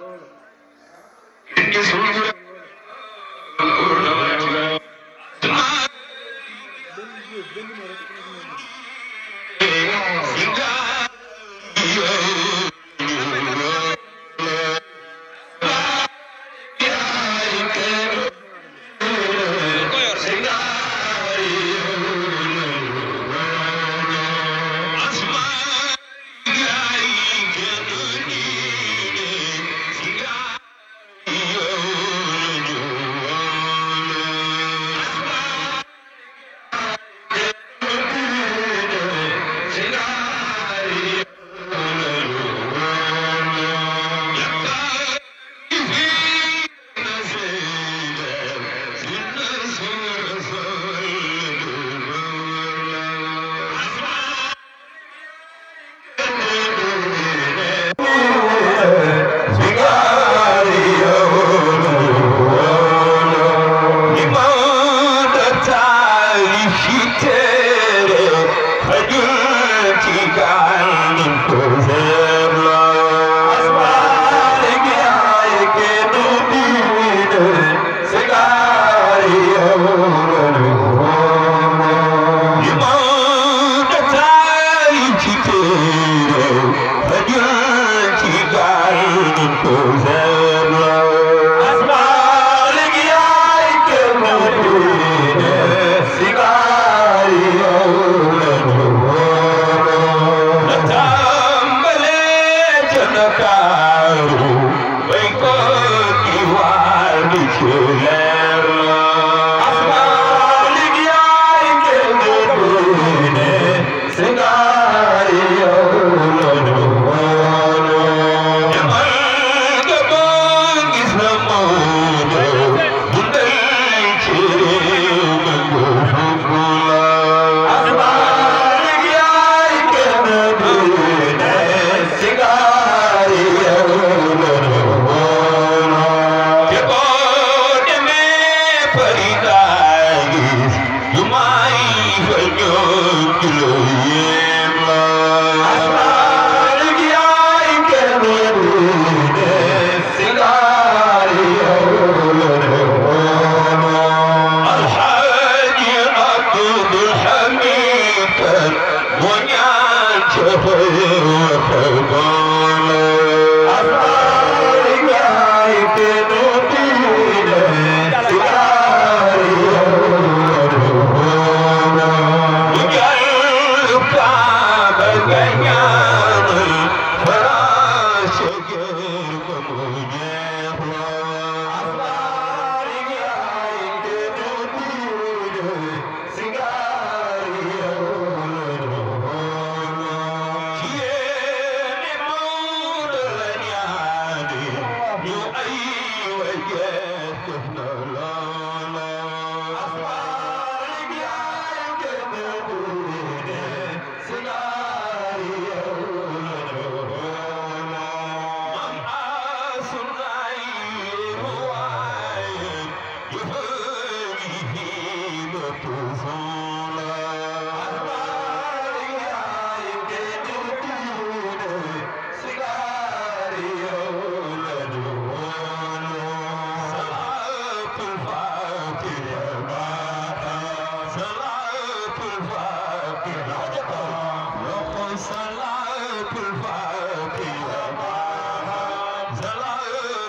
صلاة الفاتحة صلاة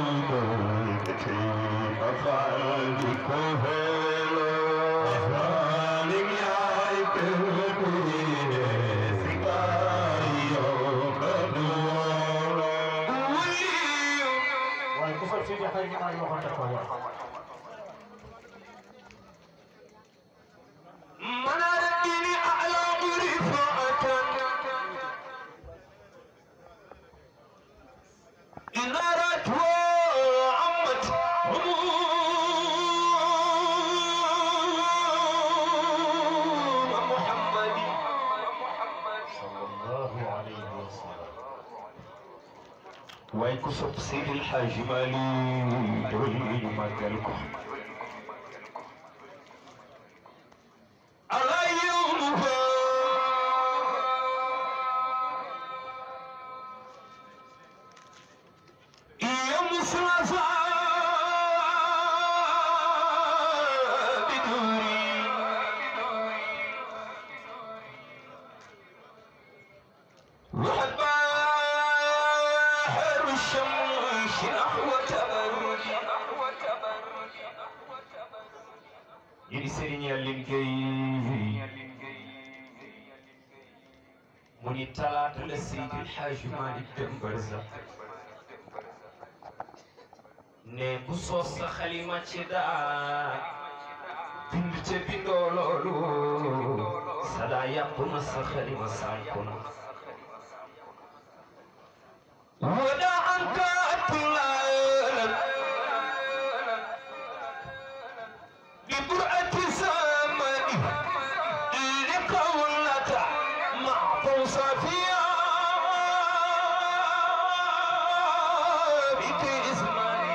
waaye ku fay Seydi Hadji Malick waxoon na ko wax منار الدين أعلى رفعة إنارة وعمت هموم محمد sallallahu alayhi wa sallam waaye ku sopp Seydil Hadji Malick doy ñu màggal ko ala yawmuha يوم الثلاثاء بدوري وحباهر الشمس نحو تبرج يدي سيرين يالين كي مني تلات لسيد الحاج مالك دمبرزا ne bu soos sa xalima ci daa bind ca bindoo loolu sa daa yàqu na sa xalima sànku na wada an ka atulaalam bi burati zamani li qawlata mahfusa fiya بك اسمعني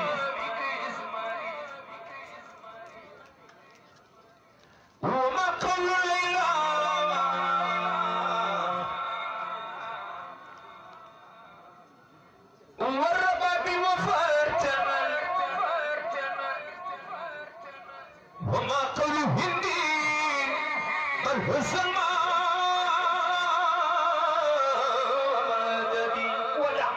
وما قول ليلى والربا بوفرتنا وما قول هندي بل هو سلمان ومددي ودع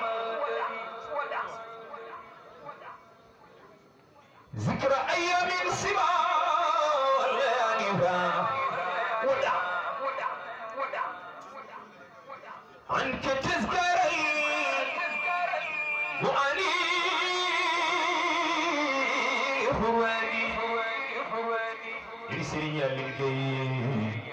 ذكر ايام سبا ولياليها ودع عنك تذكري واني هواني يسري يالين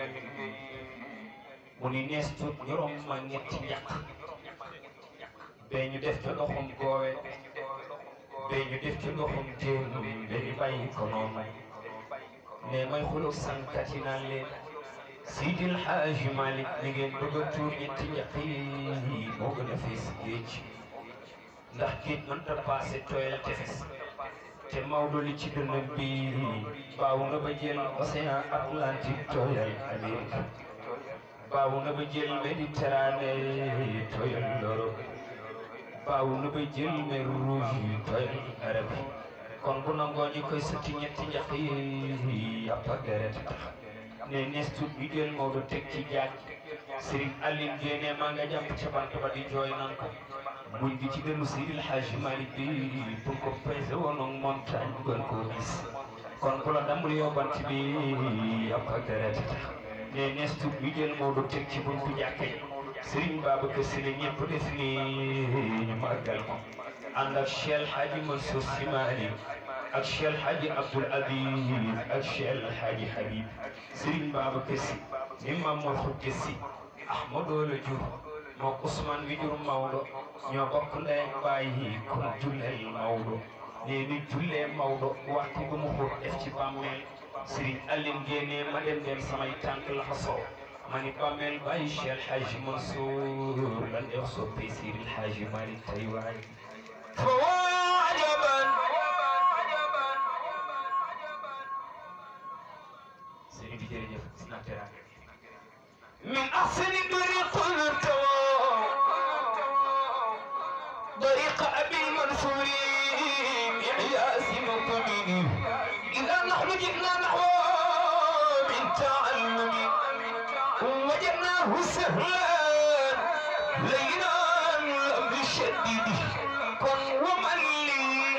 mu ni nees tuut ñorom ma ñetti ñàkk bee ñu def ca loxom goowe bee ñu def ci loxom jéem bee ñu bàyyi ko noonu ne may xuloo sànkat yi naan leen Seydil Hadji Malick mi ngeen bëgg a tuur ñetti ñàkk yi moo gën a fees géej ndax géej mënta paase tooyal tefes te Maodo li ci dënn bi baaw nga ba jël océan Atlantique tooyal Amérique baaw na ba jël Méditerranée tooyal l'Europe baaw na ba jël mer rouge tooyal Arabie kon bu nangoo ñu koy sëtti ñetti njaq yi yàpp ak deret tax ne nees tuut ñu jël Maodo teg ci jaaj Serigne Aline Dieng maa nga jàpp ca bant ba di jooy nan ko muñ gi ci gënu Seydil Hadji Malick bi pour ko pesé woon ak montagne bu gën koo gis kon bu la dambul yóbbant bi yàpp ak deret tax ne nees tuut ñu jël Maodo teg ci buntu jàkka yi Serigne Babacar Sy la ñëpp def ni ñu màggal ko ànd ak Cheikh Hadji Mansour Sy Malick ak Cheikh Hadji Abdoul Aziz ak Cheikh Hadji Habib Serigne Babacar Sy imam Mor Khoudia Sy Ahmadou la jur moo Ousmane wi jur Maodo ñoo bokk ndey ak baay kon julleel Maodo nee ni jullee Maodo waxtu bu mu xóot def ci bàmmeel Serigne Aline génnee ma dem dem samay tànk la xasoo ma ni bàmmeel bàyyi Cheikh Hadji Mansour lan def soppee Seydil Hadji Malick tey waay فواجبا سيدي جريجف سنا تراغي من احسن طريق التوى طريق ابي المنصور اعياس مطمئن اذا نحن جئنا نحو من تعلم وجدناه سهلا لينا لم يشدد كن ومن لي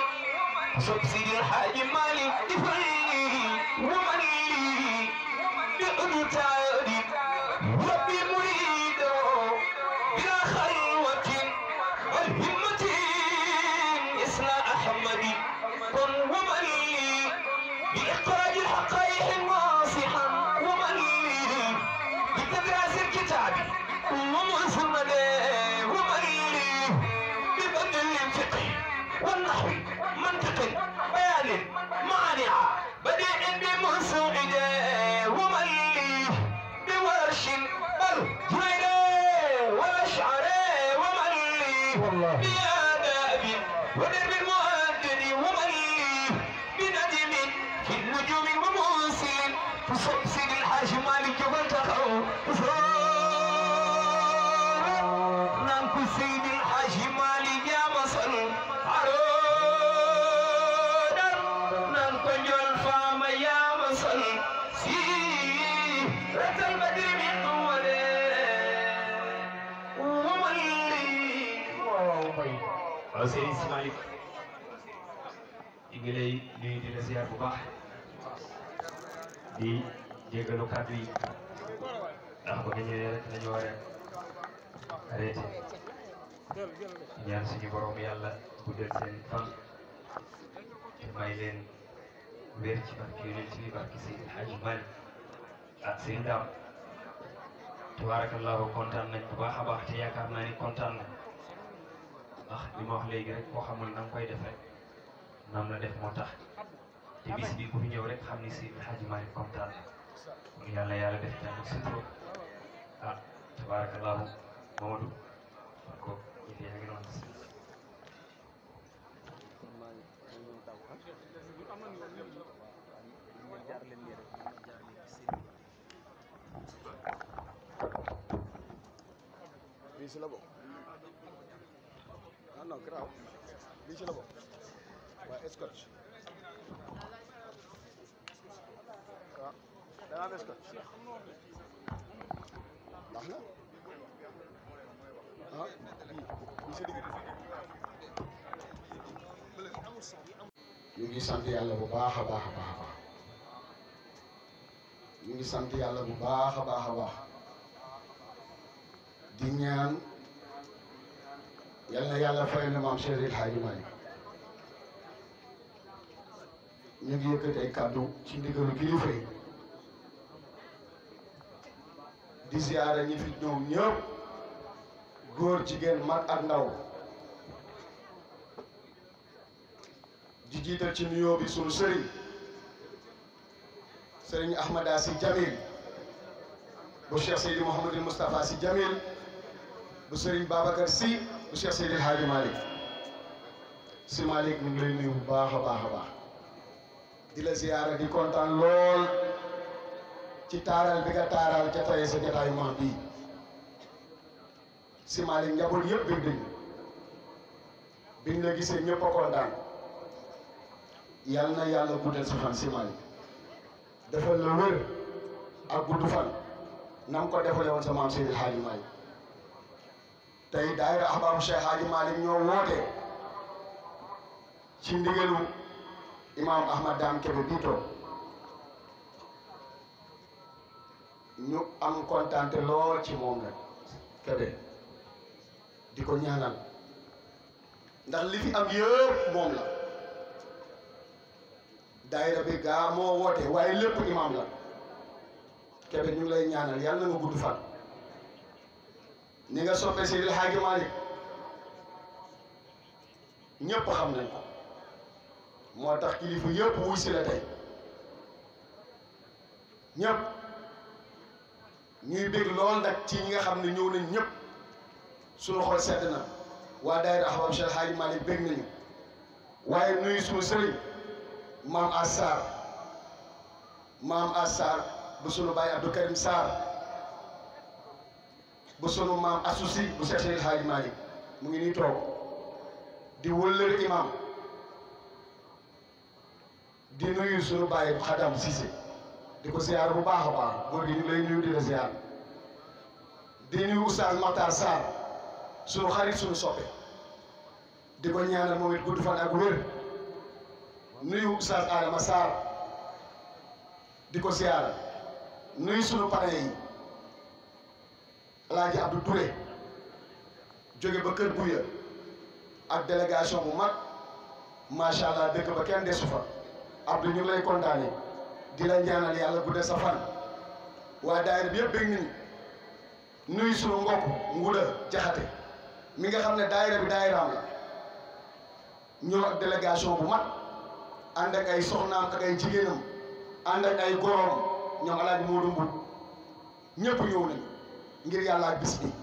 sopp Sidi El Hadji Malick difal woman li udu taadi rabbi murido bila xalwatin wal himmatin isla ahmadi kon woman li bi iqraji alhaqaiq wasihan woman li bi tadras alkitabi ومسند ومن لي ببدل الفقه والنحو منطق بيان مانع بديع بمسعد ومن لي بورش بل جيد والاشعر ومن لي والله. بآداب ودرب المؤدد ومن لي بندم في النجوم وموسل فصبصر الحاج مالك والتقوا نام سيد الحاج مالك يا مصر عرودا نام كنجول فاما يا مصر سيرة البدر من قوله ومن لي waaw mbay waaw Serigne Sy Malick ñu ngi lay nuyu di la ziar bu baax di jéggalu kàddu yi ndax ba nga ñëwee rek nañu war a arrêté ñaan suñu borom yàlla guddal seen fan te may leen wér ci barke yonent bi barke Seydi El Hadji Malick ah Serigne Dame tabarakallahu kontaan nañ bu baax a baax te yaakaar naa ni kontaan nañ ndax li ma wax léegi rek koo xamul na nga koy def rek nam la def moo tax te bis bi ku fi ñëw rek xam ni si Hadji Malick kontaan na kon yàlla yàlla def jàmm ak sutura ah tabarakallahu Mamadou kon ko yëf yaa ngi noonu lii si la bokk non non grave lii si la bokk waaye scotch waaw da nga am scotch baax na ah lii lii si digg ñu ngi sant yàlla bu baax a baax a baax a baax ñu ngi sant yàlla bu baax a baax a baax di ñaan yal na yàlla fay na maam Cheikh El Hadji Malick ñu ngi yëkkati ay kàddu ci ndigalu kilifa yi di ziyaara ñi fi ñëw ñëpp góor jigéen mag ak ndaw di jiital ci nuyoo bi sunu sëriñ sëriñ Ahmada si Jamil bu Cheikh Seydi Mouhamadul Moustapha si Jamil bu sëriñ Babacar si bu Cheikh Seydi El Hadji Malick si Malick ñu ngi lay nuyu bu baax a baax a baax di la ziyaara di kontaan lool ci taaral bi nga taaral ca tey sa jotaayu maam bii si Malick njaboot yëpp bëgg nañu biñ la gisee ñëpp a kontaan yal na yàlla guddal sa fan si Malick defal la wër ak gudd fan na nga ko defale woon sa maam Seydi El Hadji Malick tey daayira ahbaabu Cheikh Hadji Malick ñoo woote ci ndigalu imaam Ahmad Dame Kébé bii toog ñu am kontante lool ci moom nag Kébé di ko ñaanal ndax li fi am yëpp moom la daayira bi gaa moo woote waaye lépp imaam la Kébé ñu ngi lay ñaanal yàlla na nga gudd fan ni nga soppe Seydi El Hadji Malick ñëpp xam nañ ko moo tax kilifa yëpp wuy si la tey ñëpp ñuy bég lool nag ci ñi nga xam ne ñëw nañ ñëpp suñu xol sedd na waa daayira Ahbab Cheikh El Hadji Malick bég nañu waaye nuyu suñu sëriñ maam Assar maam Assar bu sunu baay Abdou Karim Sarr bu sunu maam asusi bu Cheikh Seydi El Hadji Malick mu ngi nii toog di wëllëre imam di nuyu sunu baay Xadam Cissé di ko ziar bu baax a baax góor gi ñu lay nuyu di la ziar di nuyu Oustaz Makhtar Sarr sunu xarit sunu soppe di ko ñaanal moom it gudd fan ak wér nuyu Oustaz Adama Sarr di ko siyaara nuyu sunu pare yi Alaaji Abdou Touré jóge ba Kër Buya ak délégation bu mag macha allah dëkk ba kenn desu fa Abdou ñu ngi lay kontaane di la ñaanal yàlla gudde sa fan waa daayira bi yëpp bëgg nañu nuyu sunu mbokk nguda jaxate mi nga xam ne daayira bi daayiraam la ñëw ak délégation bu mag ànd ak ay soxnaam ak ay jigéenam ànd ak ay goroom ñoom alaaji Moodu Mbub ñëpp ñëw nañu ngir yàlla ak bis bi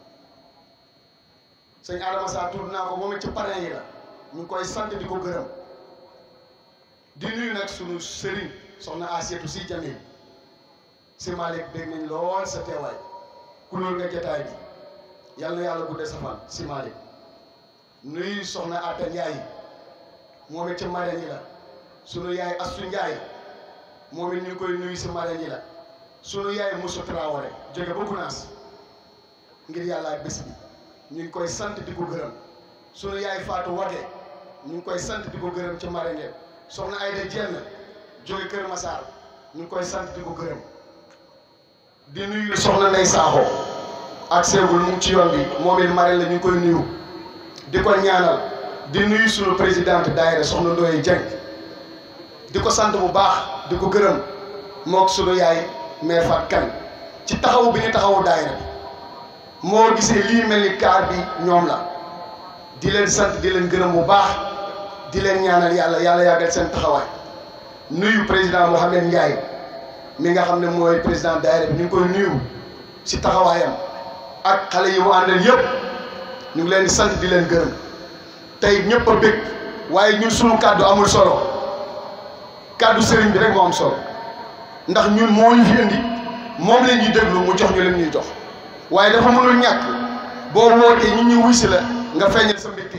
sëñ Adama Sarr tudd naa ko moom it ci parrain yi la ñu ngi koy sant di ko gërëm di nuyu nag sunu sëriñ soxna Asietu si Jamil si Malick dégg nañ lool sa teewaay kulóor nga jotaay bi yàlla na yàlla guddee sa fan si Malick nuyu soxna Atta Ndiaye moom it ci marraine yi la sunu yaay Astu Ndiaye moom it ñu ngi koy nuyu si marraine yi la sunu yaay Moussa Traoré jóge ba Gunaas ngir yàlla ak bés bi ñu ngi koy sant di ko gërëm sunu yaay Fatou Wade ñu ngi koy sant di ko gërëm ci marraine yi soxna Ayda Dieng jóge Kër Massar ñu ngi koy sant di ko gërëm di nuyu soxna Ndey Saaxo ak seegul mu ngi ci yoon bi moom it marraine la ñu ngi koy nuyu di ko ñaanal di nuyu sunu présidente daayira soxna Ndoye Dieng di ko sant bu baax di ko gërëm mook sunu yaay mère Fat Kan ci taxawu bi ñu taxawu daayira bi moo gisee lii mel ni kaar bi ñoom la di leen sant di leen gërëm bu baax di leen ñaanal yàlla yàlla yàggal seen taxawaay nuyu président Mohamed Ndiaye mi nga xam ne mooy président daayira bi ñu ngi koy nuyu si taxawaayam ak xale yi mu àndal yëpp ñu ngi leen di sant di leen gërëm tey ñëpp a bëgg waaye ñun suñu kàddu amul solo kàddu sëriñ bi rek moo am solo ndax ñun moo ñu fi indi moom la ñuy déglu mu jox ñu leen ñuy jox waaye dafa mënul ñàkk boo wootee ñu ñuy wuy si la nga feeñal sa mbégte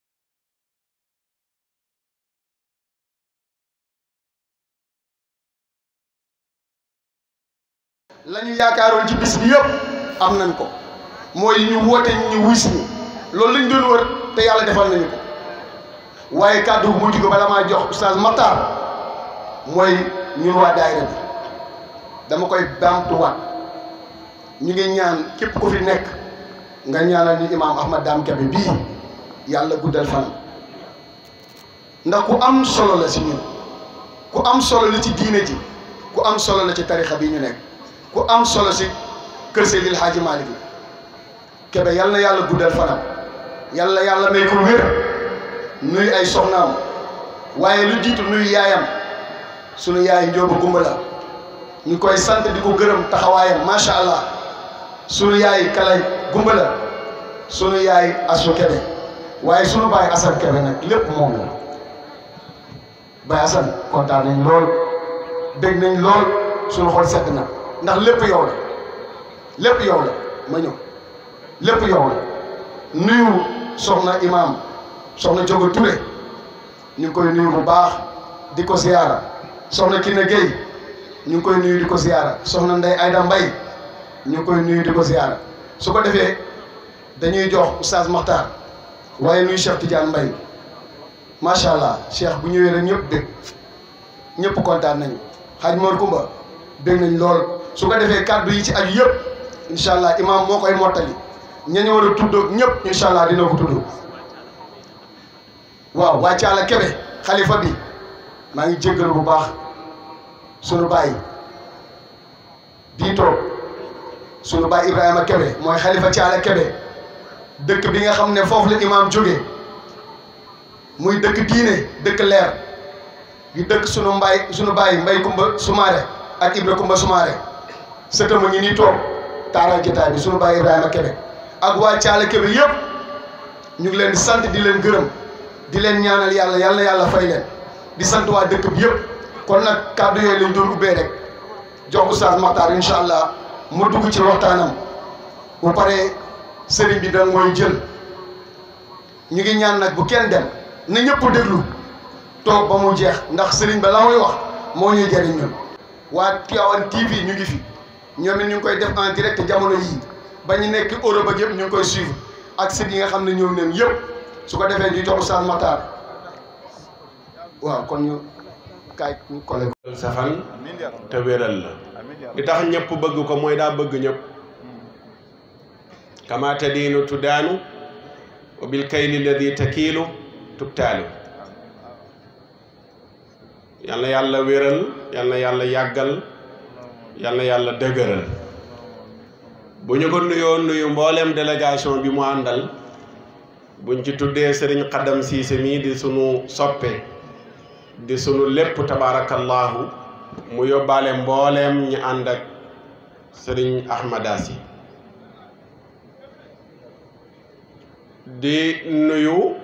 la ñu yaakaaroon ci bis bi yëpp am nañ ko mooy ñu woote ñu ñu wuy si ñu loolu lañ doon wër te yàlla defal nañu ko waaye kàddu bu mujj ko bala maa jox oustaz Matar mooy ñun waa daayira bi dama koy baamtuwaat ñu ngi ñaan képp ku fi nekk nga ñaanal ñu imaam Ahmad Dame Kebe bii yàlla guddal fan ndax ku am solo la si ñun ku am solo la ci diine ji ku am solo la ci tarixa bi ñu nekk ku am solo si kër Seydil Hadji Malick bi Kebe yal na yàlla guddal fanam yàlla yàlla may ko wér nuy ay soxnaam waaye lu jiitu nuy yaayam sunu yaay njóoba gumba la ñu koy sant di ko gërëm taxawaayam macha allah sunu yaay kalay gumba la sunu yaay asu Kebe waaye sunu baay Assane Kebe nag lépp moom la baay Assane kontaan nañ lool dégg nañ lool sunu xol sedd na ndax lépp yow la lépp yow la ma ñëw lépp yow la nuyu soxna imaam soxna Jogo Touré ñu ngi koy nuyu bu baax di ko ziyaara soxna Kine Gueye ñu ngi koy nuyu di ko ziyaara soxna Ndey Ayda Mbay ñu ngi koy nuyu di ko ziyaara su ko defee dañuy jox oustaz Makhtar waaye nuyu Cheikh Tidiane Mbay macha allah Cheikh bu ñëwee rek ñëpp bég ñëpp kontaan nañu xaaj Mor Kumba bég nañ lool su ko defee kàddu yi ci aju yëpp incha allah imaam moo koy mottali ñañu war a tudd ñëpp incha allah dina ko tudd waaw waa Caala Kebe xalifa bi maa ngi jéggalu bu baax sunu baay bii toog sunu baay Ibrahima Kebe mooy xalifa Caala Kebe dëkk bi nga xam ne foofu la imaam jóge muy dëkk diine dëkk leer di dëkk sunu mbaay sunu baay mbay kumba sumaare ak Ibra kumba sumaare sëtama ngi nii toog taaral jotaay bi sunu baay Ibrahima Kebe ak waa Caala Kebe yëpp ñu ngi leen di sant di leen gërëm di leen ñaanal yàlla yàlla yàlla fay leen di sant waa dëkk bi yëpp kon nag kàddu yooyu lañ doon ubbee rek jox oustaz Makhtar incha allah mu dugg ci waxtaanam bu paree sëriñ bi da mooy jël ñu ngi ñaan nag bu kenn dem na ñëpp déglu toog ba mu jeex ndax sëriñ ba la muy wax moo ñuy jëriñ ñun waa Tivaouane TV ñu ngi fi ñoom it ñu ngi koy def en direct jamono yii ba ñu nekk Europe ak yëpp ñu ngi koy suivre ak site yi nga xam ne ñëw nañ yëpp su ko defee ñu jox oustaz Makhtar waaw kon ñu kaay ñu kole ko sa fan te wéral la li tax ñëpp bëgg ko mooy daa bëgg ñëpp kama tadiinu tudaanu wa bil kayli alladi takiilu tubtaalu yal na yàlla wéral yal na yàlla yàggal yal na yàlla dëgëral bu ñu ko nuyoo nuyu mbooleem délégation bi mu àndal buñ ci tuddee sëriñ xaddam siise mii di sunu soppe di sunu lépp tabaarakallahu mu yóbbaale mbooleem ñi ànd ak sëriñ ahmada si di nuyu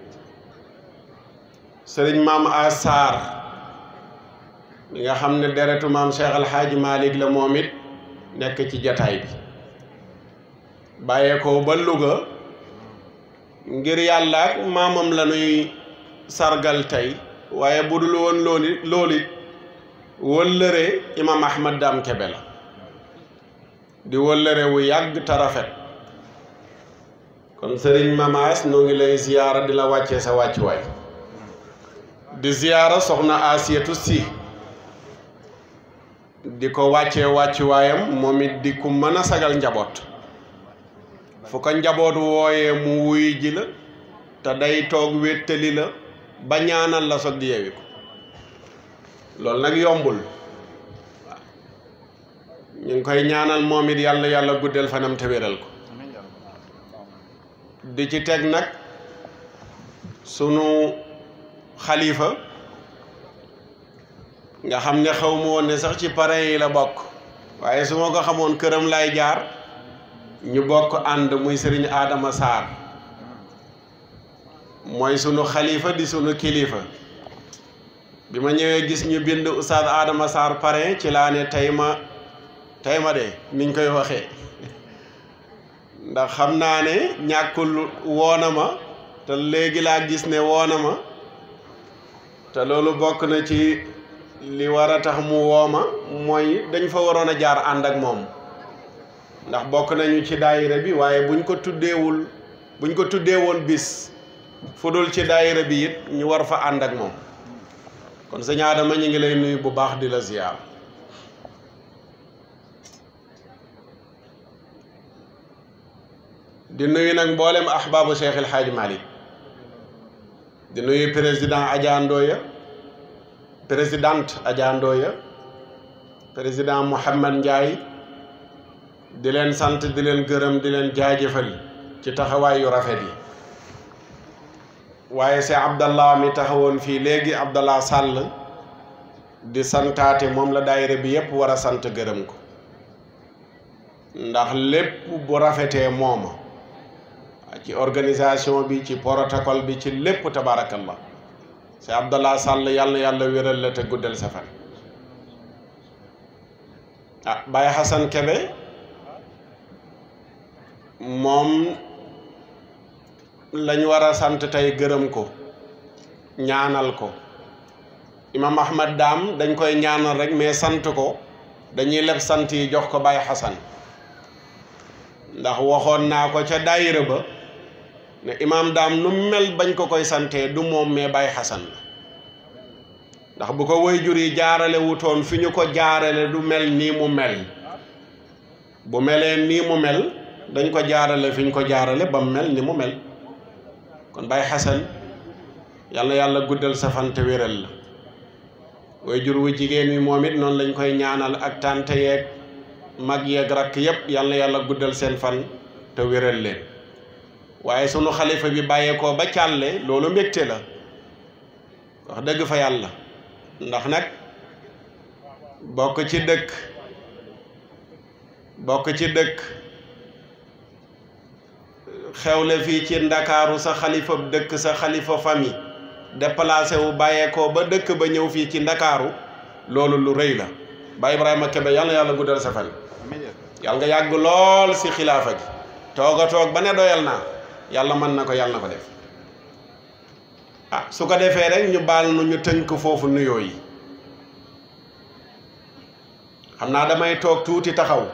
sëriñ maam Asar li nga xam ne deretu maam Cheikh Alhaaji Malick la moom it nekk ci jataay bi bàyyeekoo ba Louga ngir yàlla ak maamam la nuy sargal tey waaye bu dul woon loolu loolu it wëllëre imam Ahmad Dam Kebe la di wëllëre wu yàgg te rafet kon sëriñ Mamaas noo ngi lay ziyaara di la wàccee sa wàccuwaay di ziyaara soxna Asiyatu Si di ko wàccee wàccuwaayam moom it di ku mën a sagal njaboot fu ko njaboot wooyee mu wuy ji la te day toog wéttali la ba ñaanal la soog di yewi ko loolu nag yombul waaw ñu ngi koy ñaanal moom it yàlla yàlla guddal fanam te wéral ko di ci teg nag sunu xalifa nga xam ne xaw ma woon ne sax ci parrain yi la bokk waaye su ma ko xamoon këram lay jaar ñu bokk ànd muy sëriñ Adama Sarr mooy sunu xalifa di sunu kilifa bi ma ñëwee gis ñu bind Oustaz Adama Sarr parrain ci laa ne tey ma tey ma de niñ koy waxee ndax xam naa ne ñàkkul woona ma te léegi laa gis ne woona ma te loolu bokk na ci li war a tax mu wooma mooy dañ fa waroon a jaar ànd ak moom ndax bokk nañu ci daayira bi waaye buñ ko tuddeewul buñ ko tuddee woon bis fu dul ci daayira bi it ñu war fa ànd ak moom kon sëñ Adama ñu ngi lay nuyu bu baax di la ziyaar di nuyu nag mboolem ahbaabu Cheikh El Hadj Malick di nuyu président Adja Ndoya présidente Adja Ndoya président Mouhamad Ndiaye di leen sant di leen gërëm di leen jaajëfal ci taxawaay yu rafet yi waaye c'est Abdallah mi taxawoon fii léegi Abdallah Sall di santaate moom la daayira bi yépp war a sant gërëm ko ndax lépp bu rafetee mooma ci organisation bi ci protocole bi ci lépp tabarakallah c'est Abdallah Sall yàlla yàlla wéral la te guddal sa fan ah Baye Hassan Kebe moom lañ war a sant tey gërëm ko ñaanal ko imam Ahmad Dam dañ koy ñaanal rek mais sant ko dañuy leb sant yi jox ko Baye Hassan ndax waxoon naa ko ca daayira ba ne imaam daam nu mel bañ ko koy santee du moom mais Baye Hassan la ndax bu ko waajur yi jaarale wutoon fi ñu ko jaarale du mel nii mu mel bu melee nii mu mel dañ ko jaarale fi ñu ko jaarale ba mu mel ni mu mel kon Baye Hassan yàlla yàlla guddal sa fan te wéral la waajur wu jigéen wi moom it noonu lañ koy ñaanal ak tante yeeg mag yeeg rakk yépp yàlla yàlla guddal seen fan te wéral leen waaye sunu xalifa bi bàyyeekoo ba càlle loolu mbégte la wax dëgg fa yàlla ndax nag bokk ci dëkk bokk ci dëkk xewle fii ci ndakaaru sa xalifa dëkk sa xalifa famille déplacé wu bàyyeekoo ba dëkk ba ñëw fii ci ndakaaru loolu lu rëy la Baye Ibrahima Kebe yàlla yàlla guddal sa fan yàlla nga yàgg lool si xilaafa gi toog a toog ba ne doyal naa yàlla mën na ko yàlla na ko def ah su ko defee rek ñu baal nu ñu tënk foofu nuyoo yi xam naa damay toog tuuti taxaw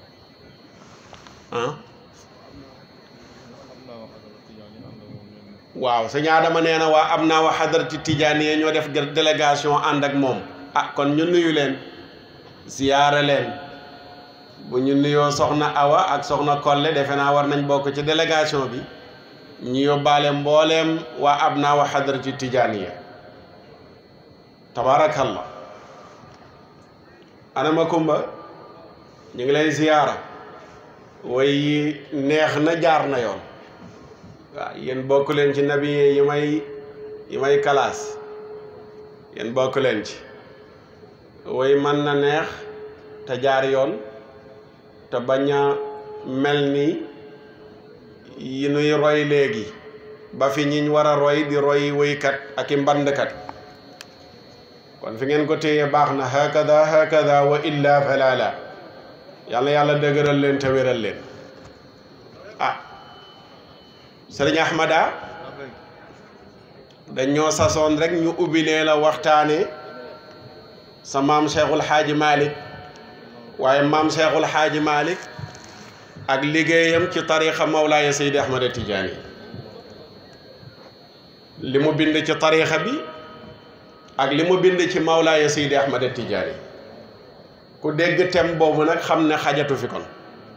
ah waaw sëñ Adama nee na waa am naa wa xadarati tijaaniya ñoo def délégation ànd ak moom ah kon ñu nuyu leen ziyaare leen bu ñu nuyoo soxna Awa ak soxna Kolle defe naa war nañ bokk ci délégation bi ñu yóbbaale mbooleem waa ab naa wa xadarati tijaaniya tabaarakallah anama kumba ñu ngi lay ziyaara way yi neex na jaar na yoon waaw yéen bokk leen ci nabi yi may yi may kalaas yéen bokk leen ci way mën na neex te jaar yoon te bañ a mel ni yi nuy roy léegi ba fi ñiñ war a roy di roy woykat ak i mbandkat kon fi ngeen ko téye baax na hakada hakada wa illa falala yàlla yàlla dëgëral leen te wéral leen ah sëriñ Ahmada dañoo sasoon rek ñu ubbilee la waxtaane sa maam Cheikhul Xaaji Malick waaye maam Cheikhul Xaaji Malick ak liggéeyam ci tarixa Mawlaaya Seydi Ahmada Tijaani li mu bind ci tarixa bi ak li mu bind ci Mawlaaya Seydi Ahmada Tijaani ku dégg tem boobu nag xam ne xajatu fi kon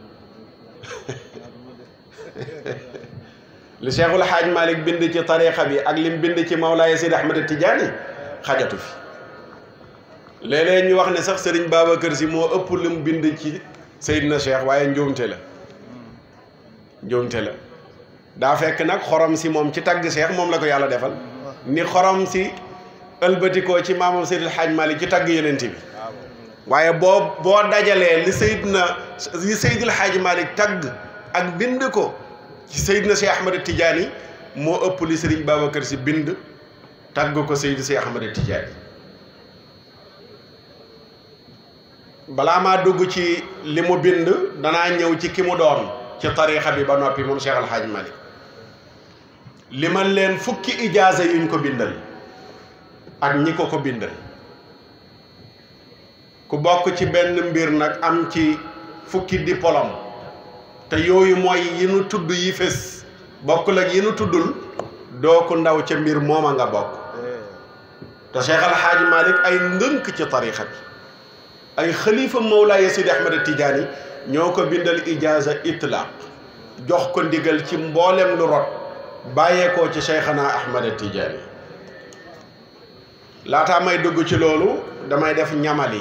li Cheikhul Xaaj Malick bind ci tarixa bi ak lim bind ci Mawlaaya Seydi Ahmada Tijaani xajatu fi léeg-léeg ñu wax ne sax Serigne Babacar Sy moo ëpp lim bind ci Seydina Cheikh waaye njuumte la njuumte la daa fekk nag xorom si moom ci tagg Cheikh moom la ko yàlla defal ni xorom si ëlbatikoo ci maamam Seydil Xaaj Malick ci tagg yenent bi waaye boo boo dajalee li Seydina li Seydil Xaaj Malick tagg ak bind ko ci Seydina Cheikh Ahmada Tidiane moo ëpp li Serigne Babacar Sy bind tagg ko Seydina Cheikh Ahmada Tidiane balaa maa dugg ci li mu bind danaa ñëw ci ki mu doon ci tariixa bi ba noppi moom Cheikh Al Hadj Malick li man leen fukki ijaaza yuñ ko bindal ak ñi ko ko bindal ku bokk ci benn mbir nag am ci fukki diplôme te yooyu mooy yi nu tudd yi fés bokkul ak yi nu tuddul doo ko ndaw ca mbir mooma nga bokk te Cheikh Al Hadj Malick ay ndënk ci tariixa bi ay xalifa Mawlaaya Sidi Ahmada Tidiane ñoo ko bindal ijaaza itlaq jox ko ndigal ci mboolem lu rot bàyyeekoo ci Cheikhana Ahmada Tidiane laataa may dugg ci loolu damay def ñamali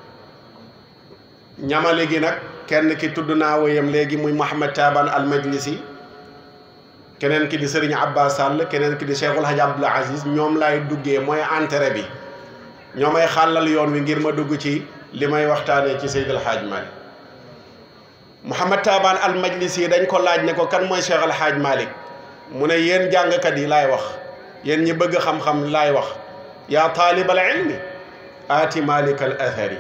ñamali gi nag kenn ki tudd naa woyam léegi muy Mouhamed Taban al Majlisi keneen ki di Serigne Abbas Sall keneen ki di Cheikhul Hadj Abdoul Aziz ñoom laay duggee mooy entrée bi ñoo may xàllal yoon wi ngir ma dugg ci li may waxtaanee ci Seydil Hadj Malick Mouhamed Taban al Majlisi dañ ko laaj ne ko kan mooy Cheikh al Hadj Malick mu ne yéen jàngkat yi laay wax yéen ñi bëgg xam-xam laay wax yaa taalibal ilmi aati Malik al athari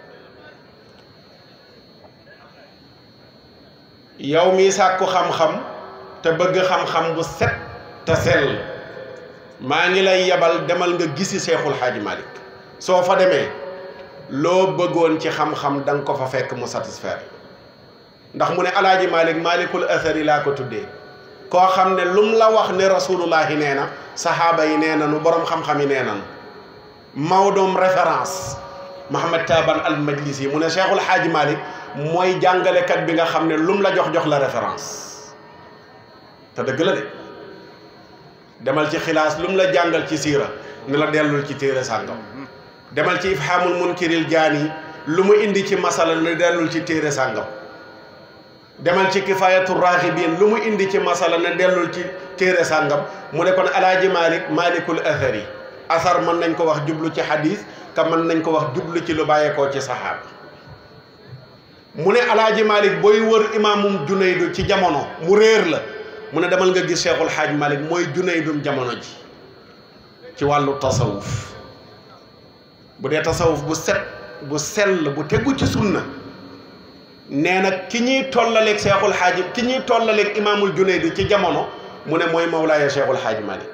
yow mii sàkku xam-xam te bëgg xam-xam bu set te sell maa ngi lay yebal demal nga gisi Cheikhul Hadj Malick soo fa demee loo bëggoon ci xam-xam da nga ko fa fekk mu satisfaire ndax mu ne alaaji Malick Malikul athari laa ko tuddee koo xam ne lum la wax ne rasulullahi nee na saxaaba yi nee nanu boroom xam-xam yi nee nanu Maodoom référence Mouhamed Taban al Majlisi mu ne Cheikhul Hadj Malick mooy jàngalekat bi nga xam ne lum la jox jox la référence te dëgg la de demal ci xilaas lum la jàngal ci siira ne la dellul ci téere sàngam demal ci ifhamul munkiril jaani lu mu indi ci masala ne dellul ci téere sàngam demal ci kifayatu raxibin lu mu indi ci masala ne dellul ci téere sàngam mu ne kon alaaji malik malikul athari asar mën nañ ko wax jublu ci xadis ka mën nañ ko wax jublu ci lu bàyyeekoo ci saxaaba mu ne alaaji malik booy wër imaamum junaydu ci jamono mu réer la mu ne demal nga gis cheikhul xaaj malik mooy junaydum jamono ji ci wàllu tasawuf bu dee tasawuf bu set bu sell bu tegu ci sunna nee na ki ñuy tollaleeg cheikhul xaaji ki ñuy tollaleeg imaamul junaydi ci jamono mu ne mooy mawlaaya cheikhul xaaji malik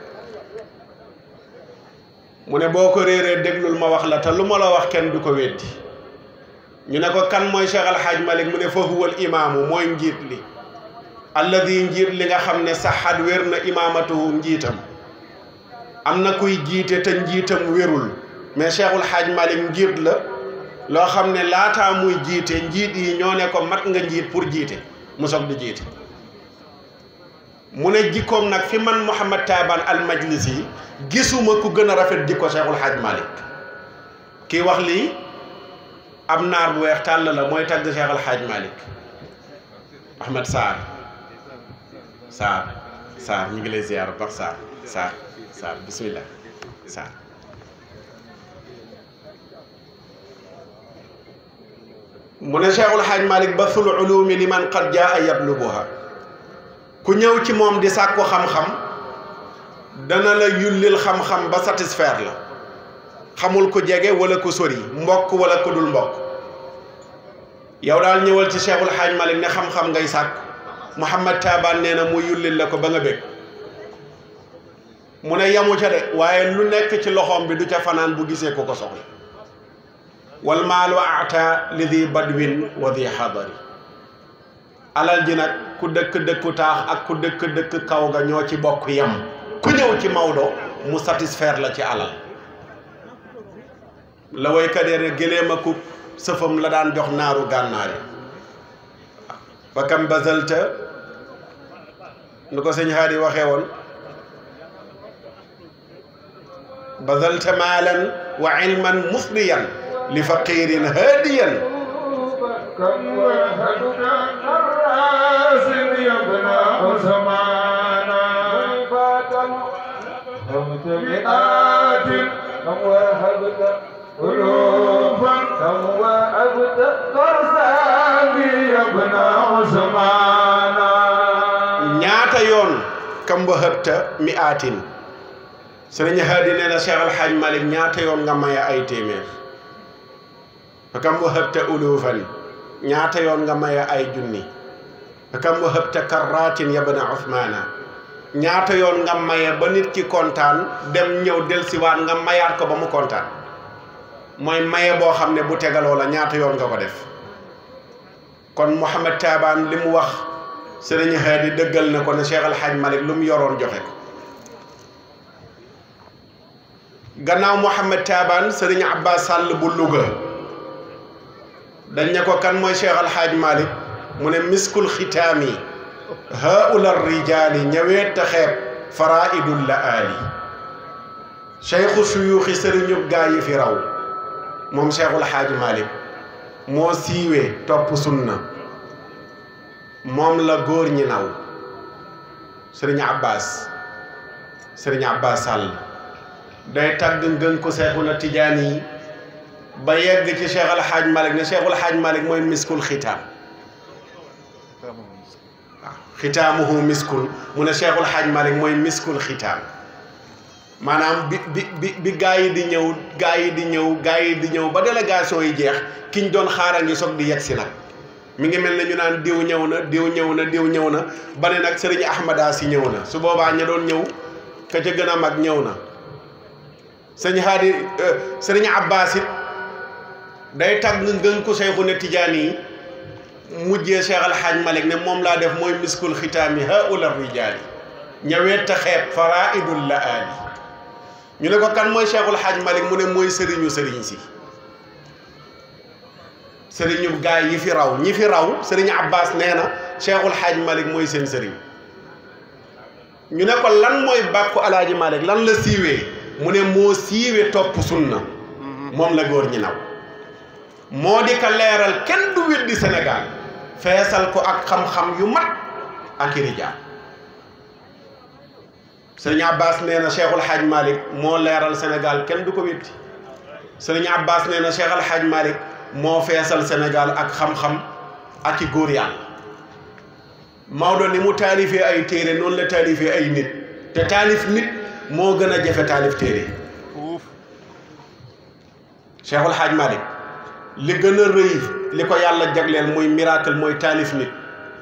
mu ne boo ko réeree déglul ma wax la te lu ma la wax kenn du ko weddi ñu ne ko kan mooy cheikh al xaaj malik mu ne fa huwal imaamu mooy njiit li alladi njiit li nga xam ne saxaat wér na imaamatuhu njiitam am na kuy jiite te njiitam wérul mais Cheikhul Hadj Malick njiit la loo xam ne laataa muy jiite njiit yi ñoo ne ko mat nga njiit pour jiite mu soog di jiite mu ne jikkoom nag fi man Mouhamad Taban al Majlisi gisuma ku gën a rafet jikko Cheikhul Hadj Malick kii wax lii am naar bu weex tàll la mooy tagg Cheikhul Hadj Malick Ahmed Sarr Sarr Sarr ñu ngi lay ziar bu baax Sarr Sarr Sarr bismillah Sarr mu ne Cheikhul Hadj Malick basul ulumi li man qad jaa yatlubuha ku ñëw ci moom di sàkku xam-xam dana la yullil xam-xam ba satisfaire la xamul ku jege wala ku sori mbokk wala ku dul mbokk yow daal ñëwal ci Cheikhul Hadj Malick ne xam-xam ngay sàkk Mouhamad Taban nee na mu yullil la ko ba nga bég mu ne yamu ca de waaye lu nekk ci loxoom bi du ca fanaan bu gisee ko ko soxla wal maalu ata li di badwin wa di xadari alal ji nag ku dëkk dëkku taax ak ku dëkk dëkk kaw ga ñoo ci bokk yam ku ñëw ci Maodo mu satisfaire la ci alal la waykat yi ne gëléem ak sëfam la daan jox naaru gànnaari fa kam bazalta nu ko sëñ Haadi waxee woon bazalta maalan wa ilman musliyan li faqirin haadiyan كم وهدنا الراس يبنى زمانا همت مئات كم وهبت ألوفا كم وهبت فرسان يبنى زمانا ñaata yoon kam ba hëbta mi aatin sëriñ Haadi nee na Cheikh Al Hadj Malick ñaata yoon nga maye ay téeméer fa kam ba hëbta ulufan ñaata yoon nga maye ay junni fa kam ba hëbta karratin yabna Ousmana ñaata yoon nga maye ba nit ki kontaan dem ñëw delsiwaat nga mayaat ko ba mu kontaan mooy maye boo xam ne bu tegaloo la ñaata yoon nga ko def kon Mouhamad Taban li mu wax sëriñ Haadi dëggal na ko ne Cheikh Al Hadj Malick lu mu yoroon joxe ko gannaaw Mouhamad Taban sëriñ Abbas Sall bu Louga dañ ne ko kan mooy Cheikh Al Hadj Malick mu ne miskul xitaami haula rijaali ñëwee ta xeeb faraidul la aali cheikhu suyuuxi sëriñub gaa yi fi raw moom Cheikhul Hadj Malick moo siiwee topp sunna moom la góor ñi naw sëriñ Abbas sëriñ Abbas Sall day tagg ngën ko Seexuna Tijaan yi ba yegg ci Cheikh Al Hadj Malick ne Cheikhul Hadj Malick mooy miskul xitaam waaw xitaamuhu miskul mu ne Cheikhul Hadj Malick mooy miskul xitaam maanaam bi bi bi bi gaa yi di ñëw gaa yi di ñëw gaa yi di ñëw ba délégation yi jeex ki ñu doon xaaral ngi soog di yegg si nag mi ngi mel ne ñu naan diw ñëw na diw ñëw na diw ñëw na ba ne nag sëriñ Ahmada si ñëw na su boobaa ña doon ñëw ka ca gën a mag ñëw na sëñ Haadi sëriñ Abbas it day tagg ngën ko Seexu ne Tijaan yi mujjee Cheikh Al Hadj Malick ne moom laa def mooy miskul xitaami haula rijaali ñëwee ta xeeb faraidul la aali ñu ne ko kan mooy Cheikhul Hadj Malick mu ne mooy sëriñu sëriñ si sëriñu gaay yi fi raw ñi fi raw sëriñ Abbas nee na Cheikhul Hadj Malick mooy seen sëriñ ñu ne ko lan mooy bàkku alaaji Malick lan la siiwee mu ne moo siiwee topp sunna moom la góor ñi naw moo di ka leeral kenn du weddi Sénégal feesal ko ak xam-xam yu mat ak i rijaal sëriñ Abbas nee na Cheikhul Hadj Malick moo leeral Sénégal kenn du ko weddi sëriñ Abbas nee na Cheikh Al Hadj Malick moo feesal Sénégal ak xam-xam ak i góor yàlla Maodo ni mu taalifee ay téere noonu la taalifee ay nit te taalif nit moo gën a jafe taalif téere Cheikhul Hadj Malick li gën a rëy li ko yàlla jagleel muy miracle mooy taalif nit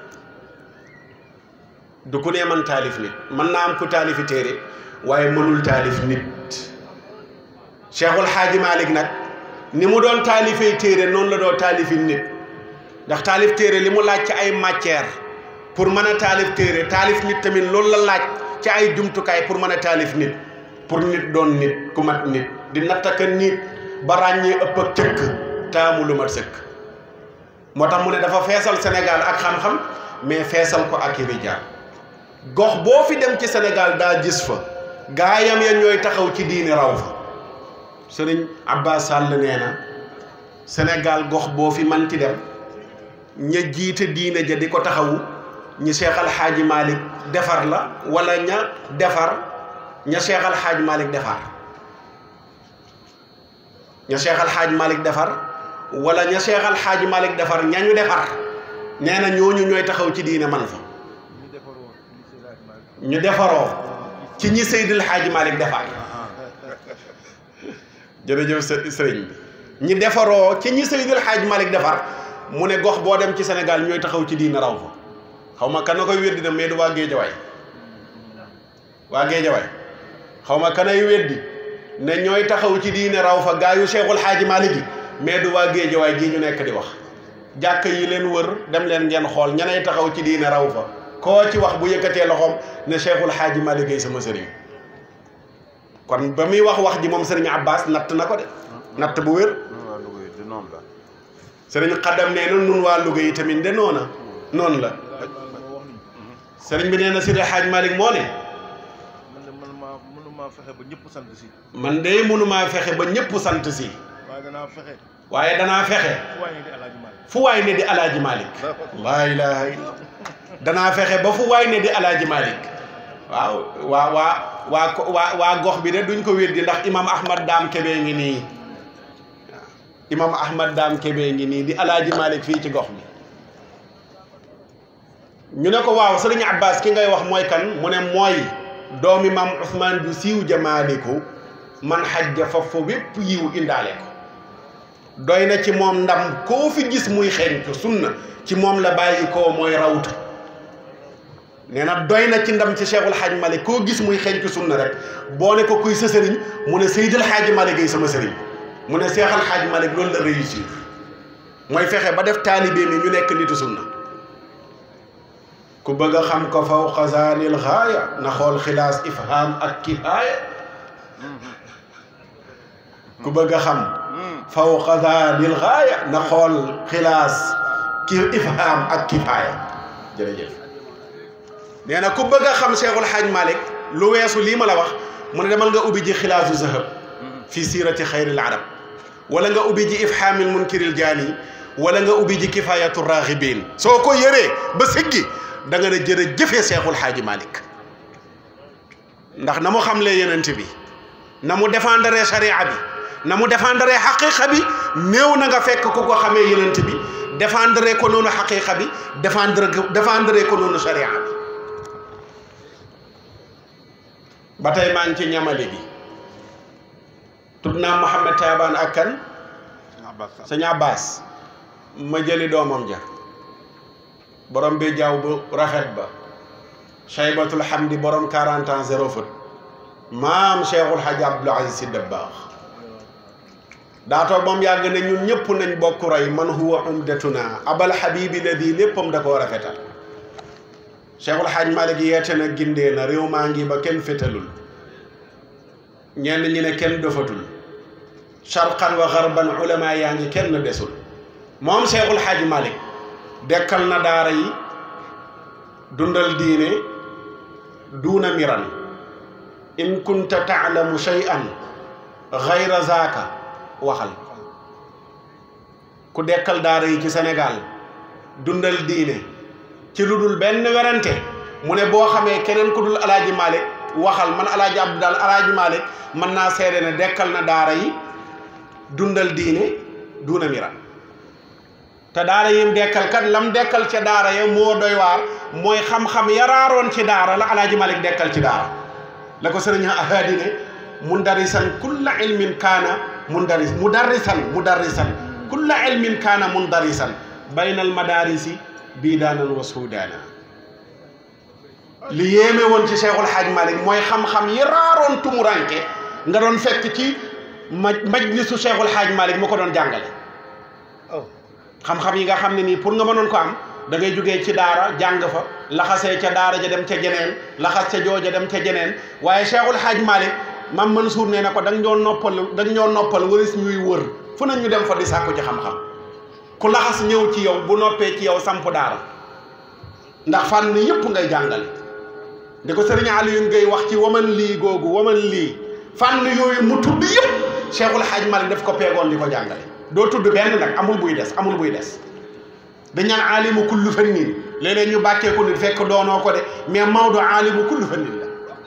du ku ne man taalif nit mën naa am ku taalifi téere waaye mënul taalif nit Cheikhul Hadj Malick nag ni mu doon taalifee téere noonu la doon taalifi nit ndax taalif téere li mu laaj ci ay matière pour mën a taalif téere taalif nit tamit loolu la laaj ci ay jumtukaay pour mën a taalif nit pour nit doon nit ku mat nit di nattaka nit ba ràññee ëpp ak cëkk taamu lu mat sëkk moo tax mu ne dafa feesal Sénégal ak xam-xam mais feesal ko ak i rijaal gox boo fi dem ci Sénégal daa gis fa gaayam ya ñooy taxaw ci diini raw fa sëriñ Abbas Sall nee na Sénégal gox boo fi manti dem ña jiite diine ja di ko taxawu ñi Cheikh Al Hadji Malick defar la wala ña defar ña Cheikh Al Hadji Malick defar ña Cheikh Al Hadji Malick defar wala ña Cheikh Al Hadji Malick defar ñañu defar nee na ñooñu ñooy taxaw ci diine man fa ñu defaroo ci ñi Seydil Hadji Malick defar jërëjëf sëriñ bi ñi defaroo ci ñi Seydil Hadji Malick defar mu ne gox boo dem ci Sénégal ñooy taxaw ci diine raw fa xaw ma kan na koy weddi na mais du waa Géejawaay waa Géejawaay xaw ma kanay weddi ne ñooy taxaw ci diine raw fa gaa yu Cheikhul Hadji Malick yi mais du waa Géejawaay gii ñu nekk di wax jàkk yi leen wër dem leen ngeen xool ñanay taxaw ci diine raw fa koo ci wax bu yëkkatee loxoom ne Cheikhul Hadji Malick ay sama sëriñ kon ba muy wax wax ji moom sëriñ Abbas natt na ko de natt bu wér sëriñ xaddam nee na nun waa Louga yi tamit de noona noonu la sëriñ bi nee na Seydi Hadji Malick moo ne man de man maa mënumaa fexe ba ñëpp sant si man de mënumaa fexe ba ñëpp sant si waaye danaa fexe waaye danaa fexe fu waay ne di Alaaji Maalik fu waay ne di alaaji Malick laa ilaha illa danaa fexe ba fu waay ne di alaaji Malick waaw waa waa waa ko waa waa gox bi de duñ ko weddi ndax imam ahmad daam kebe ngi nii waaw imam ahmad daam kebe ngi nii di alaaji Malick fii ci gox bi ñu ne ko waaw sëriñ abbas ki ngay wax mooy kan mu ne mooy doomi maam Ousmane bu siiw jamaaliku man xajja fa fa wépp yiw indaale ko doy na ci moom ndam koo fi gis muy xeeñtu sunna ci moom la bàyyi koo mooy rawtu nee na doy na ci ndam ci Cheikhul Hadj Malick koo gis muy xeeñtu sunna rek boo ne ko kuy sa sëriñ mu ne Seydil Hadj Malick ay sama sëriñ mu ne Cheikhul Hadj Malick loolu la réussir mooy fexe ba def taalibe mi ñu nekk nitu sunna ku bëgg a xam ko faw xasaanil xaaya na xool xilaas ifham ak kifaaya ku bëgg a xam faw xasaanil xaaya na xool xilaas ki ifham ak kifaaya jërëjëf nee na ku bëgg a xam Cheikhul Hadj Malick lu weesu lii ma la wax mu ne demal nga ubbi ji xilaasu zahab fi siirati xayril arab wala nga ubbi ji ifhamil munkiril jaani wala nga ubbi ji kifayatu raghibin soo ko yëree ba siggi da nga ne jërë jëfee Cheikhul Hadj Malick ndax na mu xamlee yenent bi na mu défendre charia bi na mu défendre xaqiqa bi néew na nga fekk ku ko xamee yenent bi défendre ko noonu xaqiqa bi défendre défendre ko noonu charia bi ba tey maa ngi ci ñamale gi tudd naa Mouhamed Taabaan ak kan sëñ Abbas ma jëli doomam ja borom bi jaww bu rafet ba Cheybatul Hamdi borom 40 ans zéro faute maam Cheikhul Hadj Abdoul Aziz Sy Dabakh daa toog moom yàgg ne ñun ñëpp nañ bokk roy man huwa umdatuna abal habibi ladi léppam da koo rafetal Cheikhul Hadj Malick yeete na gindee na réew maa ngi ba kenn fétalul ñenn ñi ne kenn dofatul sharqan wa garban ulama yaa ngi kenn desul moom Cheikhul Hadj Malick dekkal na daara yi dundal diine duuna miran in kunta taalamu shay'an gayra zaaka waxal ku dekkal daara yi ci Sénégal dundal diine ci lu dul benn werante mu ne boo xamee keneen ku dul alaaji Malick waxal man alaaji Abdou daal alaaji Malick mën naa seede ne dekkal na daara yi dundal diine duuna miran te daara yim dekkal kat lam dekkal ca daara ya moo doy waar mooy xam-xam yaraaroon ci daara la alaaji Malick dekkal ci daara la ko sëriñ ahadi ne mundarisan kulla ilmin kaana mundaris mudarrisan mudarrisan kulla ilmin kaana mundarisan baynal madarisi bii daanan wa suudaana li yéeme woon ci Cheikhul Hadj Malick mooy xam-xam yi raaroon tumuranke nga doon fekk ci ma majlisu Cheikhul Hadj Malick mu ko doon jàngale xam-xam yi nga xam ne nii pour nga mënoon ko am da ngay jógee ci daara jàng fa laxasee ca daara ja dem ca jeneen laxas ca jooja dem ca jeneen waaye Cheikhul Hadj Malick mam Mansour nee na ko da nga ñoo noppal da nga ñoo noppal waris ñuy wër fu na ñu dem fa di sàkku ci xam-xam ku laxas ñëw ci yow bu noppee ci yow samp daara ndax fànn yëpp ngay jàngale di ko sëriñ Alioune Gueye wax ci waman lii googu waman lii fànn yooyu mu tudd yëpp Cheikhul Hadj Malick daf ko peegoon di ko jàngale doo tudd benn nag amul buy des amul buy des dañ naan aalimu kullu fannin léeg-léeg ñu bàkkee ko nit fekk doonoo ko de mais Maodo aalimu kullu fannin la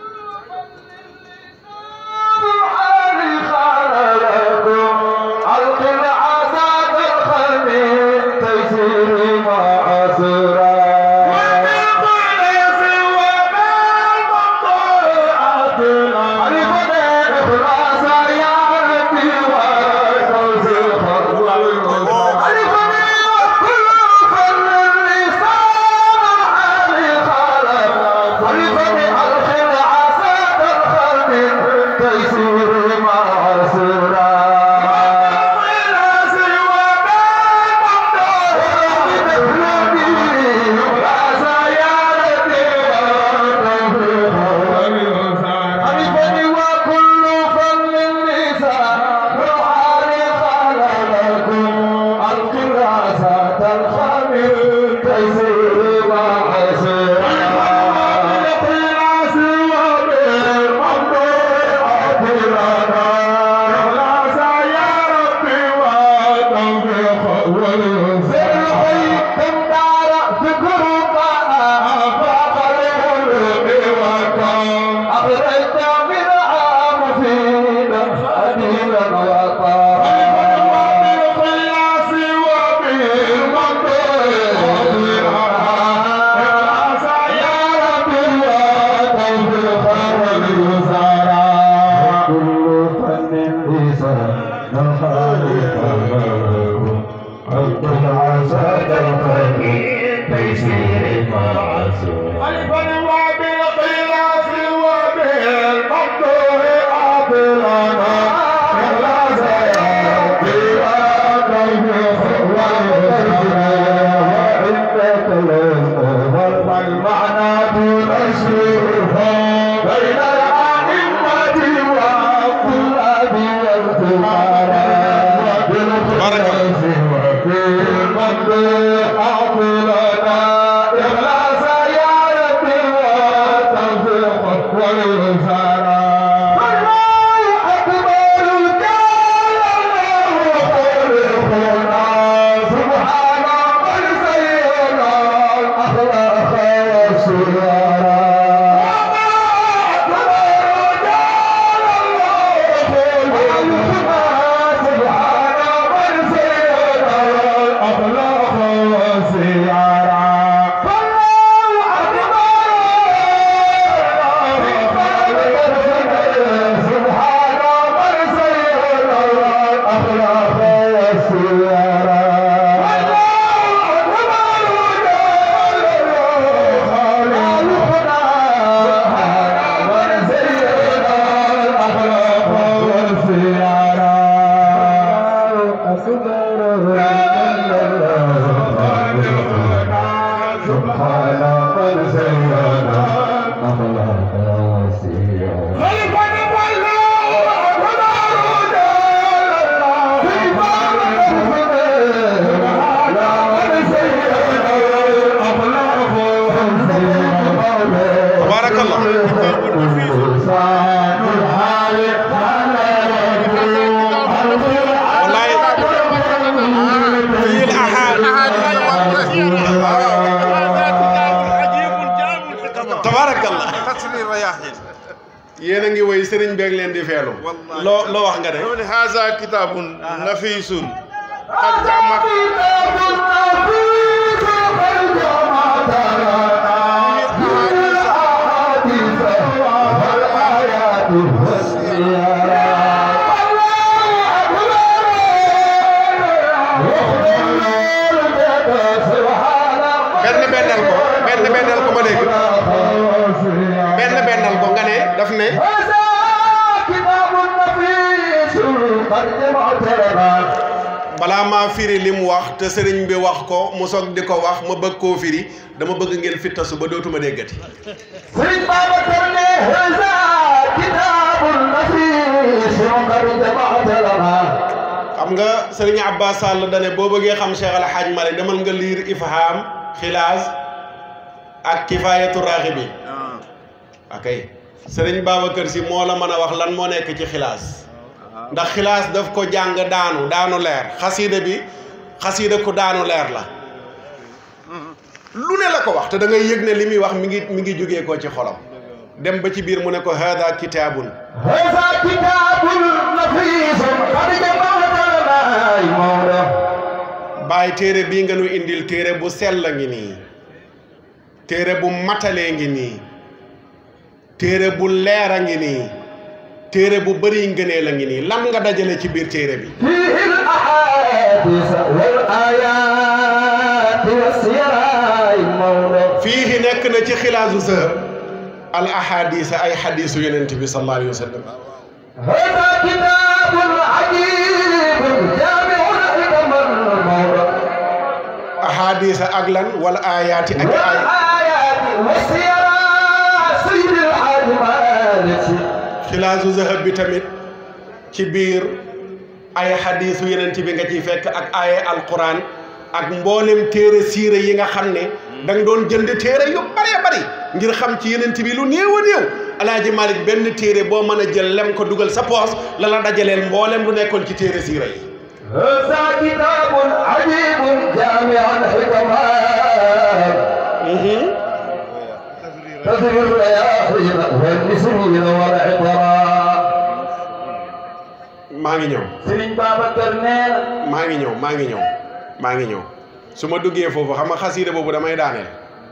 yéen a ngi woy sëriñ beeg leen di feelu loo loo wax nga de dama ne haza kitabun nafisun qad jamat benn bennal ko benn bennal ko ma dégg benn bennal ko nga ne daf ne balaa maa firi li mu wax te sëriñ bi wax ko mu soog di ko wax ma bëgg koo firi dama bëgg ngeen fittasu ba dootuma déggati sëriñ Babacar ne haza kitaabun nafiis qad jamaata lana xam nga sëriñ Abbas Sall dane boo bëggee xam Cheikh Al Hadj Malick demal nga liir ifham xilaas ak kifaayatu raaxibi ok sëriñ Babacar si moo la mën a wax lan moo nekk ci xilaas ndax xilaas daf ko jàng daanu daanu leer xasiida bi xasiida ku daanu leer la lu ne la ko wax te da ngay yëg ne li muy wax mi ngi mi ngi jógee ko ci xolam dem ba ci biir mu ne ko hada kitaabun haza kitaabun nafiis qad jamaata lana ay Maodo bàyyi téere bii nga nu indil téere bu sell ngi nii téere bu matalee ngi nii téere bu leer a ngi nii téere bu bëri ngënee la ngi nii lan nga dajale ci biir téere bi فيه الأحاديث والآيات والسير أي موضع fii nekk na ci xilaasu sahab al ahadisa ay xadisu yonent bi sallallahu alayhi wa sallam هذا كتاب عجيب جامع الحكم الموضع ahadisa ak lan wal ayaati ak ay والآيات والسير سيد الحاج مالك xilaasu zahab bi tamit ci biir ay xadiisu yenent bi nga ciy fekk ak ay alquran ak mboolem téere siire yi nga xam ne da nga doon jënd téere yu bëree bëri ngir xam ci yenent bi lu néew a néew alaaji malik benn téere boo mën a jël lem ko dugal sa poos la la dajaleel mboolem lu nekkoon ci téere siire yi هذا كتاب عجيب جامع الحكمات تدري الرياحين والنسرين والعطراء maa ngi ñëw Serigne Babacar nee na maa ngi ñëw maa ngi ñëw maa ngi ñëw su ma duggee foofu xam nga xasiida boobu damay daaneel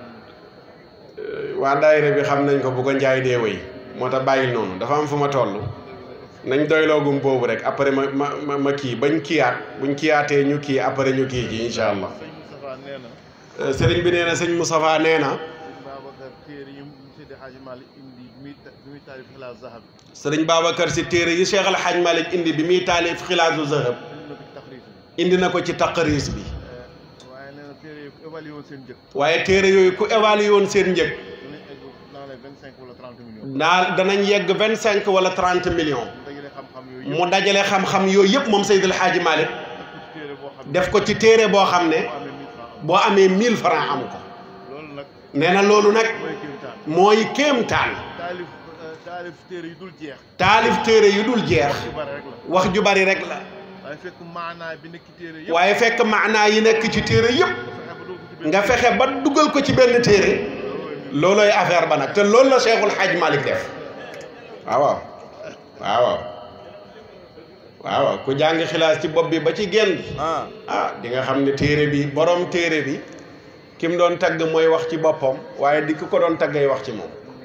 waa daayira bi xam nañ ko bu ko njaay dee wéy moo tax bàyyil noonu dafa am fu ma toll nañ doyloogum boobu rek après ma ma ma ma kii bañ kiyaat buñ kiyaatee ñu kii après ñu kii ji incha allah sëñ Moustapha nee na Euh, sëriñ bi nee na sëñ Moustapha nee na sëñ Babacar téere yi Seydi Hadji Malick indi bi muy ta- bi muy taalif xilaas zahab sëriñ Babacar si téere yi Cheikh Al Hadj Malick indi bi muy taalif xilaasu zahab indi na ko ci taxriij indi na ko ci taqriis bi bi waaye nee na téere yi ku évalué woon seen njëg waaye téere yooyu ku évalué woon seen njëg dinañ egg dans les vingt cinq wala trente millions naa danañ yegg vingt cinq wala trente millions mu dajale xam-xam yooyu mu dajale xam-xam yooyu yëpp moom Seydil Hadji Malick yëpp def ko ci téere boo xam ne def ko ci téere boo xam ne boo amee mille francs am boo amee 1000 francs am ko loolu nag nee na loolu nag mooy kéemtaan mooy kéemtaan taalif euh, taalif téere yi dul jeex taalif téere yu dul jeex yu bari rek la wax ju bari rek la waaye fekk maanaa bi nekk ci téere yëpp waaye fekk maanaa yi nekk ci téere yëpp fexe ba doo ko ci benn nga fexe ba dugal ko ci benn téere loolu loolooy affaire ba nag te loolu la Cheikhul Hadj Malick def waaw waaw waaw waaw waaw ku jàng xilaas ci bopp bi ba ci genn gi ah ah di nga xam ne téere bi borom téere bi ki mu doon tagg mooy wax ci boppam waaye di ki ko doon taggay wax ci moom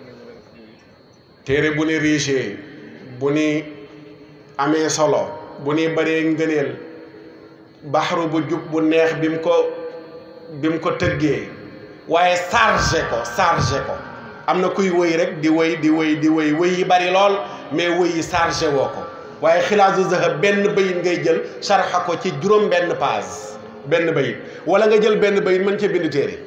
téere bu ni riche bu ni amee solo bu ni bëree ngëneel baxaru bu jub bu neex bi mu ko bi mu ko tëggee waaye chargé ko chargé ko am na kuy wëy rek di wëy di wëy di wëy wëy yi bari lool mais wëy yi chargé woo ko waaye xilaasu zahab benn bayit ngay jël sarxa ko ci juróom benn page benn bayit wala nga jël benn bayit mën cee bind téere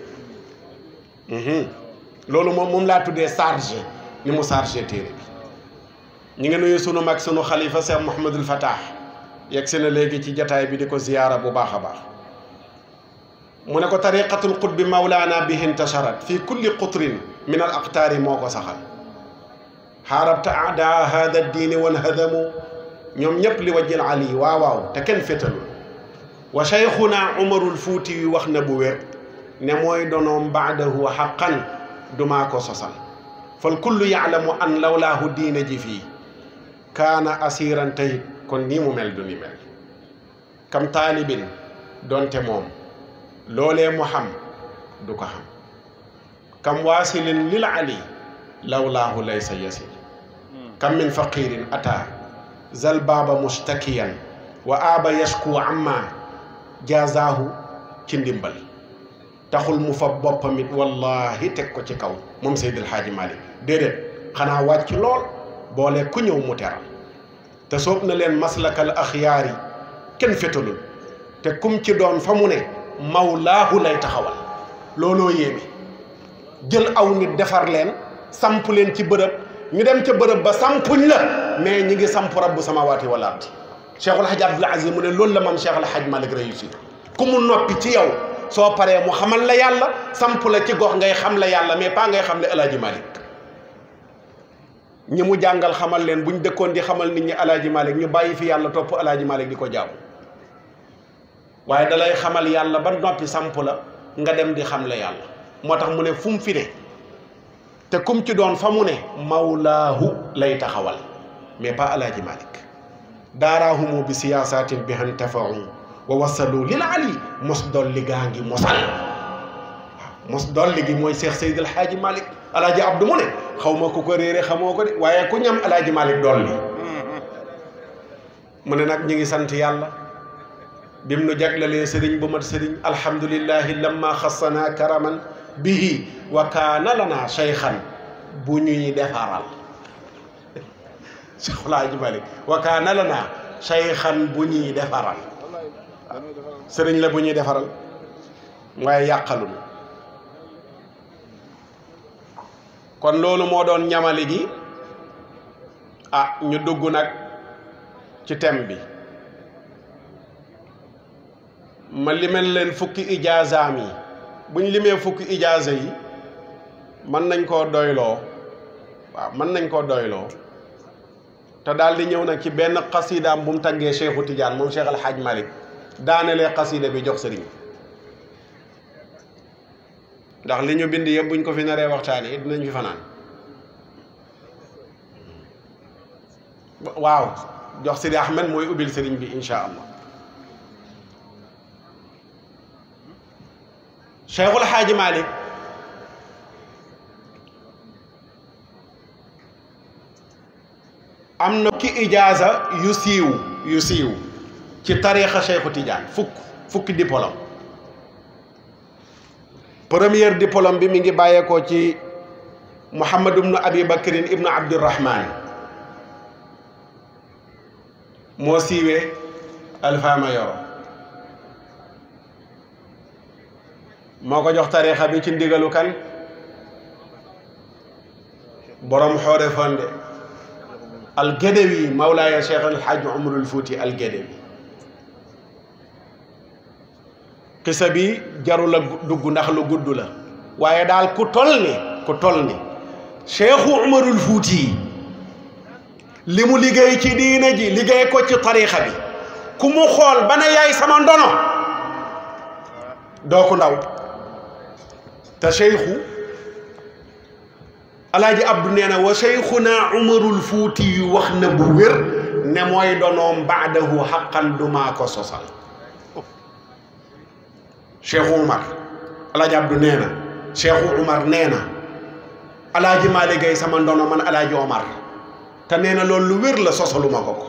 Mhm. loolu moom moom laa tuddee chargé ni mu chargé téere bi ñi nga nuyu sunu mag sunu xalifa Cheikh Mouhamadul Fatah yegg si na léegi ci jataay bi di ko ziyaara bu baax a baax mu ne ko tariqatul qutbi mawlaana bihi intasharat fi kulli qutrin min al aqtaari moo ko saxal xaarabta adaa hada diini wan hadamu ñoom ñëpp li wajjil ali waaw waaw te kenn fétalul wa cheikhuna umarul fuuti yu wax na bu wér ne mooy donoom baadahu xaqan dumaa ko sosal fal kullu yaalamu an lawlaahu diine ji fii kaana asiran tayit kon nii mu mel du ni mel kam taalibin donte moom loolee mu xam du ko xam kam waasilin lil ali lawlaahu laysa yasil kam min faqirin ata zal baaba mustakiyan wa aaba yashku amma jazaahu ci ndimbal taxul mu fa boppam it wallahi teg ko ci kaw moom Seydil Hadji Malick déedéet xanaa wàcc lool boole ku ñëw mu teral te soob na leen maslakal axyaar yi kenn fetalul te kum ci doon fa mu ne mawlaahu lay taxawal looloo yéeme jël aw nit defar leen samp leen ci bërëb ñu dem ca bërëb ba sampuñ la mais ñi ngi samp rabbu samawaati wal ardi cheikhul haj abdul aziz mu ne loolu la maam cheikh al haj malik réussir ku mu noppi ci yow soo paree mu xamal la yàlla samp la ci gox ngay xam la yàlla mais pas ngay xam le alaaji malik ñi mu jàngal xamal leen buñ dëkkoon di xamal nit ñi alaaji malik ñu bàyyi fi yàlla topp alaaji malik di ko jaamu waaye dalay xamal yàlla ba noppi samp la nga dem di xam la yàlla moo tax mu ne fu mu fi ne te kum ci doon fa mu ne mawlaahu lay taxawal mais pas alaaji malik daaraahumu bi siyaasatin bi han tafau wa wasalu lil ali mos dolli gaa ngi mosal waaw mos dolli gi mooy Cheikh Seydil Hadji Malick alaaji Abdou mu ne xaw ma ku ko réere xamoo ko de waaye ku ñam alaaji Malick dolli mu ne nag ñu ngi sant yàlla bim nu jaglalee sëriñ bu mat sëriñ alhamdulillahi lamma xassana karaman bihi wa kaana lana cheykhan bu ñuy defaral Cheikh Alaaji Malick wa kaana lana cheykhan bu ñuy defaral sëriñ la bu ñuy defaral waaye yàqalul kon loolu moo doon ñamali gi ah ñu dugg nag ci thème bi ma limel leen fukki ijaazaam yi buñ limee fukki ijaaza yi mën nañ koo doyloo waaw mën nañ koo doyloo te daal di ñëw nag ci benn xasidaam bu mu taggee Cheikhu Tidiane moom Cheikh Al Hadj Malick daanelee xasida bi jox sëriñ ndax li ñu bind yëpp buñ ko fi naree waxtaanee dinañ fi fanaan waaw jox Sidi Ahmed mooy ubbil sëriñ bi incha allah Cheikhul Hadji Malick am na ki ijaaza yu siiw yu siiw ci tariixa Cheikhu Tidiane fukk fukki diplôme première diplôme bi mi ngi bàyyeekoo ci Muhammad ibnu Abi Bakrin ibnu Abdurrahman moo siiwee Alfama Yoro moo ko jox tariixa bi ci ndigalu kan borom xoore fonde algedewi mawlaaya cheikh alhaj umarul fuuti algedewi xisa bi jarul a dugg ndax lu gudd la waaye daal ku tol ni ku tol ni cheikhu umarul fuuti li mu liggéey ci diina ji liggéey ko ci tariixa bi ku mu xool ba ne yaay sama ndono doo ko ndaw te cheikhu alaaji abdu nee na wa cheikhuna umarul fuuti yu wax na bu wér ne mooy donoom baadahu xaqan dumaa ko sosal cheikhu umar alaaji abdu nee na cheikhu umar nee na alaaji Maalik Gay sama ndono man alaaji omar te nee na loolu lu wér la sosaluma ko ko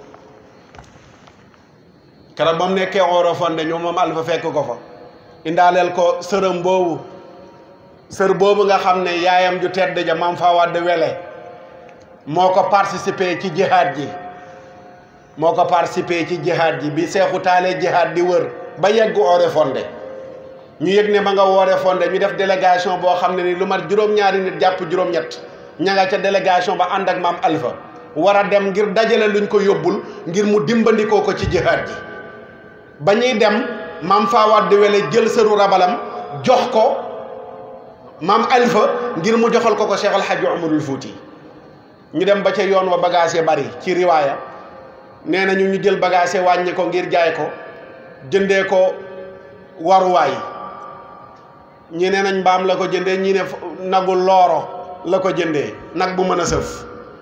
keroog ba mu nekkee Orofonde ñu moom alfa fekk ko fa indaaleel ko sërëm boobu sër boobu nga xam ne yaayam ju tedd ja maam faa wadd wele moo ko participé ci jihaad ji moo ko participé ci jihaad ji bi seexu taalee jihaad di wër ba yegg Oréfondé ñu yëg ne ma nga Oréfondé ñu def délégation boo xam ne ni lu mat juróom-ñaari nit jàpp juróom-ñett ña nga ca délégation ba ànd ak maam Alpha war a dem ngir dajale luñ ko yóbbul ngir mu dimbandikoo ko ci jihaad ji ba ñuy dem maam faa wadd wele jël sëru rabalam jox ko maam Alpha ngir mu joxal ko ko Cheikh El Hadj Umarul Fouti ñu dem ba ca yoon wa bagage bari ci riwaaya nee na ñu ñu jël bagage wàññi ko ngir jaay ko jëndee ko waruwaay ñi ne nañ mbaam la ko jëndee ñi ne nagu looro la ko jëndee nag bu mën a sëf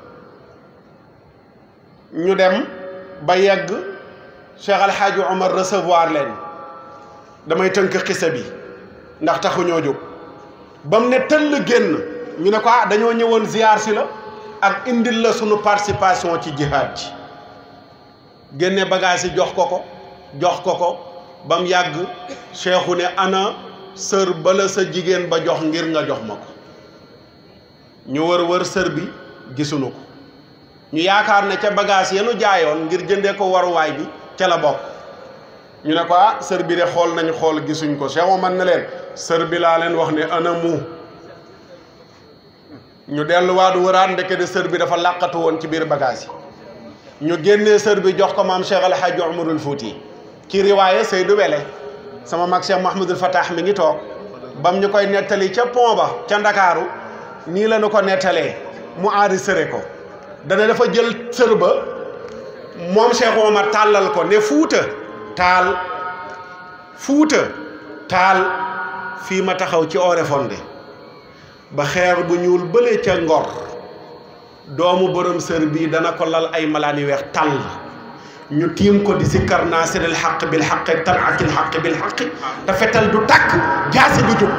ñu dem ba yegg Cheikh El Hadj Omar recevoir leen damay tënk xisa bi ndax taxuñoo jóg ba mu ne tëll génn ñu ne ko ah dañoo ñëwoon ziar si la ak indil la sunu participation ci jihaad ji génne bagage yi jox ko ko jox ko ko ba mu yàgg cheikhu ne ana sër bala sa jigéen ba jox ngir nga jox ma ko ñu wër wër sër bi gisuñu ko ñu yaakaar ne ca bagage yenu jaayoon ngir jëndee ko waruwaay bi ca la bokk ñu ne ko ah sër bi de xool nañ xool gisuñ ko Cheikh Omar ne leen sër bi laa leen wax ne ana mu ñu delluwaat wëraat ndeke de sër bi dafa làqatu woon ci biir bagage yi ñu génnee sër bi jox ko maam Cheikh El Hadj Omarul Fouti ci riwaaye Seydou Wele sama mag Cheikh Mahmoudul Fatah mi ngi toog bam ñu koy nettali ca pont ba ca Ndakaaru nii la ñu ko nettalee mu enregistré ko dana dafa jël sër ba moom Cheikh Omar tàllal ko ne fuuta taal fuuta taal fii ma taxaw ci Oréfondé ba xeer bu ñuul bële ca ngor doomu borom sër bii dana ko lal ay malaan yu weex tàll ñu tiim ko di sikkar naasiril xaq bil xaq talatil xaq bil xaq te fetal du tàkk jaasi du jóg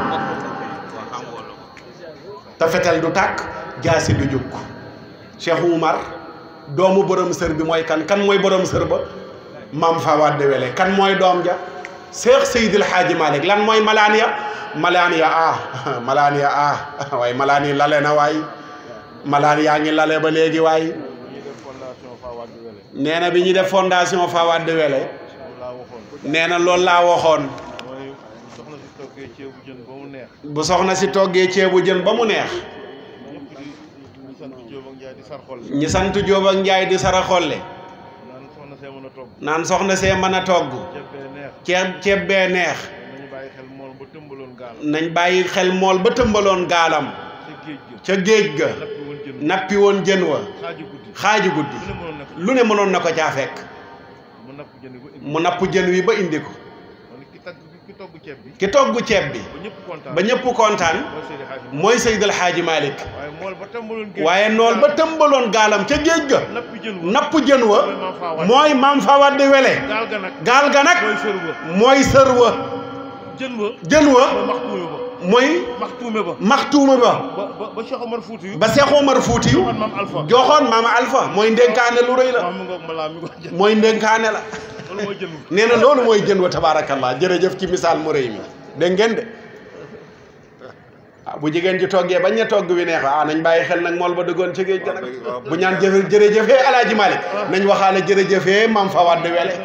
te fetal du tàkk jaasi du jóg Cheikh Oumar doomu borom sër bi mooy kan kan mooy borom sër ba maam Fawade Wele kan mooy doom ja Cheikh Seydil Hadji Malick lan mooy malaan ya malaan ya ah malaan ya ah waaye malaan yi lale na waay malaan yaa ngi lale ba léegi waay ñi def fondation Fawade Wele nee na bi ñuy def fondation Fawade Wele loolu laa waxoon nee na loolu laa waxoon mooy soxna si toggee ceebu jën ba mu neex bu soxna si toggee ceebu jën ba mu neex ñëpp di ñu sant Jóob ak Njaay di sarxol ñi sant Jóob ak Njaay di sara xolle naan soxna see mën a togg naan soxna see mën a togg ceeb bee neex ceeb ceeb bee neex nañu bàyyi xel mool ba tëmbaloon gaal nañ bàyyi xel mool ba tëmbaloon gaalam ca géej ga ca géej ga nappi woon jën nappi woon jën wa xaaju guddi xaaju guddi lu ne mënoon na ko lu ne mënoon na ko caa fekk mu napp jën bi ba indi mu napp jën wi ba indi ko man ki tagg ki togg ceeb bi ki togg ceeb bi ba ñëpp kontaan ba ñëpp kontaan mooy Seydi Hadji mooy Seydil Hadji Malick waaye mool ba tëmbaloon géej waaye nool ba tëmbaloon gaalam ca géej ga nappi jën wa napp jën wa mooy maam Fawade mooy maam Fawade Wele gaal ga nag gaal ga nag mooy sër ba mooy sër wa jën wa jën wa mooy maxtuume ba mooy maxtuume ba maxtuuma ba ba ba ba Cheikh Omar Fouti yu ba Seex Omar Fuutiyu man maam Alpha joxoon maama Alpha mooy ndénkaane lu rëy la maam mi ngoog malaa mi ngoog jën mooy ndénkaane la loolu mooy jën wa nee na loolu mooy jën wa tabaarakallah jërëjëf ci misaal mu rëy mi dégg ngeen de ah bu jigéen ji toggee bañ ne togg wi neex ah nañ bàyyi xel nag mool ba duggoon ci géej ga nag bu ñaan jëf jërëjëfee alaaji Malick nañ waxaale jërëjëfee maam Fawade Wele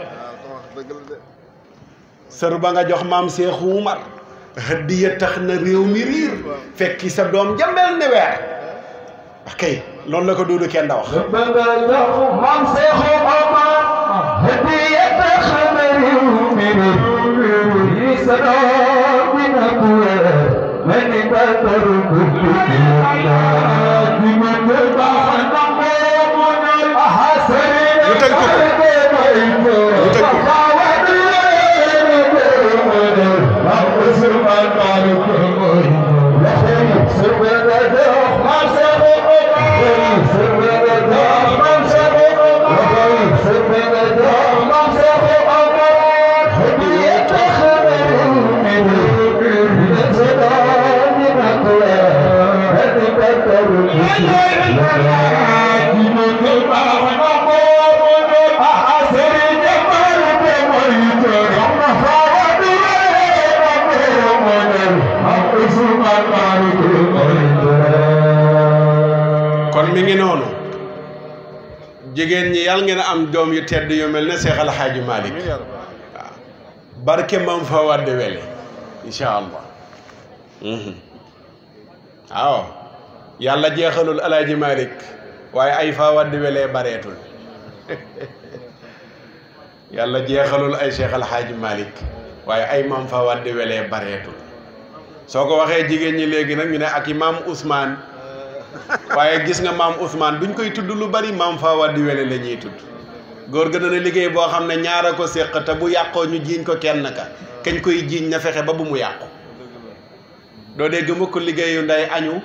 sër ba nga jox maam Seexu Umar hëddiya tax na réew mi riir fekki sa doom jambel ne weer ok loolu la ko duudu kenn da wax maam Seexu Omar hadiya tax na réew mi riir sa doom dina ko weer mel ni batar guddi di ma ne baax na ko aha sëriñ Lu tënk ko. Lu tënk ko. kon mi ngi noonu jigéen ñi yàlla ngeen am doom yu tedd yu mel ne Seex Al Hadji Malick waaw barke maam Fawade Wele incha allah Mhm. waaw yàlla jeexalul El Hadji Malick waaye ay Fawade Wele bareetul yàlla jeexalul ay Seex Al Hadji Malick waaye ay maam Fawade Wele bareetul soo ko waxee jigéen ñi léegi nag ñu ne ak i maam Ousmane waaye gis nga maam Ousmane duñ koy tudd lu bari maam Fawade Wele la ñuy tudd góor gën na liggéey boo xam ne ñaar a ko séq te bu yàqoo ñu jiiñ ko kenn ka kañ koy jiiñ na fexe ba bu mu yàqu doo dégg mukk liggéeyu ndey añu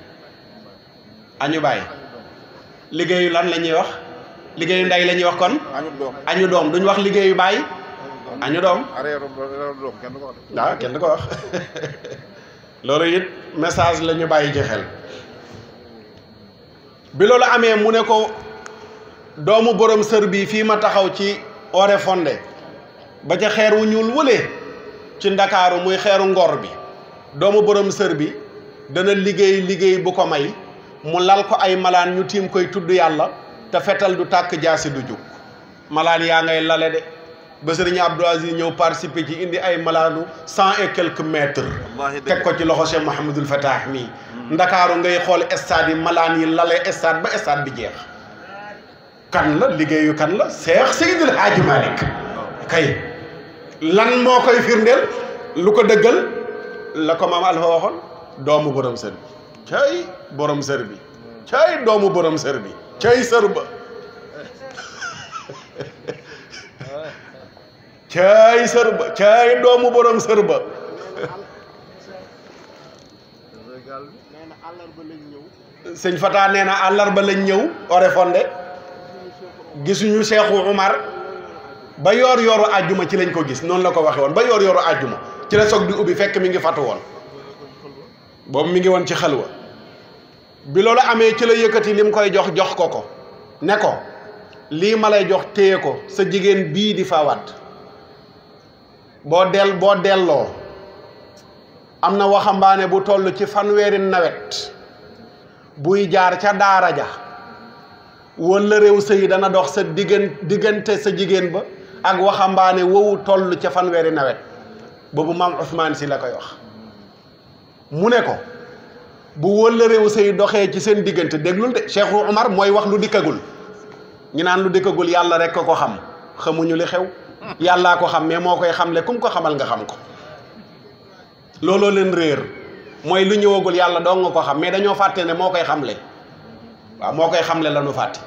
añu bàyyi liggéeyu lan la ñuy wax liggéeyu ndey la ñuy wax kon añu doom añu doom duñ wax liggéeyu bàyyi añu doom areeru areeru doom kenn du ko wax waaw kenn du ko wax loolu it message la ñu bàyyi ci xel bi loolu amee mu ne ko doomu borom sër bi fii ma taxaw ci Oréfondé ba ca xeer wu ñuul wëlee ci ndakaaru muy xeeru ngor bi doomu borom sër bi dana liggéey liggéey bu ko may mu lal ko ay malaan ñu tiim koy tudd yàlla te fetal du tàkk jaasi du jug malaan yaa ngay lale de ba sëriñ Abdou Aziz ñëw participer ci indi ay malaanu cent et quelques mètres wallaahi teg ko ci loxo Cheikh Mouhamadul Fatah mii ndakaaru ngay xool stade yi malaan yi lale stade ba stade bi jeex kan la liggéeyu kan la Cheikh Seydil Hadji Malick kay lan moo koy firndeel lu ko dëggal la ko maam Alpha waxoon doomu borom sër bi cay borom sër bi cay doomu borom sër bi cay sër ba cay sër ba cay doomu borom sër ba régal bi nee na àllarba lañ ñëw sëñ Fata nee na àllarba lañ ñëw Oréfondé gisuñu Seexu Umar ba yoor yooru àjjuma ci lañ ko gis noonu la ko waxe woon ba yoor yooru àjjuma ci la soog di ubbi fekk mi ngi fatu woon boobu mi ngi woon ci xalwa bi loolu amee ci la yëkkati lim koy jox jox ko ko ne ko lii ma lay jox téye ko sa jigéen bii di faawaat boo del boo delloo am na waxambaane bu toll ci fanweeri nawet buy jaar ca daara ja wala réew sëy dana dox sa diggan diggante sa jigéen ba ak waxambaane wowu toll ca fanweeri nawet boobu maam Ousmane si la koy wax mu ne ko bu wëlla réew sëy doxee ci seen diggante déglul de Cheikh Omar mooy wax lu dikkagul ñu naan lu dikkagul yàlla rek ko ko xam xamuñu li xew yàllaa ko xam mais moo koy xamle kum ko xamal nga xam ko looloo leen réer mooy lu ñëwagul yàlla doo nga ko xam mais dañoo fàtte ne moo koy xamle waaw moo koy xamle la ñu fàtte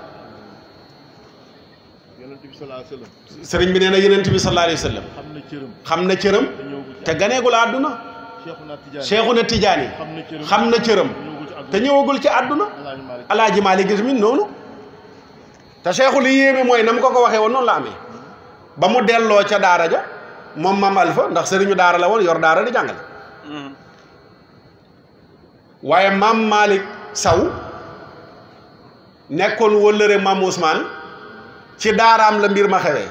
yonent bi salaa sallam sëriñ bi nee na yenent bi sallallahu alayhi wa sallam xam na cëram xam na cëram te ñëwagul ci te ganeegul àdduna Cheikhuna Tidiane Cheikhuna Tidiane xam na cëram xam na cëram ñëwagul ci te ñëwagul ci àdduna Alaaji Malick alaaji Maalik gis min noonu te Cheikhu li yéeme mooy na mu ko ko waxee woon noonu la amee ba mu delloo ca daara ja moom maam Alpha ndax sëriñu daara la woon yor daara di jàngale waaye maam Malick Saw nekkoon wëllëre maam Ousmane ci daaraam la mbir ma xewee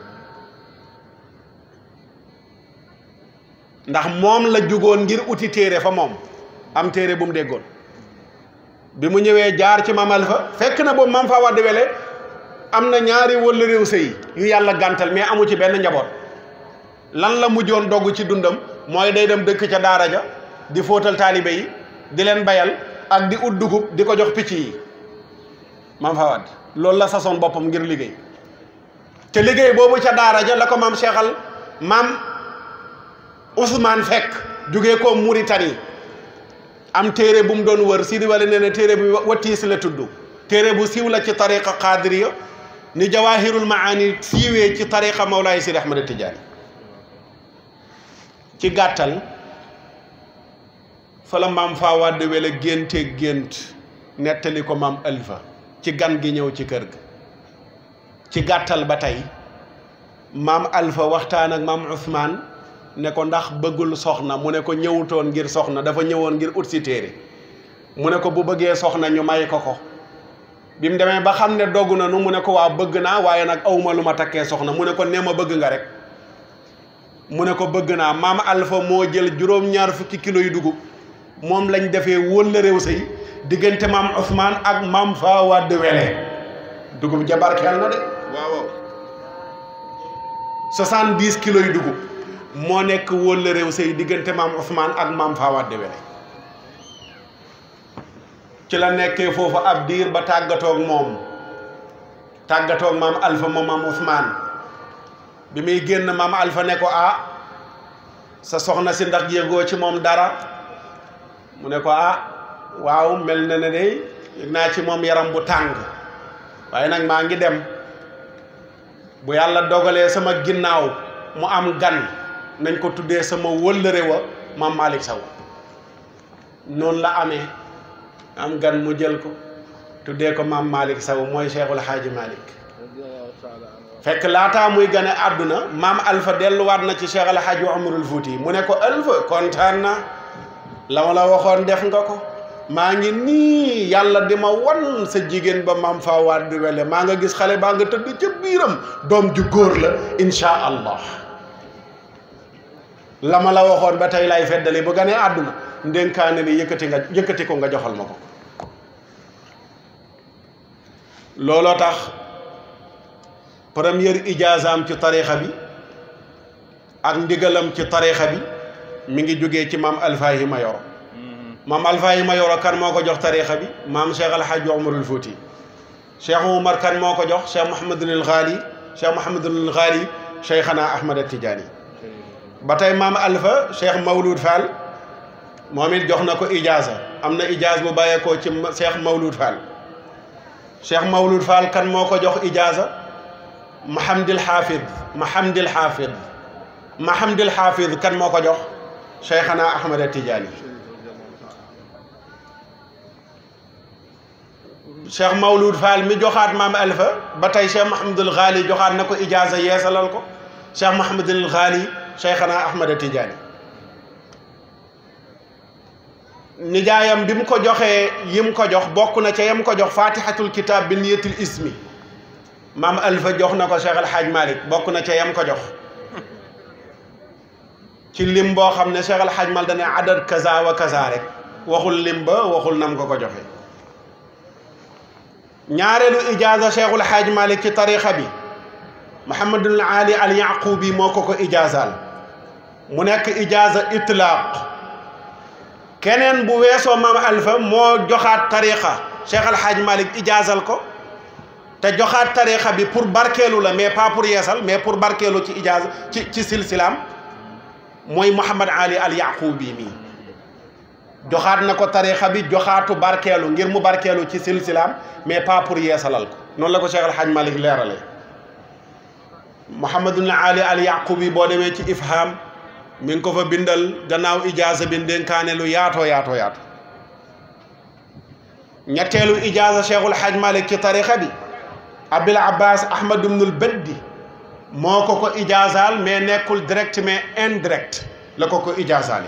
ndax moom la jugoon ngir uti téere fa moom am téere bu mu déggoon bi mu ñëwee jaar ci maam Alpha fekk na boobu maam fa waddi wele am na ñaari wëllëreew sëy yu yàlla gàntal mais amu ci benn njaboot lan la mujjoon dogg ci dundam mooy day dem dëkk ca daara ja di fóotal taalibe yi di leen bayal ak di ut dugub di ko jox picc yi maam fa wadd loolu la sasoon boppam ngir liggéey te liggéey boobu ca daara ja la ko maam seexal maam Ousmane fekk jógee ko Mauritanie am téere bu mu doon wër Sidi Wali nee na téere bu watiis la tudd téere bu siiw la ci tariqa qadiriya ni jawahirul maani siiwee ci tariqa Mawlaay Sidi Ahmad Tijaani ci gàttal fa la maam faa wàdd wele génte gént nettali ko maam Alpha ci gan gi ñëw ci kër ga ci gàttal ba tey maam Alpha waxtaan ak maam Ousmane ne ko ndax bëggul soxna mu ne ko ñëwutoon ngir soxna dafa ñëwoon ngir ut si téere mu ne ko bu bëggee soxna ñu may ko ko bi mu demee ba xam ne dogg na nu mu ne ko waa bëgg naa waaye nag awma lu ma takkee soxna mu ne ko nee ma bëgg nga rek mu ne ko bëgg naa maam Alpha moo jël juróom-ñaar fukki kilo yu dugub moom lañ defee wëlla réew sëy diggante maam Ousmane ak maam fa wadd wele dugub jabarkeel na de waaw soixante-dix kilos yu dugub moo nekk wëlla réew sëy diggante maam Ousmane ak maam fa wadd wele ci la nekkee foofu ab diir ba tàggatoog moom tàggatoog maam Alpha moom maam Ousmane bi muy génn maam Alpha ne ko ah sa soxna si ndax yëgoo ci moom dara mu ne ko ah waaw mel na ne de yëg naa ci moom yaram bu tàng waaye nag maa ngi dem bu yàlla dogalee sama ginnaaw mu am gan nañ ko tuddee sama wëllëre wa maam Malick Sow noonu la amee am gan mu jël ko tuddee ko maam Malick Sow mooy Cheikhul Hadji Malick fekk laataa muy gane àdduna maam Alpha delluwaat na ci Cheikh El Hadji Omarul Fouti mu ne ko Alpha kontaan na la ma la waxoon def nga ko maa ngi nii yàlla di ma wan sa jigéen ba maam faa waat di wele maa nga gis xale baa nga tëdd ca biiram doom ju góor la insha allah la ma la waxoon ba tey lay feddali bu ganee àdduna ndénkaane ni yëkkati nga yëkkati ko nga joxal ma ko looloo tax première ijaazaam ci tarixa bi ak ndigalam ci tarixa bi mi ngi jógee ci maam Alfahima Yoro maam Alfahima Yoro kan moo ko jox tarixa bi maam Cheikh Alhaji Omarul Fouti Cheikh Oumar kan moo ko jox Cheikh Mouhamadul Ghali Cheikh Mouhamadul Ghali Cheikhana Ahmad Tidiane ba tey maam Alpha Cheikh Mawlud Fall moom it jox na ko ijaasa am na ijaas bu bàyyeekoo ci Cheikh Mawlud Fall Cheikh Mawlud Fall kan moo ko jox ijaasa Mahamdil Hafid Mahamdil Hafid Mahamdil Hafid kan moo ko jox Cheikhana Ahmad Tidiane Cheikh Mawlud Fall mi joxaat maam Alpha ba tey Cheikh Mahamadul Ghali joxaat na ko ijaasa yeesalal ko Cheikh Mahamadul Ghali Cheikhana Ahmad Tidiane nijaayam bi mu ko joxee yim ko jox bokk na ca yam ko jox fatihatul kitab bi niyatil ismi maam Alpha jox na ko Cheikh El Hadj Malick bokk na ca yam ko jox ci lim boo xam ne Cheikh El Hadj Malick dane adad kaza wa kaza rek waxul lim ba waxul nam ko ko joxe ñaareelu ijaaza Cheikhul Hadj Malick ci tarixa bi Mouhamadul Ali al Yaqubi moo ko ko ijaazaal mu nekk ijaaza itlaaq keneen bu weesoo maam Alpha moo joxaat tariqa Cheikh Al Hadj Malick ijaazal ko te joxaat tariqa bi pour barkeelu la mais pas pour yeesal mais pour barkeelu ci ijaaz ci ci silsilaam mooy Mouhamad Ali al Yaqubi mii joxaat na ko tariqa bi joxaatu barkeelu ngir mu barkeelu ci silsilaam mais pas pour yeesalal ko noonu la ko Cheikh Al Hadj Malick leerale Mouhamadul Ali al Yaqubi boo demee ci ifham mi ngi ko fa bindal gannaaw ijaaza bi dénkaane lu yaatoo yaatoo yaatu ñetteelu ijaaza cheikhul haj malik ci tarixa bi abil abbas ahmad ibnul beddi moo ko ko ijaazaal mais nekkul direct mais indirect la ko ko ijaazaale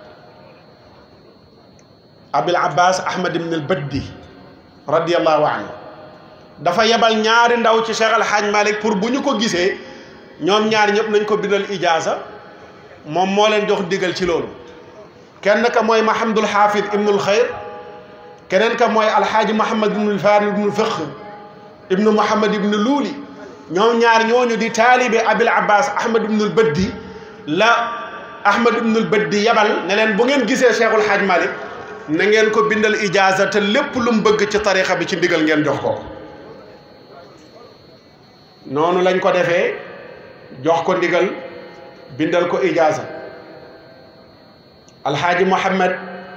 abil abbas ahmad ibnul beddi radiallahu anhu dafa yebal ñaari ndaw ci cheikh al haj malik pour bu ñu ko gisee ñoom ñaar ñëpp nañ ko bindal ijaaza moom moo leen jox digal ci loolu kenn ka mooy mahamadul xaafid ibnul xayr keneen ka mooy alxaaji mahamad ibnul farid ibnul fiq ibnu mahamad ibnu luuli ñoom ñaar ñooñu di taalibe abil abbas ahmad ibnul bëddi la ahmad ibnul bëddi yabal ne leen bu ngeen gisee cheikhul xaaj malik na ngeen ko bindal ijaaza te lépp lu mu bëgg ci tarixa bi ci ndigal ngeen jox ko noonu lañ ko defee jox ko ndigal bindal ko ijaaza alxaaji Mouhamed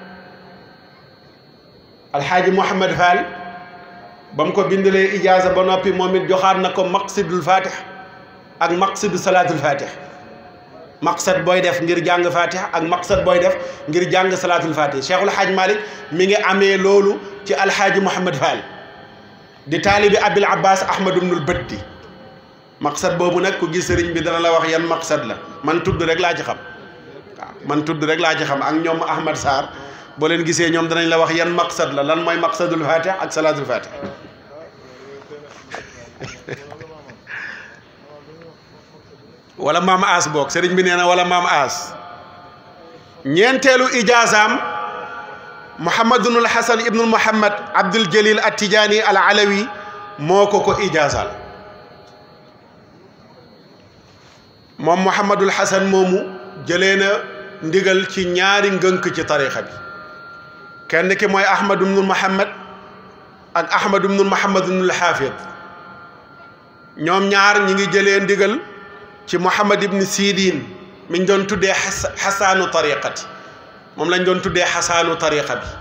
alxaaji Mouhamed Fall ba mu ko bindalee ijaaza ba noppi moom it joxaat na ko maqsidul fatih ak maqsidu salaatul fatih maqsad booy def ngir jàng fatih ak maqsad booy def ngir jàng salaatul fatih cheikhul xaaj Malik mi ngi amee loolu ci alxaaji Mouhamed Fall di taalibi abil abbas ahmad ibnul bëddi maqsad boobu nag ku gis sëriñ bi dana la wax yan maqsad la man tudd rek laa ci xam waaw man tudd rek laa ci xam ak ñoom Ahmad Sarr boo leen gisee ñoom danañ la wax yan maqsad la lan mooy maqsadul fatih ak salaatul fatih wala maam aas boog sëriñ bi nee na wala maam aas ñeenteelu ijaazaam Muhammadunul Hasan ibnul Muhammad Abdul Jalil at Tijaani al Alawi moo ko ko ijaazaal moom Mouhamadul Hasan moomu jëlee na ndigal ci ñaari ngënk ci tarixa bi kenn ki mooy Ahmad ibnul Muhammad ak Ahmad ibnul Muhammad ibnul Xaafid ñoom ñaar ñi ngi jëlee ndigal ci Mouhamad ibn Sidin mi ñu doon tuddee xasaanu tariqati moom lañ doon tuddee xasaanu tariqa bi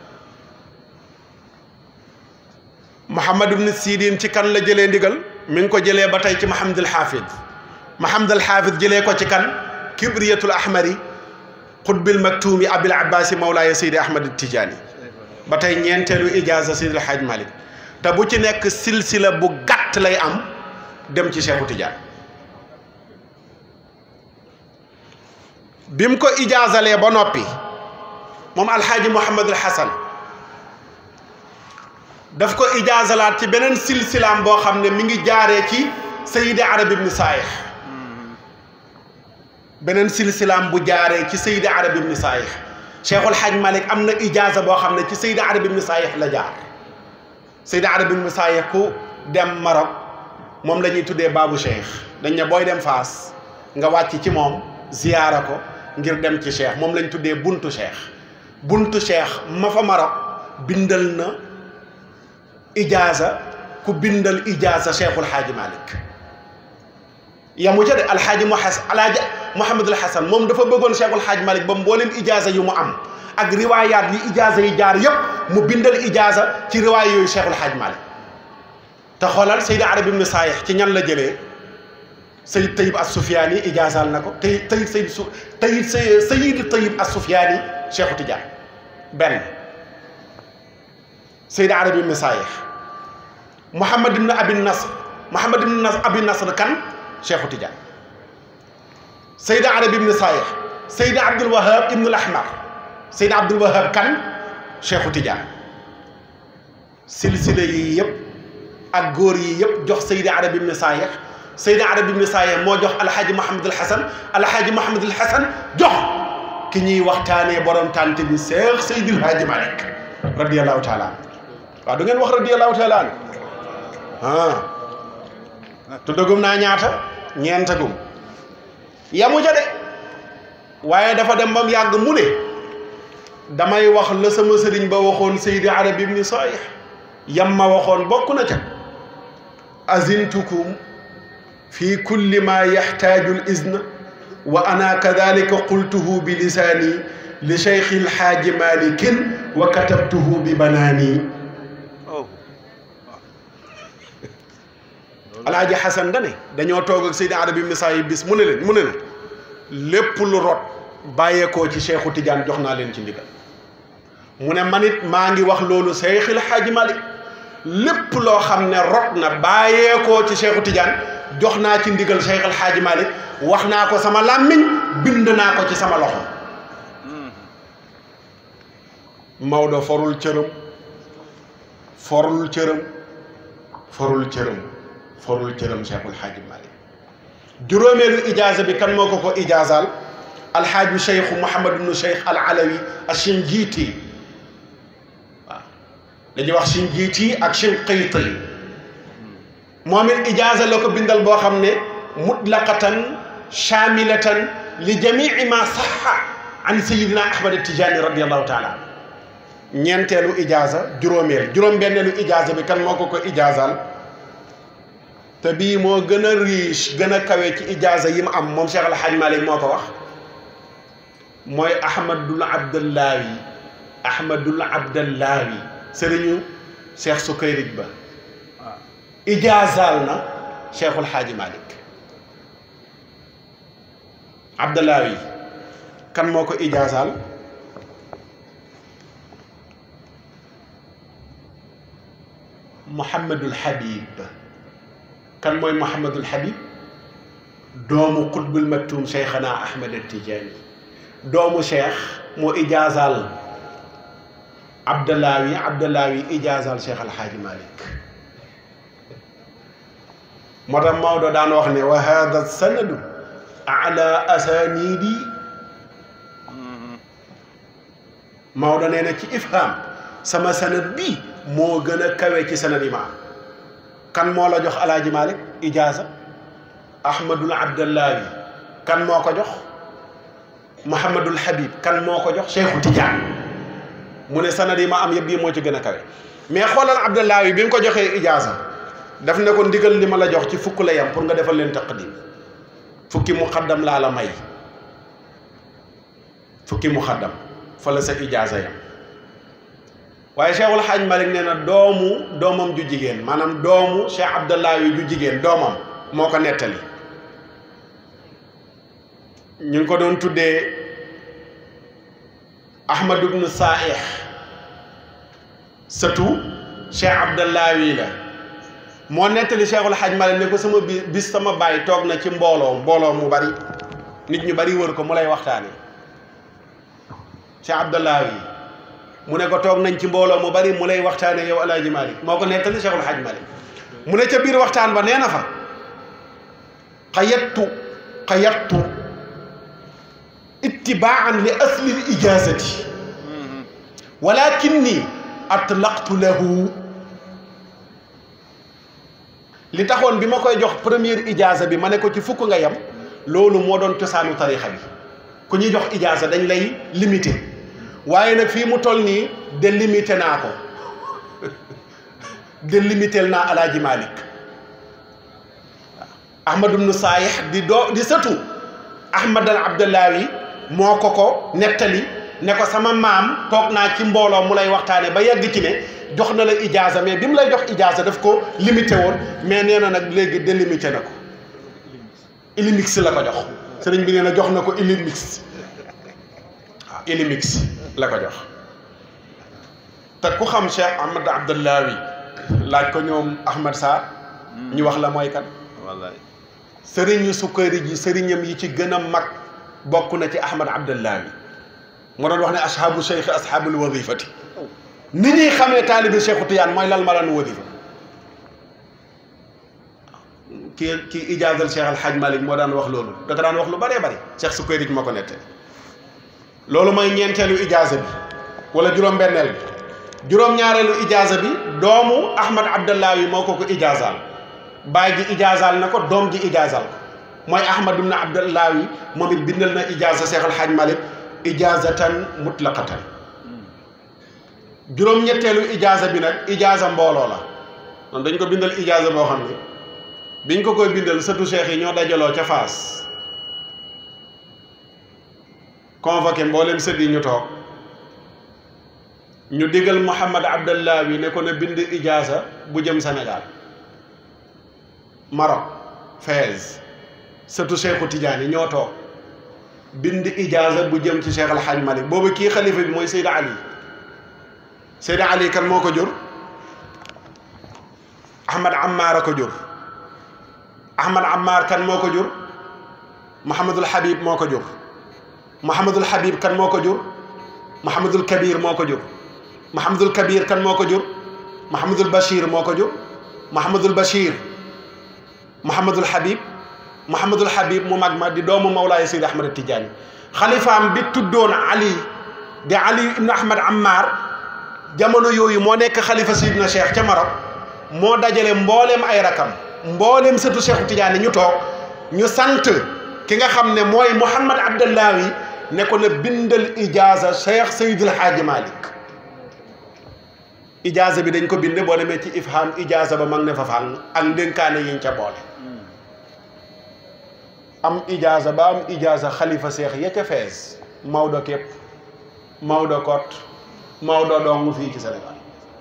Mouhamad ibn Sidin ci kan la jëlee ndigal mi ngi ko jëlee ba tey ci Mouhamadul Xaafid Mahamad al Xaafid jëlee ko ci kan kibriyatul ahmari xutbil maktuumi abil abbaasi mawlaaya Seydi Ahmad Tijaani ba tey ñeenteelu ijaaza Seydi El Hadj Malick te bu ci nekk silsila bu gàtt lay am dem ci Cheikhu Tidiane bi mu ko ijaazalee ba noppi moom alxaaji Mouhamadul Hasan daf ko ijaazalaat ci beneen silsilaam boo xam ne mi ngi jaaree ci Seydi Arab ibn Saayix beneen silsilaam bu jaaree ci Seydi Arab ibn Saayix Cheikhul Hadj Malick am na ijaaza boo xam ne ci Seydi Arab ibn Saayix la jaar Seydi Arab ibn Saayix ku dem Maroc moom la ñuy tuddee baabu Cheikh dañ ne booy dem Faas nga wàcc ci moom ziyaara ko ngir dem ci cheikh moom lañ tuddee buntu cheikh buntu cheikh ma fa Maroc bindal na ijaaza ku bindal ijaaza cheikhul xaaji Malick yamu ca de alxaaji mu xas alaaji Mouhamadul Hasan moom dafa bëggoon cheikhul xaaji Malick ba mboolem ijaaza yu mu am ak riwaayaat yi ijaaza yi jaar yépp mu bindal ijaaza ci riwaay yooyu cheikhul xaaji Malick te xoolal Seydi Arabi ibn Saayix ci ñan la jëlee Sayid Tayib as Sufyaani ijaazaal na ko tey Tayib Sayid su Tayib Sayid Tayib as Sufyaani Cheikhu Tidiane benn Seydi Arabi ibn Saayix Mouhamad ibn Abi Nasr Mouhamad ibn Abi Nasr kan Cheikhu Tidiane Seydi Arabi ibn Saayix Seydi Abdul Wahab ibn al Ahmar Seydi Abdul Wahab kan Cheikhu Tidiane silsile yi yëpp. ak góor yi yëpp jox Seydi Arabi ibn Saayix Seydi Arabi ibn Saayix moo jox alxaaji Mouhamadul Hasan alxaaji Mouhamadul Hasan jox ki ñuy waxtaanee borom tànt bi Seex Seydil Haaji Malick radiyallahu taala waaw du ngeen wax radiyallahu taala an ah tuddagum naa ñaata ñeentagum yamu ja de waaye dafa dem ba mu yàgg mu ne damay wax la sama sëriñ ba waxoon Seydi Arabi ibn Saayix yam ma waxoon bokk na ca azintukum fi kulli ma yaxtaaju l izna wa ana kadalika qultuhu bi lisaani li cheikh ilxaaji malikin wa katabtuhu bi banaani alaaji xasan dane dañoo toog ak Seydi Arabi ibn Saayix bis mu ne leen mu ne leen lépp lu rot bàyyeekoo ci cheikhu Tidiane jox naa leen ci ndigal mu ne man it maa ngi wax loolu cheikh ilxaaji malik lépp loo xam ne rot na bàyyeekoo ci Cheikhu Tidiane jox naa ci ndigal Cheikh El Hadj Malick wax naa ko sama làmmiñ bind naa ko ci sama loxo Maodo forul cërëm forul cërëm forul cërëm forul cërëm Cheikh El Hadj Malick juróomeelu ijaaza bi kan moo ko ko ijaazaal alxaaju Cheikh Mouhamad ibnu Cheikh al Alawi Ashinjiiti dañuy wax Shinjiiti ak Shinqiiti moom it ijaaza la ko bindal boo xam ne mutlaqatan shaamilatan li jamii ma saxa an sayidina Ahmad Tijaani radiallahu taala ñeenteelu ijaaza juróomeel juróom-benneelu ijaaza bi kan moo ko ko ijaazaal te bii moo gën a riche gën a kawe ci ijaaza yi mu am moom Cheikh El Hadj Malick moo ko wax mooy Ahmadul Abdallawi Ahmadul Abdallawi sëriñu cheikh Sukayrij ba ijaazaal na cheikhul xaaji Malick Abdallawi kan moo ko ijaazaal Mouhamadul Habib kan mooy Mouhamadul Habib doomu Qutbul Maktum cheikhana Ahmed Tijaani doomu cheikh moo ijaazaal Abdallawi Abdallawi ijaazaal Cheikh Al Hadj Malick moo tax Maodo daan wax ne wa hada sanadu ala asanidi Maodo nee na ci ifham sama sanad bi moo gën a kawe ci sanad yi ma am kan moo la jox El Hadj Malick ijaaza Ahmadul Abdallawi kan moo ko jox Mouhamadul Habib kan moo ko jox Cheikhu Tidiane mu ne sanad yi ma am yëpp bii moo ci gën a kawe mais xoolal Abdallahi bi mu ko joxee ijaaza daf ne ko ndigal li ma la jox ci fukk la yam pour nga defal leen taqdim fukki muqaddam laa la may fukki muqaddam fa la sa ijaaza yam waaye Cheikhul Hadj Malick nee na doomu doomam ju jigéen maanaam doomu Cheikh Abdallahi ju jigéen doomam moo ko nettali ñu ngi ko doon tuddee Ahmad ibn Saih sëtu Cheikh Abdallahi la moo nettali Cheikhul Hadj Malick ne ko sama bi bis sama baay toog na ci mbooloo mbooloo mu bari nit ñu bari wër ko mu lay waxtaane Cheikh Abdallahi mu ne ko toog nañ ci mbooloo mu bari mu lay waxtaane yow El Hadj Malick moo ko nettali Cheikhul Hadj Malick mu ne ca biir waxtaan ba nee na fa xayattu xayattu ittibaan li asli l ijazati walakinni atlaqtu lahu li taxoon bi ma koy jox première ijaza bi ma ne ko ci fukk nga yem loolu moo doon cosaanu tarixa bi ku ñuy jox ijaasa dañ lay limité waaye nag fii mu toll nii délimité naa ko délimité naa alaaji Malick ahmad ibnu saayix di doo di sëtu ahmad al abdallawi moo ko ko nettali ne ko sama maam toog naa ci mbooloo mu lay waxtaane ba yegg ci ne jox na la ijaasa mais bi mu lay jox ijaasa daf ko limité woon mais nee na nag léegi délimité na ko ilimix la ko jox sëriñ bi nee na jox na ko ilimix waaw ilimix la ko jox te ku xam Cheikh Ahmad Abdallawi laaj ko ñoom Ahmad Sarr ñu wax la mooy kan wallaay sëriñu sukkari ji sëriñam yi ci gën a mag bokk na ci Ahmad Abdallahi moo doon wax ne ashaabu cheikh ashaabul wadifati ni ñuy xamee taalibi Cheikhu Tiyaan mooy lal malaan wadifa kii kii ijaazal Cheikh Al Hadj Malick moo daan wax loolu da ko daan wax lu bëree bëri Cheikh sukkari ji moo ko nette loolu mooy ñeenteelu ijaaza bi wala juróom-benneel bi juróom-ñaareelu ijaaza bi doomu Ahmad Abdallahi moo ko ko ijaazaal baay ji ijaazaal na ko doom ji ijaazaal ko mooy ahmad ibn abdallahi moom it bindal na ijaaza seex alxaaj malik ijaazatan mutlaqatan juróom-ñetteelu ijaaza bi nag ijaaza mbooloo la man dañ ko bindal ijaaza boo xam ne biñ ko koy bindal sëtu seex yi ñoo dajaloo ca faas convoqué mboolem sët yi ñu toog ñu digal muhammad abdallahi ne ko na bind ijaaza bu jëm Sénégal Maroc Fès sëtu Cheikhu Tidiane ñoo toog bind ijaaza bu jëm ci Cheikh Al Hadj Malick boobu kii xalifa bi mooy Seyda Ali Seyda Ali kan moo ko jur Ahmad Ammar a ko jur Ahmad Ammar kan moo ko jur Mouhamadul Habib moo ko jur Mouhamadul Habib kan moo ko jur Mouhamadul Kabir moo ko jur Mouhamadul Kabir kan moo ko jur Mouhamadul Bachir moo ko jur Mouhamadul Bachir Mouhamadul Habib Mouhamadul Habib mu mag ma di doomu Mawlaay Seydi Ahmad Tidiane xalifaam bi tuddoon Ali di Ali ibn Ahmad Ammar jamono yooyu moo nekk xalifa Seydina Cheikh ca Maroc moo dajale mbooleem ay rakam mbooleem sëtu Cheikhu Tidiane ñu toog ñu sant ki nga xam ne mooy Mouhamad Abdallahi ne ko na bindal ijaaza Cheikh Seydil Hadji Malick ijaaza bi dañ ko bind boo demee ci ifham ijaaza ba mag ne fa fàng ak ndénkaane yiñ ca boole am ijaaza ba am ijaaza xalifa seex ya ca fees Maodo képp Maodo kot Maodo dong fii ci Sénégal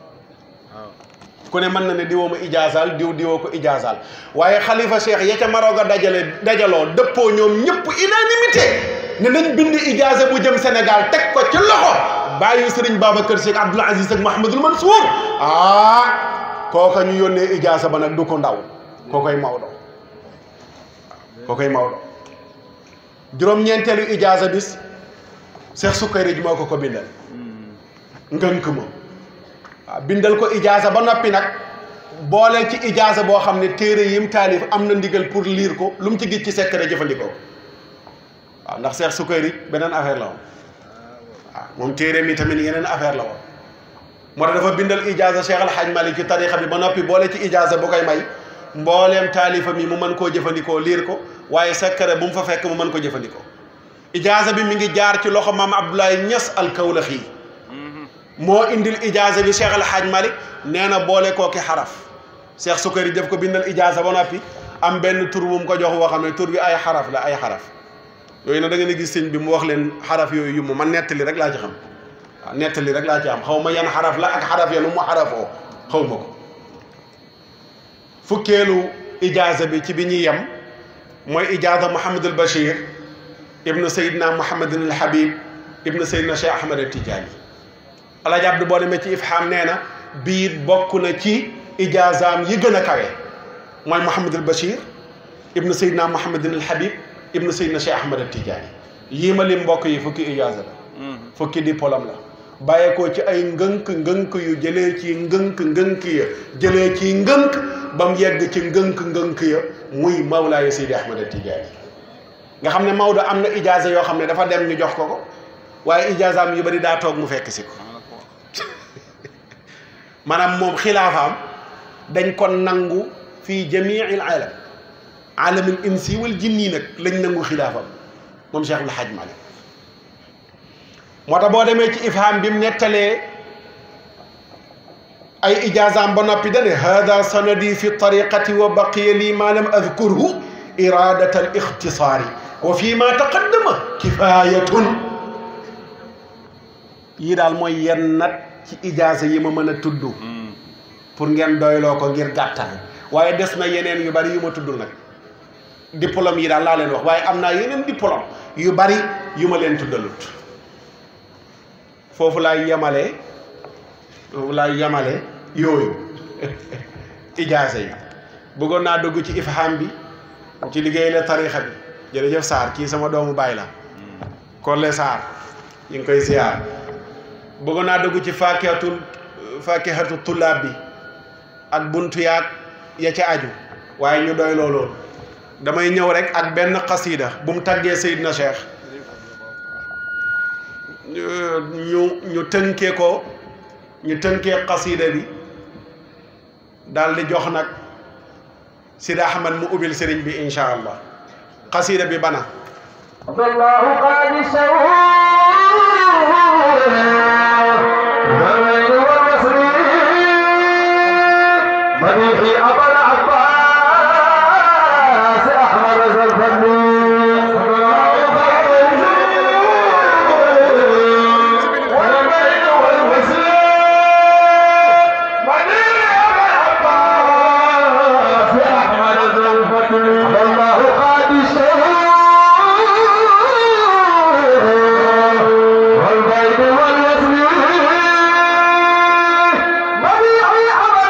ku ne mën na ne diwoo ma ijaazaal diw diwoo ko ijaazaal waaye xalifa seex ya ca Maroc a dajale dajaloo dëppoo ñoom ñëpp unanimité ne nañ bind ijaaza bu jëm Sénégal teg ko ci loxo bàyyi sëriñ Babacar Cheikh Abdoul Aziz ak Mouhamadul Mansour ah kooka ñu yónnee ijaaza ba nag du ko ndaw kookoy Maodo kookoy Maodo juróom-ñeenteelu ijaaza bis Cheikh Sukkari ji moo ko ko bindal ngënk ma waaw bindal ko ijaaza ba noppi nag boole ci ijaaza boo xam ne téere yim taalif am na ndigal pour lire ko lu mu ci gis ci secret jëfandikoo waaw ndax Cheikh Sukkari beneen affaire la woon waaw moom téere mi tamit yeneen affaire la woon moo tax dafa bindal ijaaza Cheikh Al Hadj Malick ci tarixa bi ba noppi boole ci ijaaza bu koy may mbooleem taalifa mi mu mën koo jëfandikoo liir ko waaye secret bu mu fa fekk mu mën ko jëfandikoo ijaaza bi mi ngi jaar ci loxo maam Abdoulaye Niass al Kawlaxi moo indil ijaaza bi Cheikh Al Hadj Malick nee na boole koo ki xaraf Cheikh Sukkari def ko bindal ijaaza ba noppi am benn tur bu mu ko jox woo xam ne tur bi ay xaraf la ay xaraf yooyu nag da ngeen a gis sëñ bi mu wax leen xaraf yooyu yu mu man nettali rek laa ci xam waaw nettali rek laa ci am xaw ma yan xaraf la ak xaraf ya nu mu xarafoo xaw ma ko fukkeelu ijaaza bi ci bi ñuy yem mooy ijaaza Mouhamadul Bachir ibnu Seydina Mouhamadin al Habib ibnu Seydina Cheikh Ahmad al Tidiane Alaaji Abdu boo demee ci ifham nee na biir bokk na ci ijaazaam yi gën a kawe mooy Mouhamadul Bachir ibnu Seydina Mouhamadin al Habib ibnu Seydina Cheikh Ahmad al Tidiane yii ma lim mbokk yi fukki ijaaza la fukki diplôme la bàyyeekoo ci ay ngënk ngënk yu jëlee ci ngënk ngënk ya jëlee ci ngënk ba mu yegg ci ngënk ngënk ya muy Mawlaaya Seydi Ahmad Tijaani nga xam ne Maodo am na ijaaza yoo xam ne dafa dem ñu jox ko ko waaye ijaazaam yu bari daa toog mu fekk si ko maanaam moom xilaafaam dañ ko nangu fii jamiil alam alamul insi wal jinni nag lañ nangu xilaafam moom Cheikh El Hadj Malick moo tax boo demee ci ifham bi mu nettalee ay ijaazaam ba noppi dane hada sanadi fi tariqati wa baqiya lii ma lam adkurhu iradat al ixtisaari wa fi ma taqaddama kifayatun yii daal mooy yenn nat ci ijaaza yi ma mën a tudd pour ngeen doyloo ko ngir gàttal waaye des na yeneen yu bari yu ma tuddul nag diplôme yi daal laa leen wax waaye am naa yeneen diplôme yu bari yu ma leen tuddalut foofu laay yemale foofu laay yemale yooyu ijaaza yi bëggoon naa dugg ci ifham bi ci liggéey la tarixa bi jërëjëf Sarr kii sama doomu baay la Kolle Sarr ñu ngi koy ziar bëggoon naa dugg ci fakihatul fakihatu tullaab bi ak buntu yaag ya ca aju waaye ñu doy looloon damay ñëw rek ak benn xasida bu mu tàggee Seydina Cheikh ñu ñu tënkee ko ñu tënkee xasida bi daal di jox nag Sidi Ahmad mu ubbil sëriñ bi incha allah xasida bi bana الله قد سوى والويل والوصل مديحي أبا العباس أحمد زلفني والويل والوصل مديحي أبا العباس أحمد زلفني الله قد سوى والبيت واليسر مبيعي أبا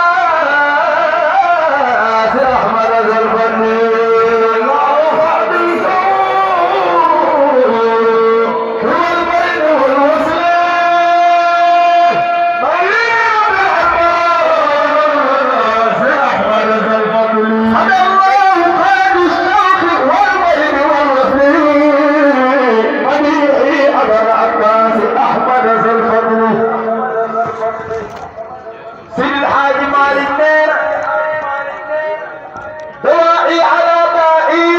العباس أحمد ذا الفني الله حديثه هو البيت والوسر مبيعي أبا العباس أحمد ذا الفضل هدى الله خير الشوق والبيت والوسر مبيعي أبا العباس أحمد ذا الفضل سيد الحاج مالك نير دوائي على دائي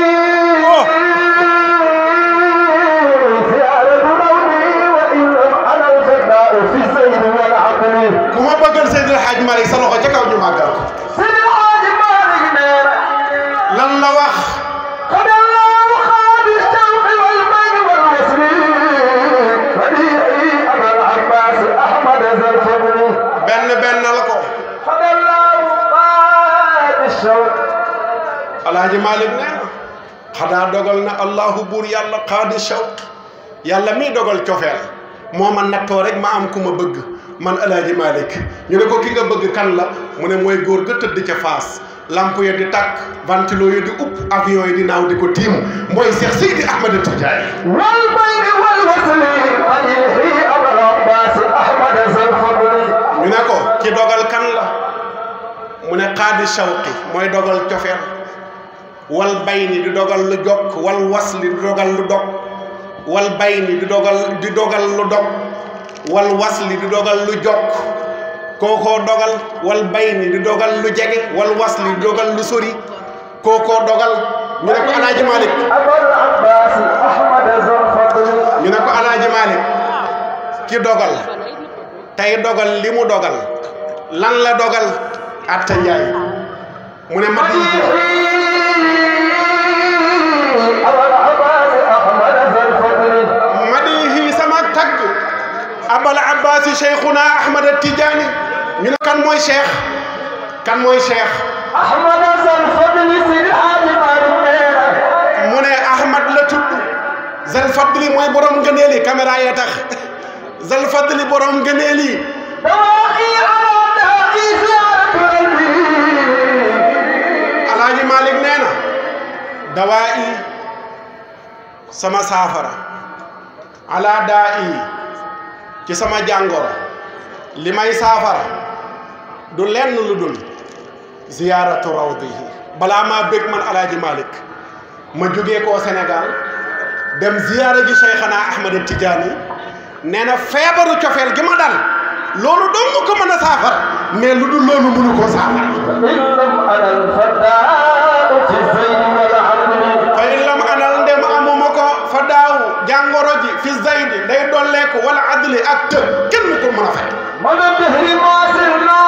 زيارة لوني وإن لم أنا الفداء في الزين والعقل ku ma bëggal Seydil Hadj Malick sa loxo ca kaw ñu màggal ko سيد الحاج مالك نير lan la wax قد الله خاد الشوق والمن والوصل بديعي أبا العباس أحمد ذا الفضل benn benn la ko قد الله خاد الشوق alaaji Malick nee na xanaa dogal na allahu buur yàlla xaadi shawq yàlla mii dogal cofeel moo ma nattoo rek ma am ku ma bëgg man alaaji Malick ñu ne ko ki nga bëgg kan la mu ne mooy góor ga tëdd ca faas lamp ya di tàkk ventilo yi di upp avion yi di naaw di ko tiim mooy Cheikh Seydi Ahmed Tidiane والبين والوصل مديحي أبا العباس أحمد ذا الفضل ñu ne ko ki dogal kan la mu ne xaadi shawqi mooy dogal cofeel wal bayni di dogal lu jokk wal wasli di dogal lu dog wal bayni di dogal di dogal lu dog wal wasli di dogal lu jokk kookoo dogal wal bayni di dogal lu jege wal wasli di dogal lu sori kookoo dogal ñu ne ko alaaji Malick أبا العباس أحمد ذا الفضل ñu ne ko alaaji Malick ki dogal tey dogal li mu dogal lan la dogal atta njaay mu ne ma di أبا العباس أحمد ذا الفضل madihi sama tagg abal abbasi cheikhuna ahmad tidiani ñu ne kan mooy cheikh kan mooy cheikh أحمد ذا الفضل سيد الحاج مالك نير mu ne ahmad la tudd zal fadli mooy borom ngëneel yi caméra yee tax zal fadli borom ngëneel yi دواعي على داعي زيارة قلبي alaaji malik nee na dawaa i sama saafara ala daa i ci sama jàngoro li may saafara du lenn lu dul ziyaaratu rawdihi balaa maa bég man alaaji malik ma jógee koo Sénégal dem ziyaara ji Cheikhana Ahmed Tidiane nee na feebaru cofeel gi ma dal loolu dong ko mën a saafara mais lu dul loolu mënu koo saafara إن لم أنا الفداء في الزين والعدل fa in lam anal ndem amuma ko fa daaw jàngoro ji fi zaydi day dolleeku wala adli ak tëb kenn ko mën a fay مدى الدهر ما سرنا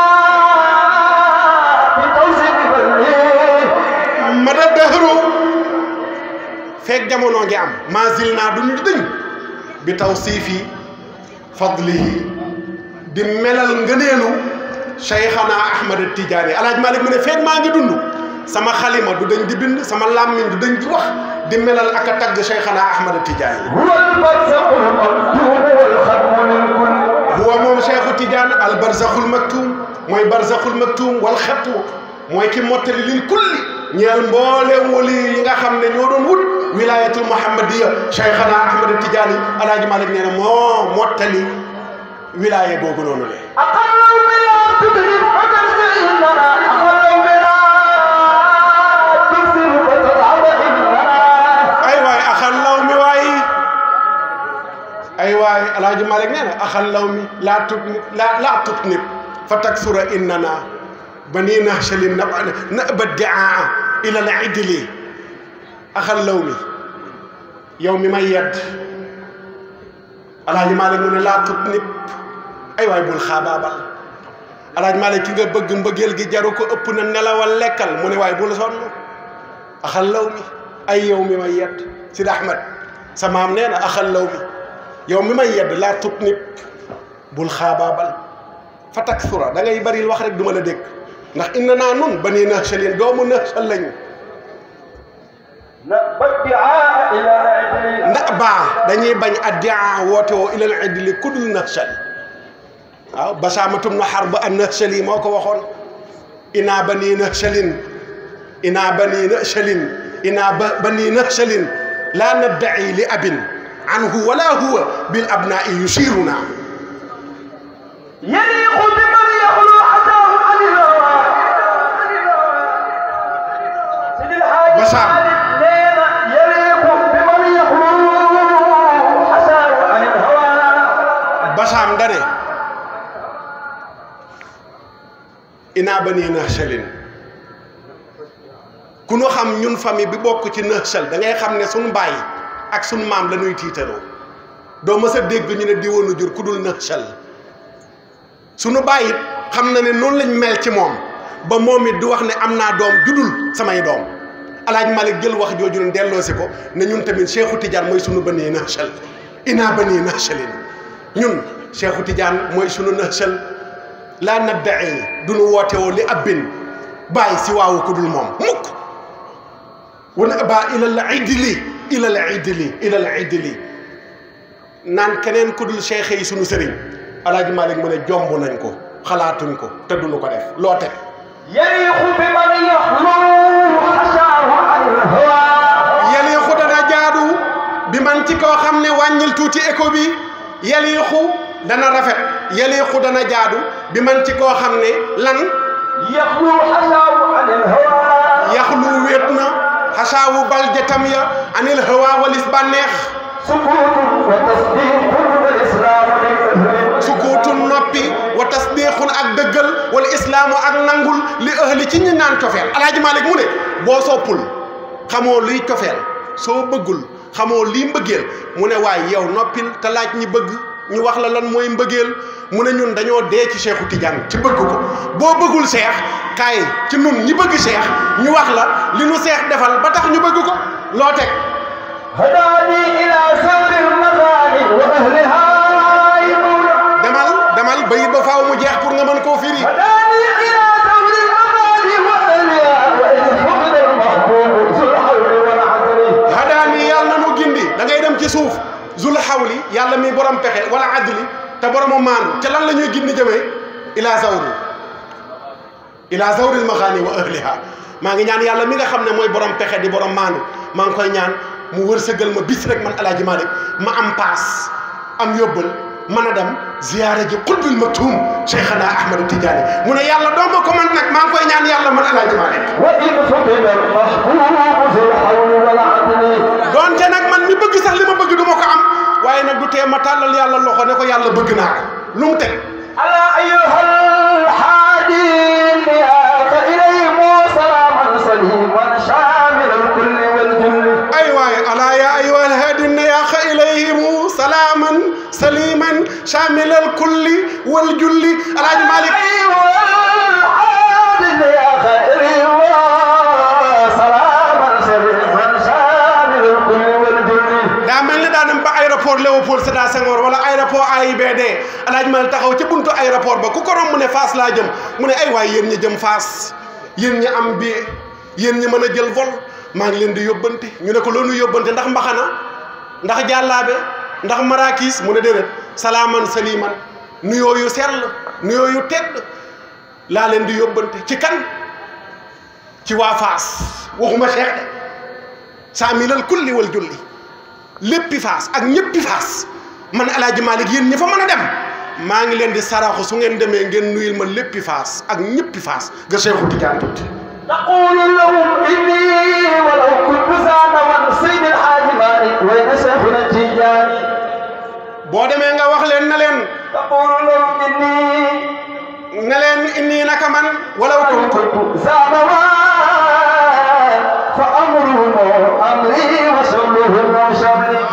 بتوسيق فضله ma da dëhru feeg jamono ngi am maasil naa duñu dëñ bi taw siifi fadlihi di melal ngëneelu cheikhana ahmad tijaani alaaj malik mu ne feeg maa ngi dund sama xalima du dañ di bind sama làmmiñ du dañ di wax di melal ak a tagg cheikhana ahmad tijaani هو البرزق المكتوب والختم للكل huwa moom cheikhu tidiane al barzakhul maktum mooy barzakhul maktum wal xettu mooy ki mottali lil kulli ñeel mbooleem wali yi nga xam ne ñoo doon wut wilayatul muhammadiya cheikhana ahmad tidiane alaaji malik nee na moo mottali wilaya googu noonu le أقل بلا تدرك فتنزل إننا أقل بلا تكسر فتتعب إننا ay waay axal law mi waay ay waay alaaji malik nee na axal law mi laa tut nit laa laa tut nit fa taksura innana bani nahshalin na naba diaa ila al idli axal law mi yow mi may yedd alaaji malik mu ne laa tut nit ay waay bul xaabaabal alaaji malik ki nga bëgg mbëggeel gi jaru ko ëpp na nelawal lekkal mu ne waay bul sonn axal law mi ay yow mi may yedd Sidi Ahmed sa maam nee na axal law mi yow mi may yedd laa tut nit bul xaabaabal fa taksura da ngay bari wax rek du ma la dégg ndax inna naa nun ba nii naxshalin doomu naxshal lañu نبى الدعاء إلى العدل na baa dañuy bañ addia woote woo ilal idli kudul naxshal waaw basaamatum na xar ba an naxshal yi moo ko waxoon inaa ba nii naxshalin inaa ba nii naxshalin inaa ba ba nii naxshalin laa naddaci li abin anhu wala huwa bil abnaa'i yushiruna يليق بمن يخلو حتاه عن الهوى سيد الحاج بشار. مالك نينا يليق بمن يخلو حتاه عن الهوى basaam dane inaa ba nii naxshalin ku nu xam ñun famille bi bokk ci naxshal da ngay xam ne suñu baay ak suñu maam la ñuy tiitaroo doo mës a dégg ñu ne diwoonu jur ku dul naxshal suñu baay it xam na ne noonu lañ mel ci moom ba moom it di wax ne am naa doom judul samay doom alaaj malik jël wax jooju ne delloosi ko ne ñun tamit Cheikhu Tidiane mooy sunu banii naxshal inaa banii naxshalin ñun Cheikhu Tidiane mooy sunu naxshal laa nadda'i du nu woote woo li abbin bàyyi si waawu ku dul moom mukk wana ba ilal idli ilal idli ilal idli naan keneen ku dul cheikh yi sunu sëriñ alaaji malik mu ne jomb nañ ko xalaatuñ ko te duñu ko def loo teg يليق بمن يخلو حتاه عن الهوى yeliixu dana jaadu bi man ci koo xam ne wàññil tuuti écho bi yeliixu dana rafet yeliixu dana jaadu bi man ci koo xam ne lan يخلو حتاه عن الهوى yaxlu wéet na xasaawu bal jatam ya anil hawa walis bànneex سكوت وتصديق والإسلام للأهل sukuutun noppi wa tasdiixun ak dëggal wala islaamu ak nangul li ëhli ci ñi naan cofeel alaaji malik mu ne boo soppul xamoo luy cofeel soo bëggul xamoo lii mbëggeel mu ne waaye yow noppil te laaj ñi bëgg ñu wax la lan mooy mbëggeel mu ne ñun dañoo dee ci Cheikhu Tidiane ci bëgg ko boo bëggul seex kaay ci nun ñi bëgg seex ñu wax la li nu seex defal ba tax ñu bëgg ko loo teg هداني إلى سر المغاني وأهلها يقول demal demal bayit ba faaw mu jeex pour nga mën koo firi هداني إلى سر المغاني وأهلها وإن فقد المحبوب ذو الحول والعدل hadaani yàlla na nu gindi da ngay dem ci suuf zul xawli yàlla mi borom pexe wala adli te boromu maandu te lan la ñuy gindi jëmee ila zawri ila zawril maxaani wa ahliha maa ngi ñaan yàlla mi nga xam ne mooy borom pexe di borom maandu maa ngi koy ñaan mu wërsëgal ma bis rek man alaaji Malik ma am paas am yóbbal mën a dem ziyaare ji xutbil maktum Cheikhana Ahmad Tidiane mu ne yàlla doo ma ko man nag maa ngi koy ñaan yàlla man alaaji Malik وإن فقد المحبوب ذو الحول والعدل donte nag man mi bëgg sax li ma bëgg du ma ko am waaye nag du tee ma tàllal yàlla loxo ne ko yàlla bëgg naa ko lu mu teg ألا أيها الحادي النيات إليهم سلاما سليما شاء waaye alaa yaa ayyuha alhaadi nayaaxa ilayhimu salaaman saliman shamilal kulli wal julli alaaji malik daa mel ni daa dem ba aéroport Léopold Sédar Senghor wala aéroport AIBD alaaji malik taxaw ci buntu aéroport ba ku ko romb mu ne Fass laa jëm mu ne ay waay yéen ñi jëm Fass yéen ñi am billet yéen ñi mën a jël vol maa ngi leen di yóbbante ñu ne ko loolu yóbbante ndax mbaxana ndax jàllaabe ndax marakis mu ne déedéet salaaman saliman nuyoo yu sell nuyoo yu tedd laa leen di yóbbante ci kan ci waa Faas waxuma Cheikh de saamilal kulli wal julli léppi Faas ak ñéppi Faas man El Hadj Malick yéen ñi fa mën a dem maa ngi leen di saraxu su ngeen demee ngeen nuyul ma léppi Faas ak ñéppi Faas nga Cheikhu Tidiane tuuti تقول لهم إني ولو كنت زعما سيد الحاج مالك وين شيخنا التجاني boo demee nga wax leen na leen تقول لهم إني ne leen inni naka man walaw ولو kuntu كنت زعما فأمرهم أمري وشغلهم شغلي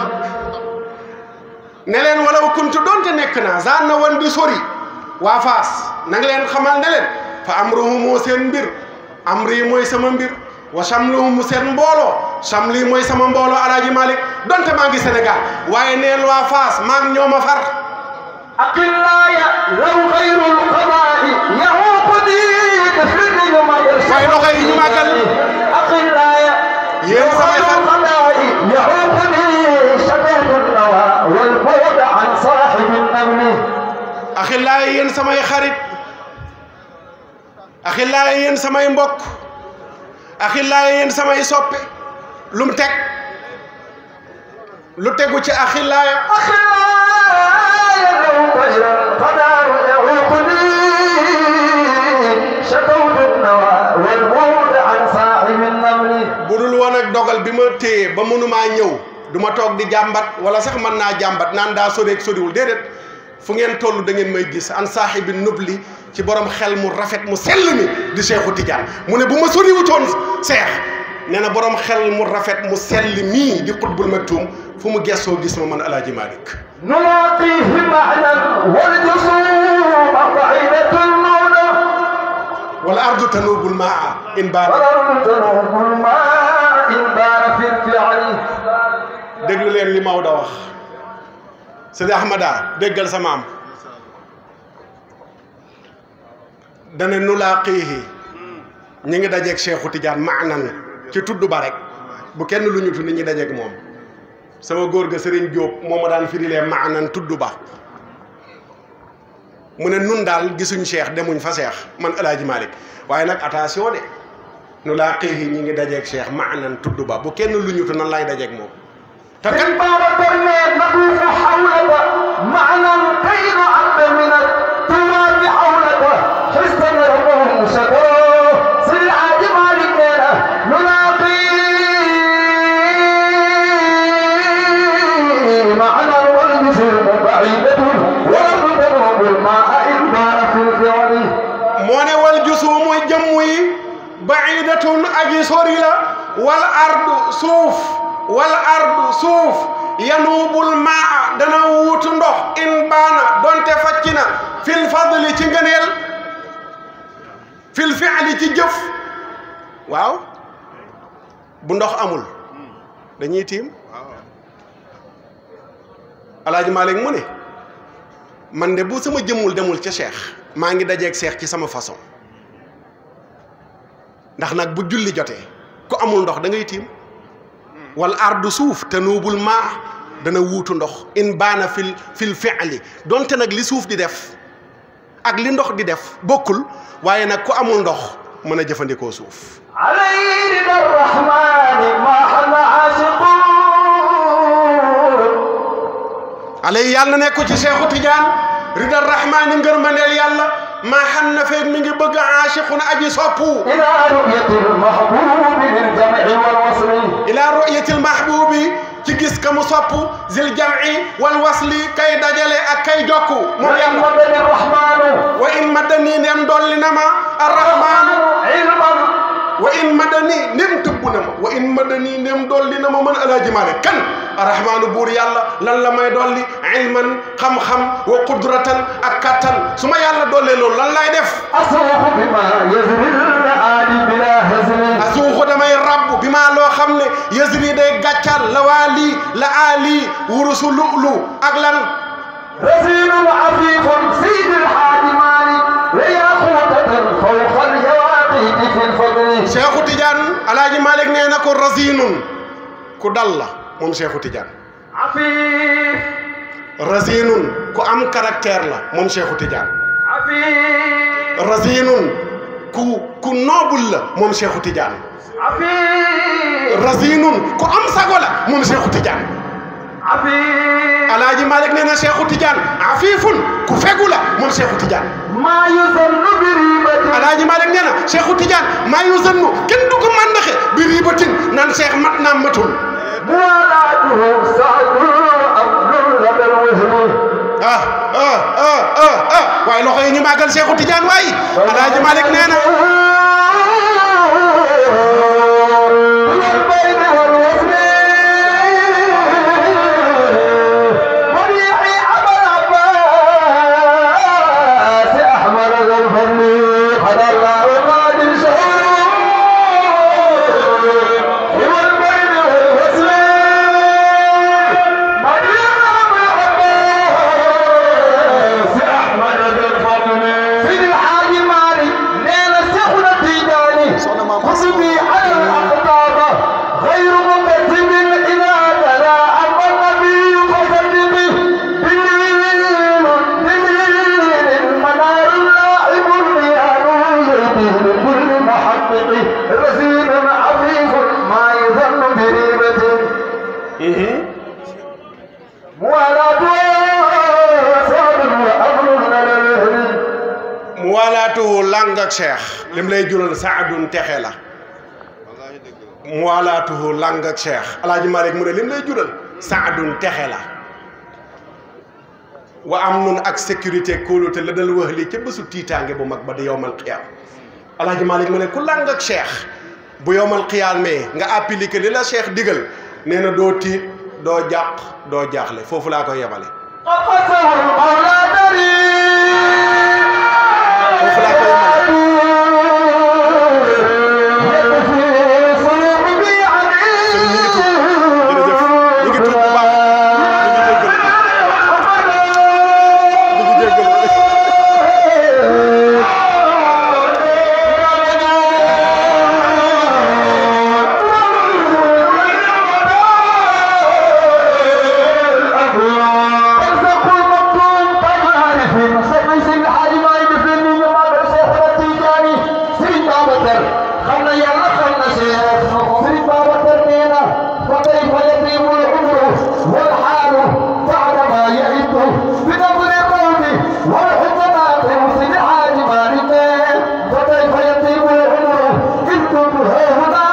ne leen walaw kuntu donte nekk naa zaan na woon di sori waa Faas na nga leen xamal ne leen fa amruhumu seen mbir amri mooy sama mbir wa samluhumu seen mbooloo samli mooy sama mbooloo alaaji Malick donte maa ngi Sénégal waaye neel waa Faas maa ngi ñoom a far أقلاي لو غير القضاء يعوقني بفعل ما يرشد waaye loxo yi ñu màggal أقلاي yéen samay xar القضاء يعوقني شباب النوى والبعد عن صاحب النمل axillaay yéen samay xarit axillaay yéen samay mbokk axillaay yéen samay soppe lu mu teg lu tegu ci axillaaya أخلاي لو غير القضاء يعوقني شباب النوى والبعد عن صاحب النمل bu dul woon ak dogal bi ma téye ba mënumaa ñëw du ma toog di jàmbat wala sax mën naa jàmbat naan daa soreeg soriwul déedéet fu ngeen toll da ngeen may gis an saaxibi nubli ci borom xel mu rafet mu sell mi di Seexu Tijaan mu ne bu ma soriwutoon seex nee na borom xel mu rafet mu sell mii di xutbul maktuum fu mu gessoo gis ma man alaaji Malick نلاقيه معنا والجسوم بعيدة المولى wala ardu tanuubul maa in baana والأرض تنوب الماء إن بان في الفعل déglu leen li Maodo wax Sëñ Ahmada déggal sa maam dana nu laa xiixi ñi ngi dajeeg Cheikhu Tidiane maanan ci tudd ba rek bu kenn lu ñu tudd ñi dajeeg moom sama góor ga Sëriñ Jóob moo ma daan firilee maanan tudd ba mu ne nun daal gisuñ Cheikh demuñ fa Cheikh man El Hadj Malick waaye nag attention de nu laa xiixi ñi ngi dajeeg Cheikh maanan tudd ba bu kenn lu ñu tudd nan lay dajeeg moom te kat إن باب الدنيا نطوف حولك معنا كي نعد من التراب حولك حسن لهم شكوه سل عاجب علينا نلاقي معنا والجسوم بعيدة والأرض تنوب الماء إن بان في الفعل moo ne wal jusuumu jëmm yi baidatun aji sori la wal ardu suuf wal ardu suuf yanuubul maa dana wuutu ndox in baana donte facc na fil fadli ci ngëneel fil fi'li ci jëf waaw bu ndox amul dañuy tiim alaaji Malick mu ne man de bu sama jëmmul demul ca Cheikh maa ngi dajeeg Cheikh ci sama façon ndax nag bu julli jotee ku amul ndox da ngay tiim wal ardu suuf te nuubul maa dana wuutu ndox in baana fil fil fi'li donte nag li suuf di def ak li ndox di def bokkul waaye nag ku amul ndox mën a jëfandikoo suuf عليه رضا الرحمن ما حل عاشقون alay yàlla na nekk ci Seexu Tijaan ridal rahmaani ngërmandeel yàlla maa xam na feeg mi ngi bëgg aashiqun aji soppu إلى رؤية المحبوب للجمع والوصل ila ru'yatil mahbubi ci gis ka mu sopp zil jam'i wal wasli kay dajale ak kay jokku moom وإن yàlla مدني الرحمن wa in maddani ndem dolli na ma arrahmaanu علما wa wa in madani nem tëbb na ma wa in madani nem dolli na ma man alaaji Maalik kan arrahmaanu buur yàlla lan la may dolli ilman xam-xam wa qudratan ak kattan su ma yàlla dollee loolu lan laay def أصوح بما يزري الآل بلا هزل asuuxu damay rabb bi maa loo xam ne yësri day gàccal la waa lii la aali wurusu lu'lu ak lan رزين عفيف سيد الحاج مالك وياقوتة فوق اليواقيت في الفضل Cheikhu Tidiane alaaji Malick nee na ko rasinun ku dal la moom Cheikhu Tidiane عفيف rasinun ku am caractère la moom Cheikhu Tidiane عفيف rasinun ku ku noble la moom Cheikhu Tidiane عفيف rasinun ku am sago la moom Cheikhu Tidiane عفيف alaaji Malick nee na Cheikhu Tidiane afifun ku fegu la moom Cheikhu Tidiane ما يظن بريبة alaaji Malick nee na Cheikhu Tidiane maa yu zannu kenn du ko màndaxe bi riibatin naan Cheikh mat naa matul موالاته سعد أمر لدى الوهن ah ah ah ah ah waaye loxo yi ñu màggal Cheikhu Tidiane waay alaaji Malick nee na والبين والوزن مريحي أبا العباس أحمد ذا الفضل قد الله قادر شهور والبين والوزن مريحي أبا العباس أحمد ذا الفضل سيد الحاج مالك ليلة سخنة تيجاني حسبي على الأقطاب غير مكتب إذا تلا أما النبي فصدقي دليل دليل منار لاعب ريان يهدي لكل محقق رزين عفيف ما يظن بريبة موالاة صاد وأمر لنا الهدي mu waalaatuhu lang ak Cheikh lim lay jural saadun texe la mu waalaatuhu lang ak Cheikh alaaji Malick mu ne lim lay jural saadun texe la wa am nun ak sécurité kóolute la dal wax li ca bésu tiitaange bu mag ba di yowmal qiyaam alaaji Malick mu ne ku lang ak Cheikh bu yowmal qiyaam mee nga appliqué li la Cheikh digal nee na doo tiit doo jàq doo jaaxle foofu laa koy yemale قصه المولى دريم foofu laa koy yemale يكفي صلوبي عليه jërëjëf ñu ngi tuub bu baax ñu ngi jéggal والحال بعد ما يئد بنظر القوم والحكماء بمسلم حاج مالك فكيف يطيب العمر إن كنت هاهنا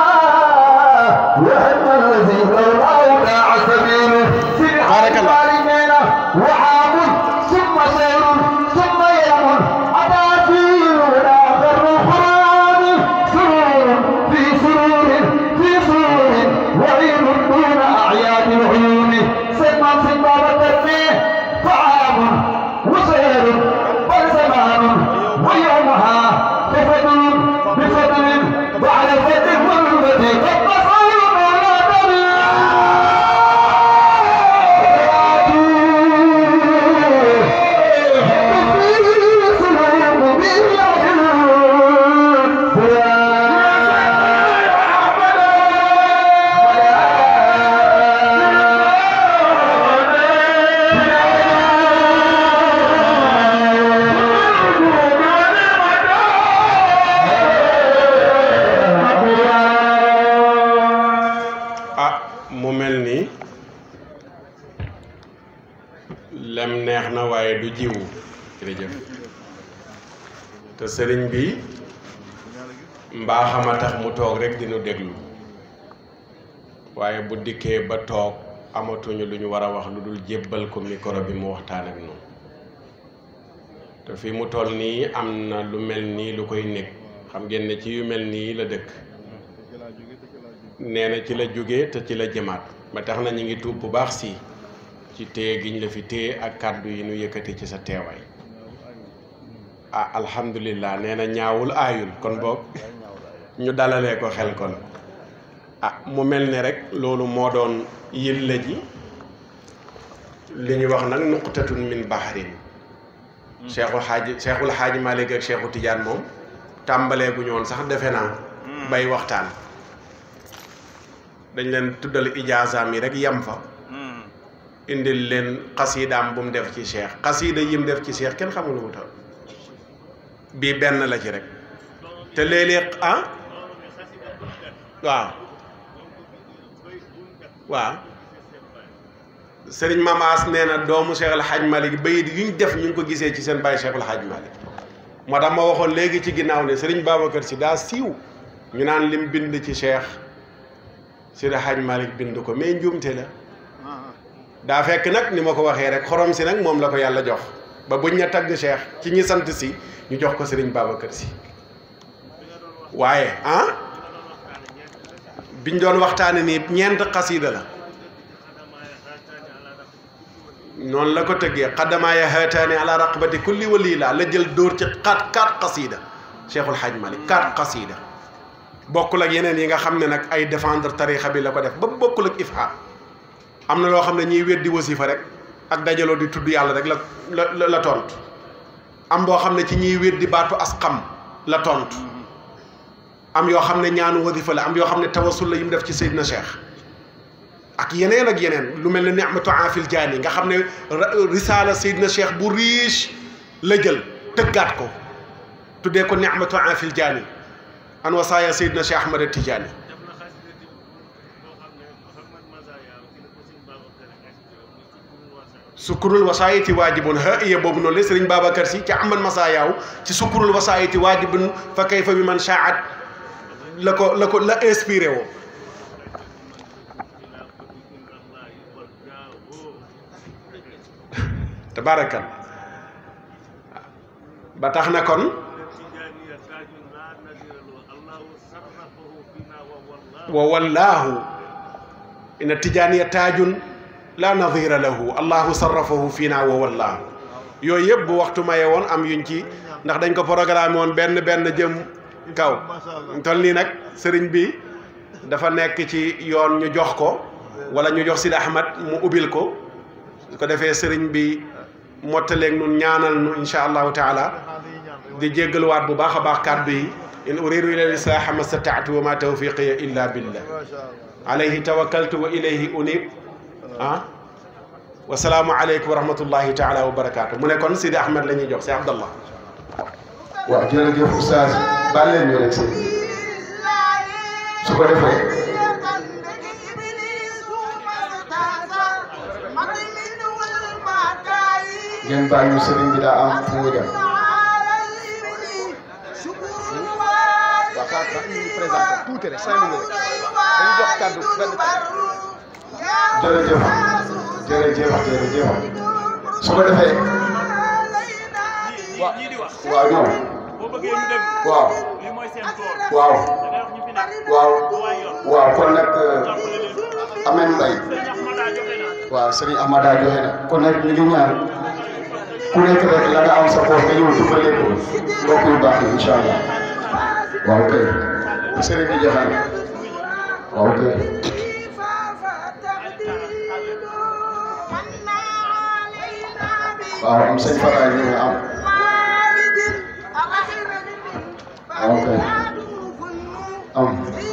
وهم الذي لولاه داع سبيله في بارك الله. علينا وعام ثم سير ثم يوم أتى فيه آخر القرآن سرور في سرور في سرور وعين دون أعياد العيون سمى سمى وترميه فعام وسير بل زمان ويومها بفضل بفضل وعلى الفتح والفتح قد تصور ولا ah mu mel ni lem neex na waaye du jiwu jërëjëf te sëriñ bi mbaaxam a tax mu toog rek dinu déglu waaye bu dikkee ba toog amatuñu lu ñu war a wax lu dul jébbal ko micro bi mu waxtaan ak noonu te fi mu toll nii am na lu mel nii lu koy nekk xam ngeen ne ci yu mel nii la dëkk ci laa jóge te ci laa jóge nee na ci la jóge te ci la jëmaat ba tax na ñu ngi tuub bu baax si ci téye giñ la fi téye ak kàddu yi nu yëkkati ci sa teewaay ah alhamdulillah nee na ñaawul aayul kon boog ñu dalalee ko xel kon ah mu mel ni rek loolu moo doon yëlla ji li ñu wax nag nuqtatun min bahrin cheikhul xaaji cheikhul xaaji Malik ak cheikhu Tidiane moom tàmbalee gu ñoon sax defe naa bay waxtaan dañ leen tuddal ijaasaam yi rek yem fa indil leen xasiidaam bu mu def ci cheikh xasiida yim def ci cheikh kenn xamul lu mu toll bii benn la ci rek te léeg-léeg ah waaw waaw sëriñ Mamaas nee na doomu Cheikh El Hadj Malick bayit yu ñu def ñu ngi ko gisee ci seen bàyyi Cheikh El Hadj Malick moo tax ma waxoon léegi ci ginnaaw ne sëriñ Babacar si daa siiw ñu naan lim bind ci Cheikh Seydi Hadj Malick bind ko mais njuumte la daa fekk nag ni ma ko waxee rek xorom si nag moom la ko yàlla jox ba buñ ña tagg Cheikh ci ñi sant si ñu jox ko sëriñ Babacar si waaye ah biñ doon waxtaane nii ñeent xasiida la noonu la ko tëggee xaddamaaya haataani ala raqabati kulli wali laa la jël dóor ci quatre quatre xasiida Cheikhul Hadj Malick quatre xasiida bokkul ak yeneen yi nga xam ne nag ay défendre tarixa bi la ko def ba bokkul ak ifha am na loo xam ne ñiy weddi wasifa rek ak dajaloo di tudd yàlla rek la la la tontu am boo xam ne ci ñiy weddi baatu as xam la tontu am yoo xam ne ñaanu wasifa la am yoo xam ne tawasul la yi mu def ci Seydina Cheikh ak yeneen ak yeneen lu mel ne ni'matu aafil jaani nga xam ne risaala Seydina Cheikh bu riche la jël tëggaat ko tuddee ko ni'matu aafil jaani an wasaaya Seydina Cheikh Ahmad Tijaani sukkurul wasaayiti waajibun ha iya boobu noonu la Sëriñ Babacar Si ci aman masayaaw ci sukkurul wasaayiti waajibun fa kayfa bi man shaat la ko la ko la inspiré woo tabaarakal ba tax na kon wa wallaahu inna tijaaniya taajun la nadira lahu allahu sarrafahu fiina wa wallaahu yooyu yëpp bu waxtu maye woon am yuñ ci ndax dañ ko programme woon benn benn jëm kaw tol nii nag sëriñ bi dafa nekk ci yoon ñu jox ko wala ñu jox Sidi Ahmad mu ubbil ko su ko defee sëriñ bi mottaleeg nun ñaanal nu insha allahu taala di jéggaluwaat bu baax a baax kàddu yi in uridu ila lislaaha ma stataatu wa ma tawfiqiya illa billah alayhi tawakkaltu wa ilayhi unib ah wasalaamu aleykum wa rahmatullahi taala wa barakaatu mu ne kon Sidi Ahmed la ñuy jox si Abdallah waaw jërëjëf oustaz baal leen ñu rek si su ko defee ngeen baal ñu sëriñ bi daa am fu mu dem waaw xaar xaar ñu présenté tuuti rek cinq minutes dañu jox kàddu benn jërëjëf jërëjëf jërëjëf su ko defee waaw waaw ñoom waaw waaw waaw waaw kon nag Ameen Mbay waaw Serigne Amada joxe na kon nag ñu ngi ñaan ku nekk rek la nga am sa poos nga ñëw dimbale ko mbokk yu baax yi incha allah waaw kay Serigne bi joxe na waaw kay waaw am sëñ Fara ñu ngi am waaw kay am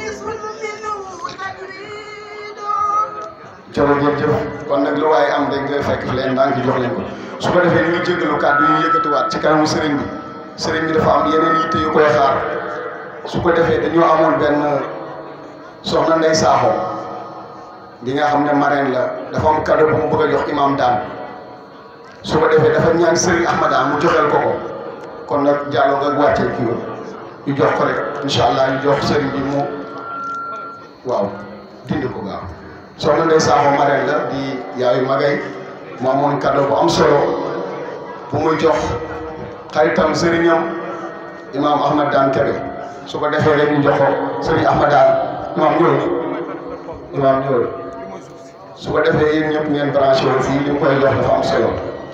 jërëjëf kon nag lu waaye am dañ koy fekk fi leen daan jox leen ko su ko defee ñu jéggalu kàddu yu yëkkatiwaat ci kanamu sëriñ bi sëriñ bi dafa am yeneen yitte yu koy xaar su ko defee dañoo amoon benn soxna Ndey Saaxo bi nga xam ne marraine la dafa am cadeau bu mu bëgg a jox imam daan su ko defee dafa ñaan sëriñ Ahmada mu joxeel ko ko kon nag jàllo nga wàccee kii ñu jox ko rek incha allah ñu jox sëriñ bi mu waaw dindi ko gaaw soxna Ndeye Sakho marraine la di yaayu magay mu amoon cadeau bu am solo bu muy jox xaritam sëriñam imaam Ahmad Daan Kebe su ko defee rek ñu jox ko sëriñ Ahmadaan imaam ñëwul imaam ñëwul su ko defee yéen ñëpp ngeen branché wu fii li mu koy jox dafa am solo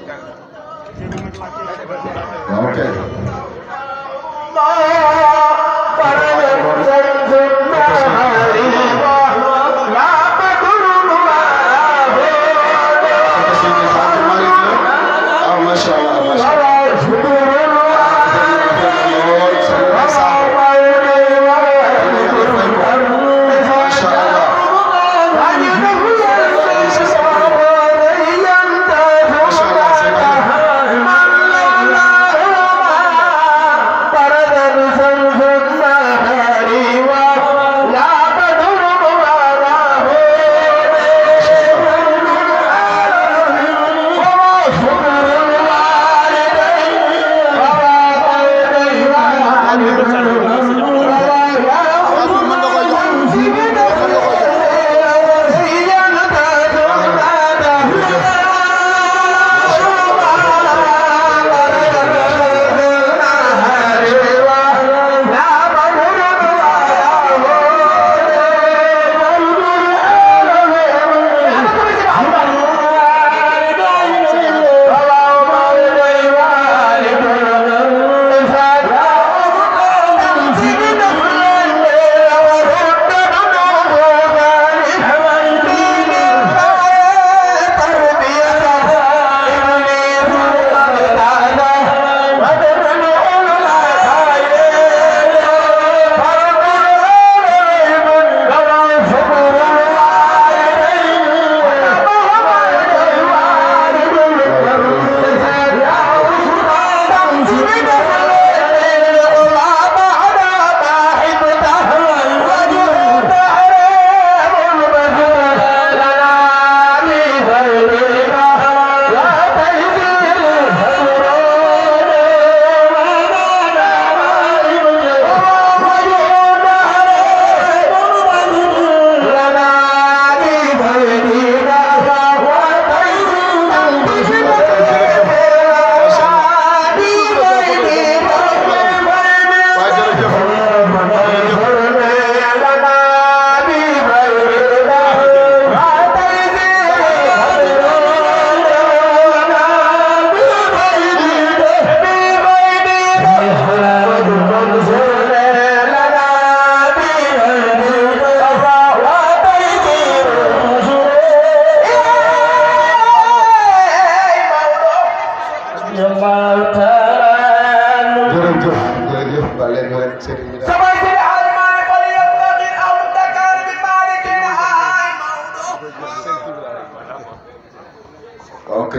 waaw ok ah macha allah macha allah macha allah waaw jërëjëf jërëjëf jërëjëf ba leen ñu rek sëriñ bi daal ok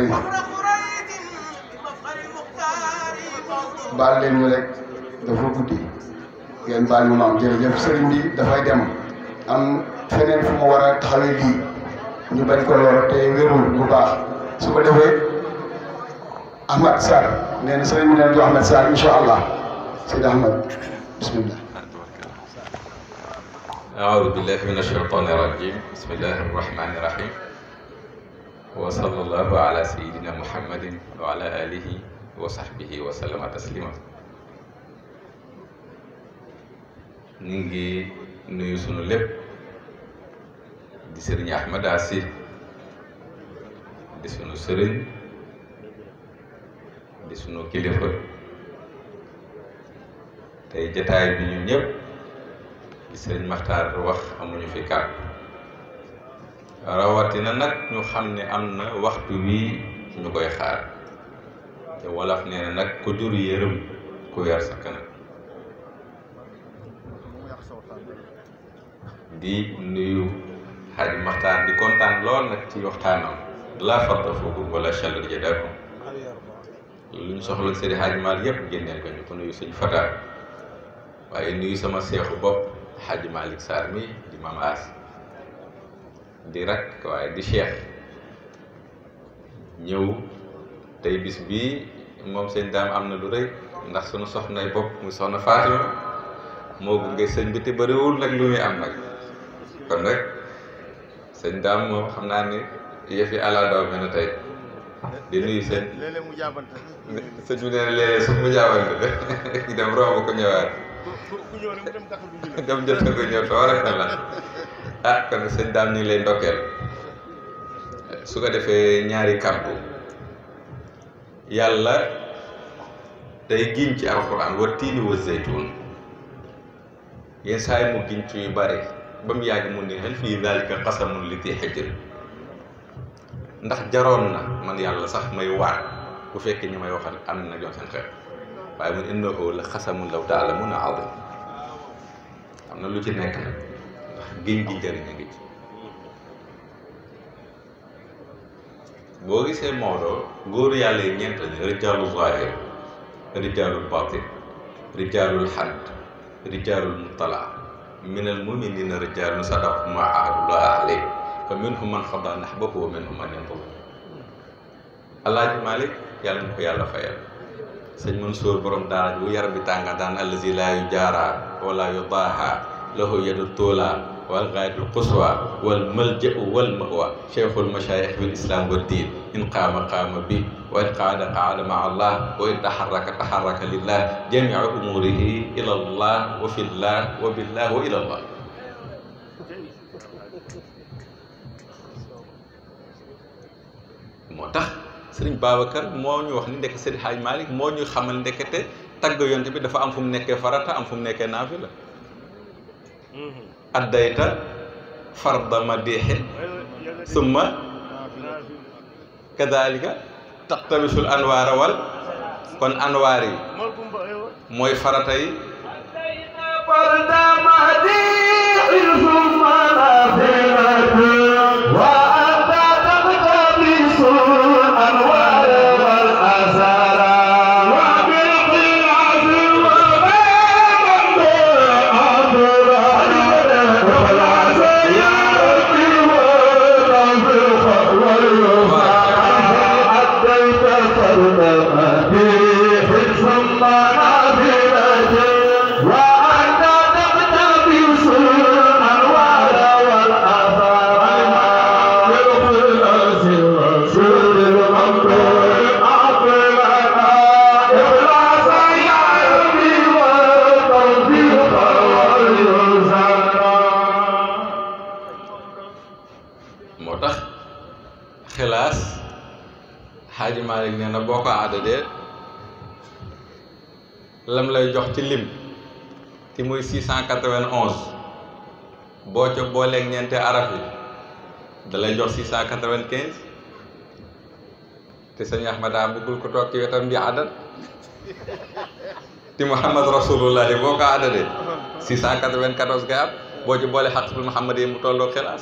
baal leen ñu rek dafa guddi ngeen baal ñu maam jërëjëf sëriñ bi dafay dem am feneen fu ma war a taxawee lii ñu bañ ko lor te wérul bu baax su ko defee Ahmad Sarr nee na sëriñ bi neen jox Ahmad Sarr incha allah Seydi Ahmad bismillah أعوذ بالله من الشيطان الرجيم بسم الله الرحمن الرحيم وصلى الله على سيدنا محمد وعلى آله وصحبه وسلم تسليما ñu ngi nuyu sunu lépp di sëriñ Ahmad Asi di sunu sëriñ di sunu kilifa tey jataay bi ñu ñëpp di sëriñ Maxtaar wax amuñu fi kàddu rawatina nag ñu xam ne am na waxtu wii ñu koy xaar te wolof nee na nag ku jur yërëm ku yar sa kanam di nuyu xaaj Maxtaar di kontaan lool nag ci waxtaanam laa farta foofu wala chaleur jadakum lu ñu soxla sëriñ xaaj Maal yëpp génneel ko ñu ko nuyu sëñ Fata waaye nuyu sama seexu bopp xaaj Malick Sarr mi di maam As di rak waaye di cheikh ñëw tey bis bii moom sëñ daam am na lu rëy ndax sunu soxnay bopp muy soxna Fatima moo gunge sëñ bi te bëriwul nag lu muy am nag kon rek sëñ daam moom xam naa ni yëf yi ala daw mel na tey di nuyu sëñ léeg-léeg mu jaabante sëñ bi nee na léeg-léeg su mu jaawante de dem romb ko ñëwaat ku ñëw rek mu dem Dakar du julli dem jot ko ñëw tabarakallah ah kon sëñ daam ñu ngi lay ndokkeel su ko defee ñaari kàddu yàlla day giñ ci alxuraan wa tiini wa zeytuun yenn saa yi mu giñ ci yu bare ba mu yàgg mu ne hal fii daalika qasamun li tii xijr ndax jaroon na man yàlla sax may waat bu fekkee ñi may waxal am na jox seen xel waaye mun innahu la xasamun law taalamuuna adim am na lu ci nekk nag ndax giñ gi njëriñ a ngi ci boo gisee Maodo góoru yàlla yi ñeent lañu rijaalu zahir rijaalul batin rijaalul xadd rijaalul mutala minal muminina rijaalun sadaqu ma ahadullah alayhi fa minhum man xada nahbahu wa minhum man yantazir alaaji Malick yàlla na ko yàlla fayal sëñ Mansour borom daara ji bu yar bi tànga daan allazi laa yu jaara wala yu daaha lahu yadu tuula wal gaayatul quswa wal malja'u wal mawa cheikhul mashayikh bil islam wa diin in qaama qaama bi wa in qaada qaada maa allah wa in taxarraka taxarraka lillah jamiu umurihi ila allah wa fillah wa billah wa ila allah moo tax sëriñ Babacar moo ñu wax ni ndekk Seydi Hadj Malick moo ñu xamal ndekete tagg yonte bi dafa am fu mu nekkee farata am fu mu nekkee naafila addayta farda madixin summa kadalika taxtabisul anwaara wal kon anwaar yi mooy farata yi فرد مديح ثم نافلة وأنت تقتبس الأنوار والأسرار وبالقياس وبين الأبرار والعز يأتي والرفق واليسار أديت فرد مديح ثم نافلة وأنت تقتبس الأنوار والآثار بالخلاص والسر الممدود أعطنا إخلاص يعلمي والتوفيق واليسار moo tax xilaas xaaji Malick nee na boo ko aadadee lam lay jox ci lim ti muy 691 boo ca booleeg ñeenti araf yi da lay jox 695 te sëñ Ahmada bëggul ko toog ci wetam di adat ti Muhammad rasulullahi boo ko aadadee 694 ngay am boo ci boole xaqatul Muhammad yi mu tolloo xilaas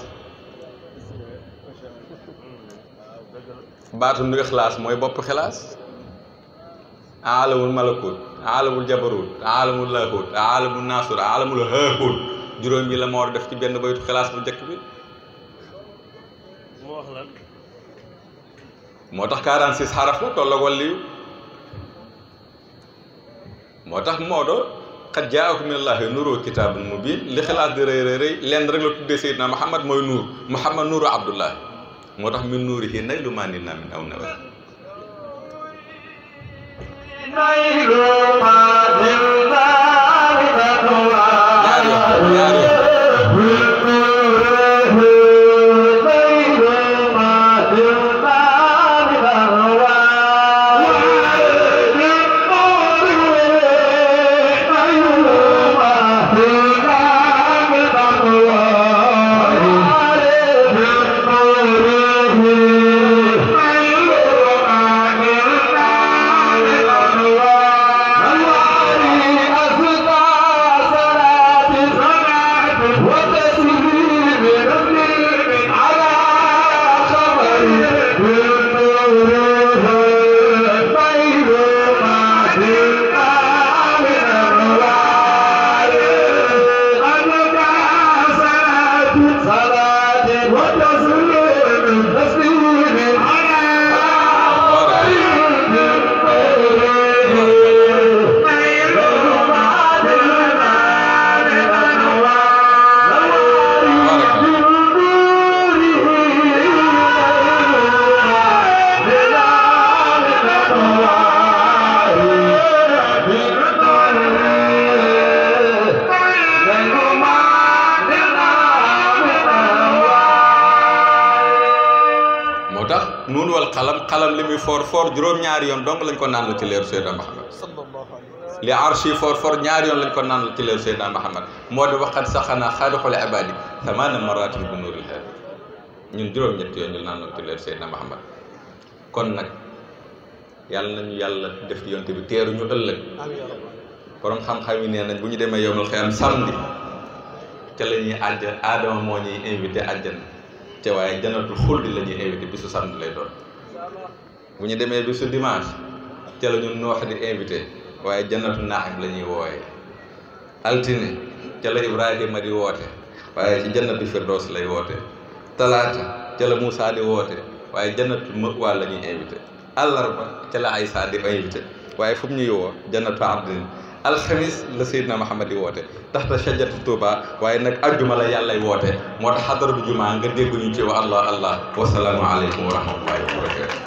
baatu nu ixlaas mooy bopp xilaas aalamul malakut aalamul jabarut aalamul lahut aalamul naasur aalamul haahut juróom yi la moo def ci benn baytu xilaas bu njëkk bi moo wax lan moo tax 46 xaraf la tolloog wàlliyu moo tax Maodo xat jaakum minallaahi nuuru kitaabun mubiin li xilaas di rëy rëy rëy lenn rek la tuddee Seydina Muhammad mooy nuur Muhammad nuuru Abdullah moo tax min nuurihi naylu maa nil naa min aw nawar نيل ما دلنا من ñaar yoon ñaar yoon Thank you. tax nuun wal xalam xalam li muy foor foor juróom-ñaari yoon donc lañ ko naan la ci leeru Seydina Muhammad li arshi foor foor ñaari yoon lañ ko naan la ci leeru Seydina Muhammad moo di waxat saxanaa xaadixul ibaadi samaana maraatin bi nuuril haadi ñun juróom-ñett yoon ñu naan la ci leeru Seydina Muhammad kon nag yàlla nañu yàlla def ci yonte bi teeru ñu ëllëg borom xam-xam yi nee nañ bu ñu demee yowmal xiyaam samedi ca la ñuy àjjan aadama moo ñuy invité àjjan te waaye janatul xuldi la ñuy invité bisu samedi lay doon bu ñu demee bisu dimanche ca la ñu noox di invité waaye jannatu naaxim la ñuy wooyee altine ca la ibrahima di woote waaye ci jannatu firdaws lay woote talaata ca la Moussa di woote waaye jannatu mëwaa la ñuy invité àllarba ca la Aysa di invité waaye fu mu ñuy woo jannatu abdin alxamis la Seydina Muhammad di woote taxta shajatu Tuuba waaye nag ajjuma la yàllay woote moo tax xadara bu jumaa nga dégg ñu ci wa allah allah wasalaamu aleykum wa rahmatullahi wa barakatu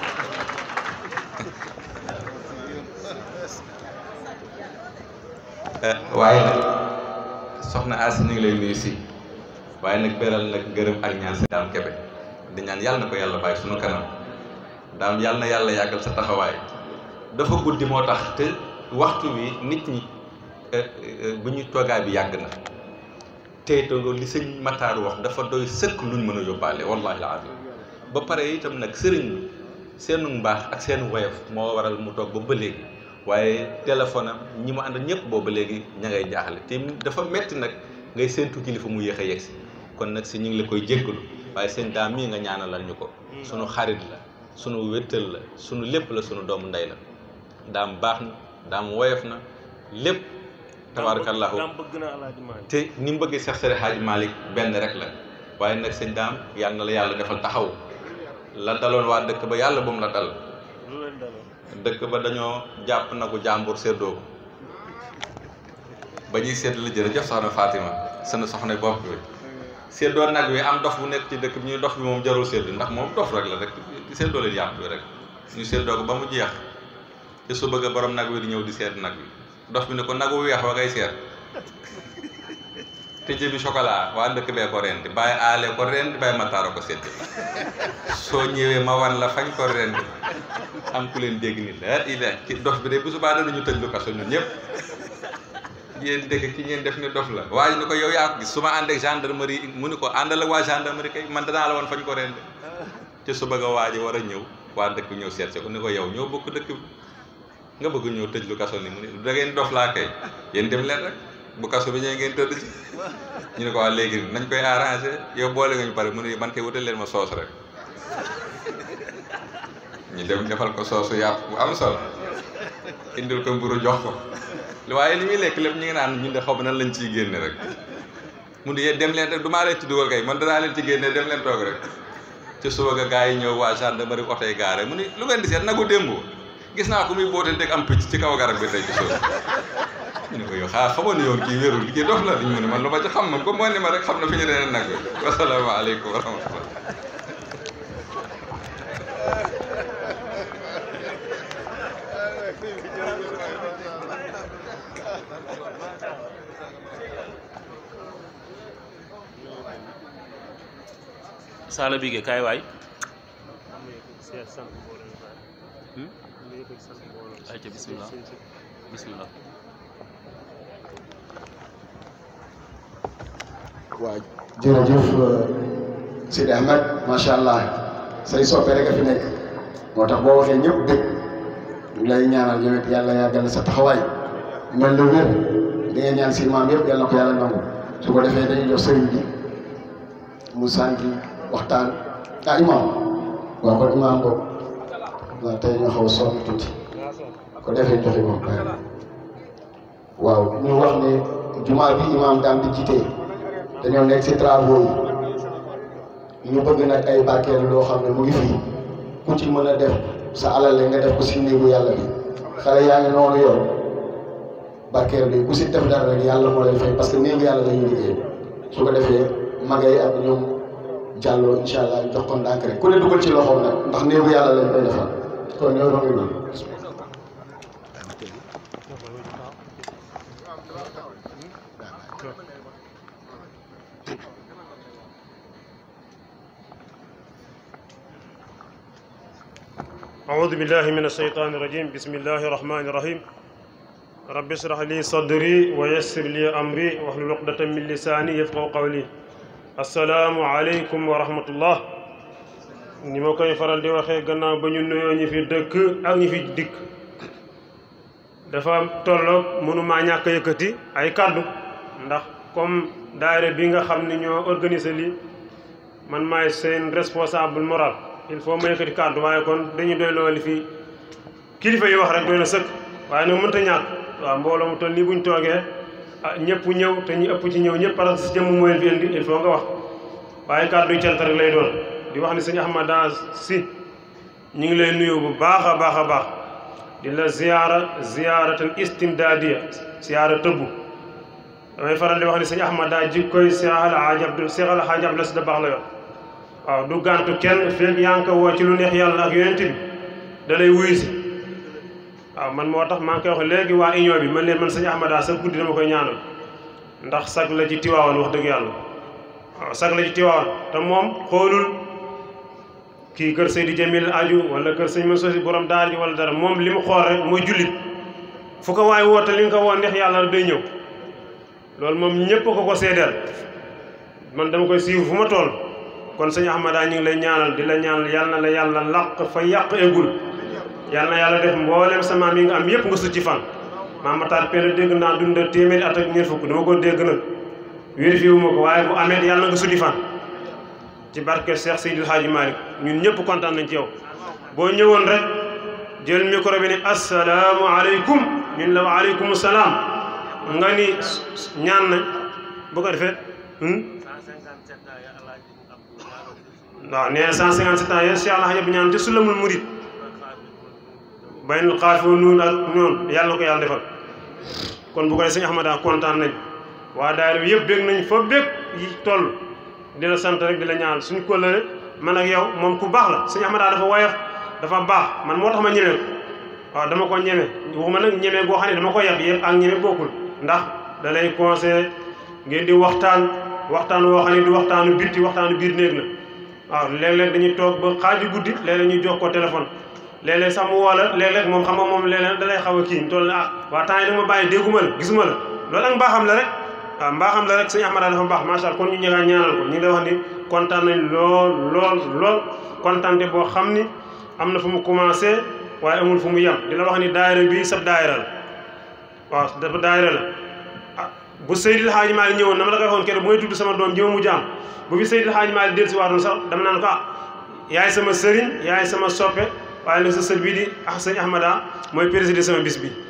waaye nag soxna Asi ñu ngi lay nuyu si waaye nag beral nag gërëm ak ñaan si daam kebe di ñaan yàlla na ko yàlla bàyyi sunu kanam daam yàlla na yàlla yàggal sa taxawaay dafa guddi moo tax te waxtu wi nit ñi bu ñu toogaay bi yàgg na tey toogoo li sëñ Matar wax dafa doy sëkk luñ mën a yóbbaale wallahi alazim ba pare itam nag sëriñ bi seenu mbaax ak seen woyof moo waral mu toog ba ba léegi waaye téléphone am ñi mu àndal ñëpp boobu ba léegi ña ngay jaaxle te dafa metti nag ngay séentu kilifa mu yéex a yegg si kon nag si ñu ngi la koy jéggalu waaye seen daam mii nga ñaanalal ñu ko sunu xarit la sunu wéttal la sunu lépp la sunu doomu ndey la daam baax na daam woyof na lépp tabarakallahu te ni mu bëggee Seex Seydi Haaji Malick benn rek la waaye nag sëñ daam yàlla na la yàlla defal taxaw la daloon waa dëkk ba yàlla bu mu la dal dëkk ba dañoo jàpp na ko jàmbur séddoo ko ba ñuy sédd la jërëjëf soxna Fatima seen soxna bopp bi séddoo nag wi am dof bu nekk ci dëkk bi ñuy dof bi moom jarul sédd ndax moom dof rek la rek séddoo leen yàpp bi rek ñu séddoo ko ba mu jeex te su bëgg borom nag wi di ñëw di seet nag wi dof bi ne ko nagu weex wa ngay seet te jëbi chocolat waa dëkk bee ko rendi bàyyi aale ko rendi bàyyi mataara ko seet soo ñëwee ma wan la fañ ko rendi am ku leen dégg ni la ila ci dof bi de bu subaa danañu tëj lu kaso ñun ñëpp yéen dégg ki ngeen def ni dof la waaye ni ko yow yaa ko gis su ma ànd ak gendarmerie mu ni ko àndal ak waa gendarmerie kay man danaa la woon fañ ko rendi te su bëgg a waaji war a ñëw waa dëkk ñëw seet si ko ni ko yow ñoo bokk dëkk bi nga bëgg ñëw tëj lu kaso ni mu ne da ngeen dof laa kay yéen dem leen rek bu kaso bi ñëwee ngeen tëdd ci ñu ne ko waa léegi nañ koy arrangé yow boole nga ñu pare mu ne man kay wutal leen ma soos rek ñu dem defal ko soosu yàpp bu am solo indil ko mburu jox ko waaye li muy lekk lépp ñu ngi naan ñun de xaw ma nan lañ ciy génne rek mu ne yéen dem leen rek du maa leen ci dugal kay man danaa leen ci génne dem leen toog rek ci suba ga gars yi ñëw waa gendarmerie oto yi gaare mu ne lu ngeen di seet nagu démb gis naa ko muy boote teg am picc ci kaw garab bi tey ci suuf ñu ne ko yow xaa xamoon ne yoon kii wérul kii dof la dañu mu ne man lu ma ci xam man ko moo ni ma rek xam na fi ñu deneen nag wasalaamaaleykum wa rahmatullah Sala Bigué kaay waay ayca bismillah bismillah waaw jërëjëf Sidi Ahmed macha allah say soppe rek a fi nekk moo tax boo waxee ñëpp dëgg ñu lay ñaanal yow it yàlla yàggal sa taxawaay mel na wér li nga ñaan si maam yëpp yàlla na ko yàlla nangu su ko defee dañuy jox sëriñ bi mu sànki waxtaan ah imam waaw kon imam boobu waaw tey ñu xaw a sonn tuuti ko defee joxe ko waaw ñu wax ne jumaa bi imam daam di jiite dañoo nekk si travaux yi ñu bëgg nag ay barkeel loo xam ne mu ngi fii ku ci mën a def sa alal la nga def ko si néegu yàlla bi xale yaa ngi noonu yor barkeel bi ku si def dara rek yàlla moo lay fay parce que néegu yàlla la ñuy liggéey su ko defee magay ak ñoom jàlloo incha allah ñu jox ko ndànk rek ku ne dugal ci loxoom nag ndax néegu yàlla lañ koy defal kon ñoo doon noonu أعوذ بالله من الشيطان الرجيم بسم الله الرحمن الرحيم رب اشرح لي صدري ويسر لي أمري واحلل عقدة من لساني يفقهوا قولي السلام عليكم ورحمة الله ni ma koy faral di waxee gannaaw ba ñu nuyoo ñi fi dëkk ak ñi fi dikk dafa tolloog mënumaa ñàkk a yëkkati ay kàddu ndax comme daayira bi nga xam ni ñoo organiser lii man maay seen responsable moral il faut ma yëkkati kàddu waaye kon dañuy doy loolu li fi kilifa yi wax rek doy na sëkk waaye nag mënta ñàkk waaw mbooloo mu toll nii buñ toogee ah ñëpp ñëw te ñu ëpp ci ñëw ñëpp parce que si jëmm moo leen fi indi il faut nga wax waaye kàddu yi cant rek lay doon di wax ni sëñ Ahmada si ñu ngi lay nuyu bu baax a baax a baax di la ziyaara ziyaaratan istimdaadiya ziyaara tëbbu damay faral di wax ni sëñ Ahmada jikkoy Seex al Haaji Abdu Seex al Haaji Abdu Si da baax la yor waaw du gàntu kenn feeg yaa ngi ko woo ci lu neex yàlla ak yonent bi da lay wuyu si waaw man moo tax maa ngi koy wax léegi waa union bi man leen man sëñ Ahmada sa guddi dama koy ñaanal ndax sag la ci Tiwaawan wax dëgg yàlla waaw sag la ci Tiwaawan te moom xoolul kii kër Seydi Jamil aju wala kër sëñ Mansour si borom daara ji wala dara moom li mu xool rek mooy jullit fu ko waay woote li nga ko woo neex yàlla day ñëw loolu moom ñëpp ko ko seedeel man dama koy siiw fu ma toll kon sëñ Ahmada ñu ngi lay ñaanal di la ñaanal yal na la yàlla làq fa yàq eggul yal na yàlla def mboolem sa maam yi nga am yëpp nga su ci fan maam Matar Pell dégg naa dund téeméeri at ak ñeent fukk dama ko dégg nag vérifié wu ma ko waaye bu amee yàlla na nga suddi fan ci barke Cheikh Seydil Hadji Malick ñun ñëpp kontaan nañ ci yow boo ñëwoon rek jël micro bi ne asalaamu aleykum ñun la wa aleykum salaam nga ni ñaan nañ bu ko defee waaw nee na 157 ans yéen Cheikh Alhaji Abdou ñaan te sulamul murid baynul xaafi wa nuun ak ñoon yàlla na ko yàlla defal kon bu ko defee sëñ Ahmada kontaan nañ waa daayira bi yëpp bég nañ fa bég yi toll di la sant rek di la ñaanal suñu kóllëre man ak yow moom ku baax la sëñ Ahmada dafa woyof dafa baax man moo tax ma ñeme ko waaw dama ko ñeme waxuma nag ñeme goo xam ne dama ko yab yëpp ak ñeme bokkul ndax da lay conseillé ngeen di waxtaan waxtaan woo xam ne di waxtaanu bitti waxtaanu biir néeg la waaw léeg-léeg dañuy toog ba xaaju guddi léeg-léeg ñuy jox ko téléphone léeg-léeg sax mu woo la léeg-léeg moom xam nga moom léeg-léeg da lay xaw a kii toll na ah waa temps yi da ma bàyyi dégguma la gisuma la loolu ak mbaaxam la rek waaw mbaaxam la rek sëñ Ahmada dafa baax macha allah kon ñu ñëwaat ñaanal ko ñu ngi lay wax ni kontaan nañ lool lool lool kontaante boo xam ni am na fu mu commencé waaye amul fu mu yem di la wax ni daayira bi sab daayira la waaw dafa daayira la ah bu Seydil Hadji Malick ñëwoon na ma la koy waxoon keroog bu may tudd sama doom ji ma mu jaam bu fi Seydil Hadji Malick dellu si waatoon sax dama naan ko ah yaay sama sëriñ yaay sama soppe waaye nag sa sër bii di ah sëñ Ahmada mooy président sama bis bi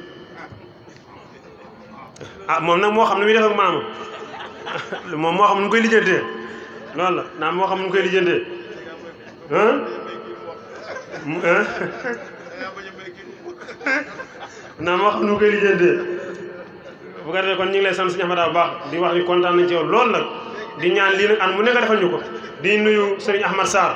ah moom nag moo xam ne muy def ak maama moom moo xam nu mu koy lijjantee loolu la naa moo xam nu mu koy lijjantee naa moo xam nu mu koy lijjantee bu ko defee kon ñu ngi lay sant sëñ Ahmada bu baax di wax ni kontaan nañ ci yow loolu nag di ñaan lii nag an mu nekk defal ñu ko di nuyu sëriñ Ahmad Sarr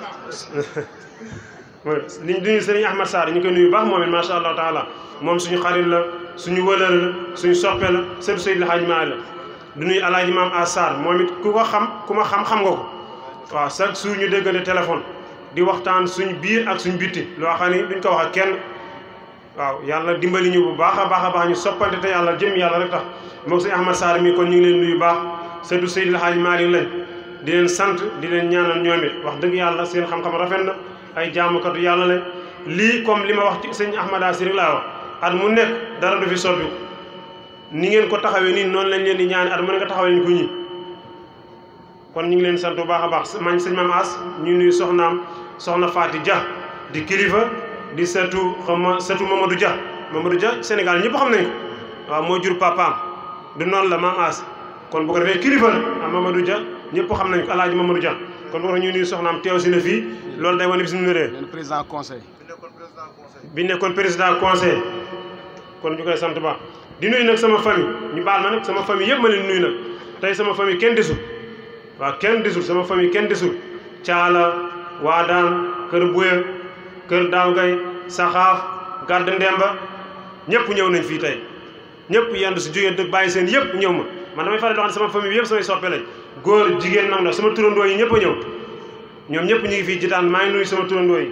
li ñu nuyu sëriñ Ahmad Sarr ñu koy nuyu baax moom it macha allah taala moom suñu xarit la suñu wëlër la suñu soppe la sëriñ Seydil Hadji Malick la du nuyu alaaji maam a Sarr moom it ku ko xam ku ma xam xam nga ko waaw chaque jour ñu déggante téléphone di waxtaan suñ biir ak suñ bitti loo xam ni duñ ko wax ak kenn waaw yàlla dimbali ñu bu baax a baax a baax ñu soppante te yàlla jëm yàlla rek tax moom sëñ Ahmad Sarr mi kon ñu ngi leen nuyu baax sëriñ Seydil Hadji Malick lañ di leen sant di leen ñaanal ñoom it wax dëgg yàlla seen xam-xam rafet na ay jaamukatu yàlla lañ lii comme li ma wax ci sëñ Ahmada si rek laa wax at mu nekk dara du fi soppi ni ngeen ko taxawee nii noonu lañ leen di ñaani at mu nekk taxawee ñu ko ñi kon ñu ngi leen sant bu baax a baax mañ sëñ Maam As ñu nuyu soxnaam soxna Faati Dia di kilifa di setu xam ma setu Mamadou Dia Mamadou Dia Sénégal ñëpp xam nañ ko waaw moo jur papaam du noonu la Maam As kon bu ko defee kilifa la ah Mamadou Dia ñëpp xam nañ ko alaaji Mamadou Dia kon war ñu nuyu soxnaam teew si na fii loolu day wane bis mu nëree président conseil bi nekkoon président conseil kon ñu koy sant baax di nuyu nag sama famille ñu baal ma nag sama famille yëpp ma leen nuyu nag tey sama famille kenn desul waaw kenn desul sama famille kenn desul caala waadaan kër buya kër daaw gay saxaaf gàdd ndemba ñëpp ñëw nañ fii tey ñëpp yendu si jógee dëkk bàyyi seen yëpp ñëw ma man damay faral di wax ne sama famille bi yëpp samay soppe lañ góor jigéen nag na sama turandoo yi ñëpp a ñëw ñoom ñëpp ñu ngi fii jitaan maa ngi nuyu sama turandoo yi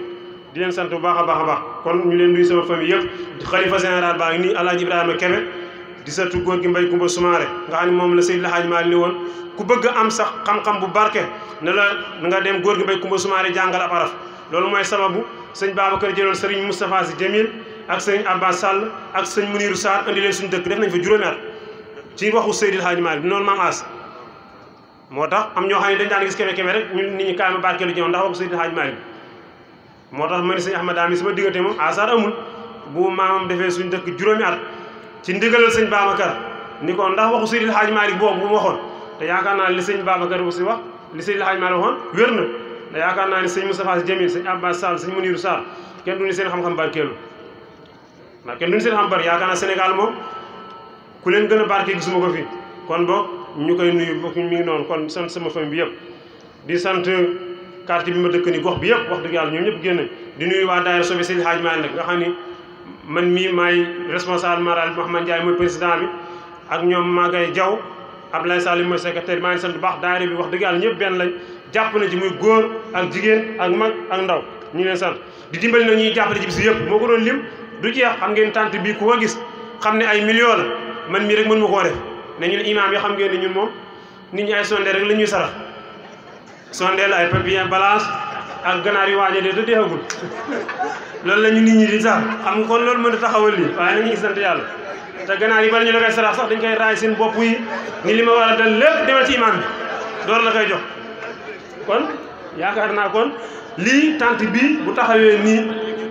di leen sant bu baax a baax a baax kon ñu leen nuyu sama famille yëpp xalifa général baa ngi nii alaaji ibrahima kebe di satu góor gi mbay kumba sumaare nga xam ne moom la Seydil Hadji Malick ni woon ku bëgg am sax xam-xam bu barke ne la nga dem góor gi mbay kumba sumaare jàngal ab araf loolu mooy sababu sëñ Babacar jëloon sëriñ Moustapha Sy Jamil ak sëriñ Abbas Sall ak sëñ Muniru Sarr andi leen suñu dëkk def nañ fa juróomi at ci waxu Seydil Hadji Malick noonu maam as moo tax am ñoo xam ne dañ daan gis kebe kebe rek ñun nit ñi kaay ma barkeelu ci ñoom ndax waxu Seydil Hadji Malick moo tax ma ni sëñ Ahmad Dami sama diggante moom asar amul bu maamam defee suñu dëkk juróomi at ci ndigalal sëñ Babacar ni ko ndax waxu Seydil Hadji Malick boobu bu mu waxoon te yaakaar naa li sëñ Babacar bu si wax li Seydil Hadji Malick waxoon wér na te yaakaar naa ni sëñ Moustapha Sy Jamil sëñ Abbas Sall sëñ Muniru Sarr kenn du ni seen xam-xam barkeelu ndax kenn du ni seen xam bar yaakaar naa Sénégal moom ku leen gën a barke gisuma ko fi kon boog ñu koy nuyu bokk mi ngi noonu kon sant sama famille bi yëpp di sant quartier bi ma dëkk ni gox bi yëpp wax dëgg yàlla ñoom ñëpp génn di nuyu waa daayira Sobe Seydil Hadji Malick nag nga xam ni man mii maay responsable moral bi Mouhamad Ndiaye mooy président bi ak ñoom Magay Diaw Abdoulaye Salim mooy secrétaire maa ngi sant bu baax daayira bi wax dëgg yàlla ñëpp benn lañ jàpp na ci muy góor ak jigéen ak mag ak ndaw ñu ngi leen sant di dimbali nag ñuy jàppale ci bis yëpp moo ko doon lim du jeex xam ngeen tànt bii ku ko gis xam ne ay millions la man mii rek mën ma koo def ne ñun imaam yi xam ngeen ni ñun moom nit ñi ay sondeel rek la ñuy sarax sondeel ay papier balance ak ganaar yu waaje de te deexagul loolu la ñu nit ñi di sax xam nga kon loolu mën a taxawal lii waaye nañu ngi sant yàlla te ganaar yi bala ñu la koy sarax sax dañ koy raay seen bopp yi ni li ma war a dal lépp demal ci imaam bi door la koy jox kon yaakaar naa kon lii tant bii bu taxawee nii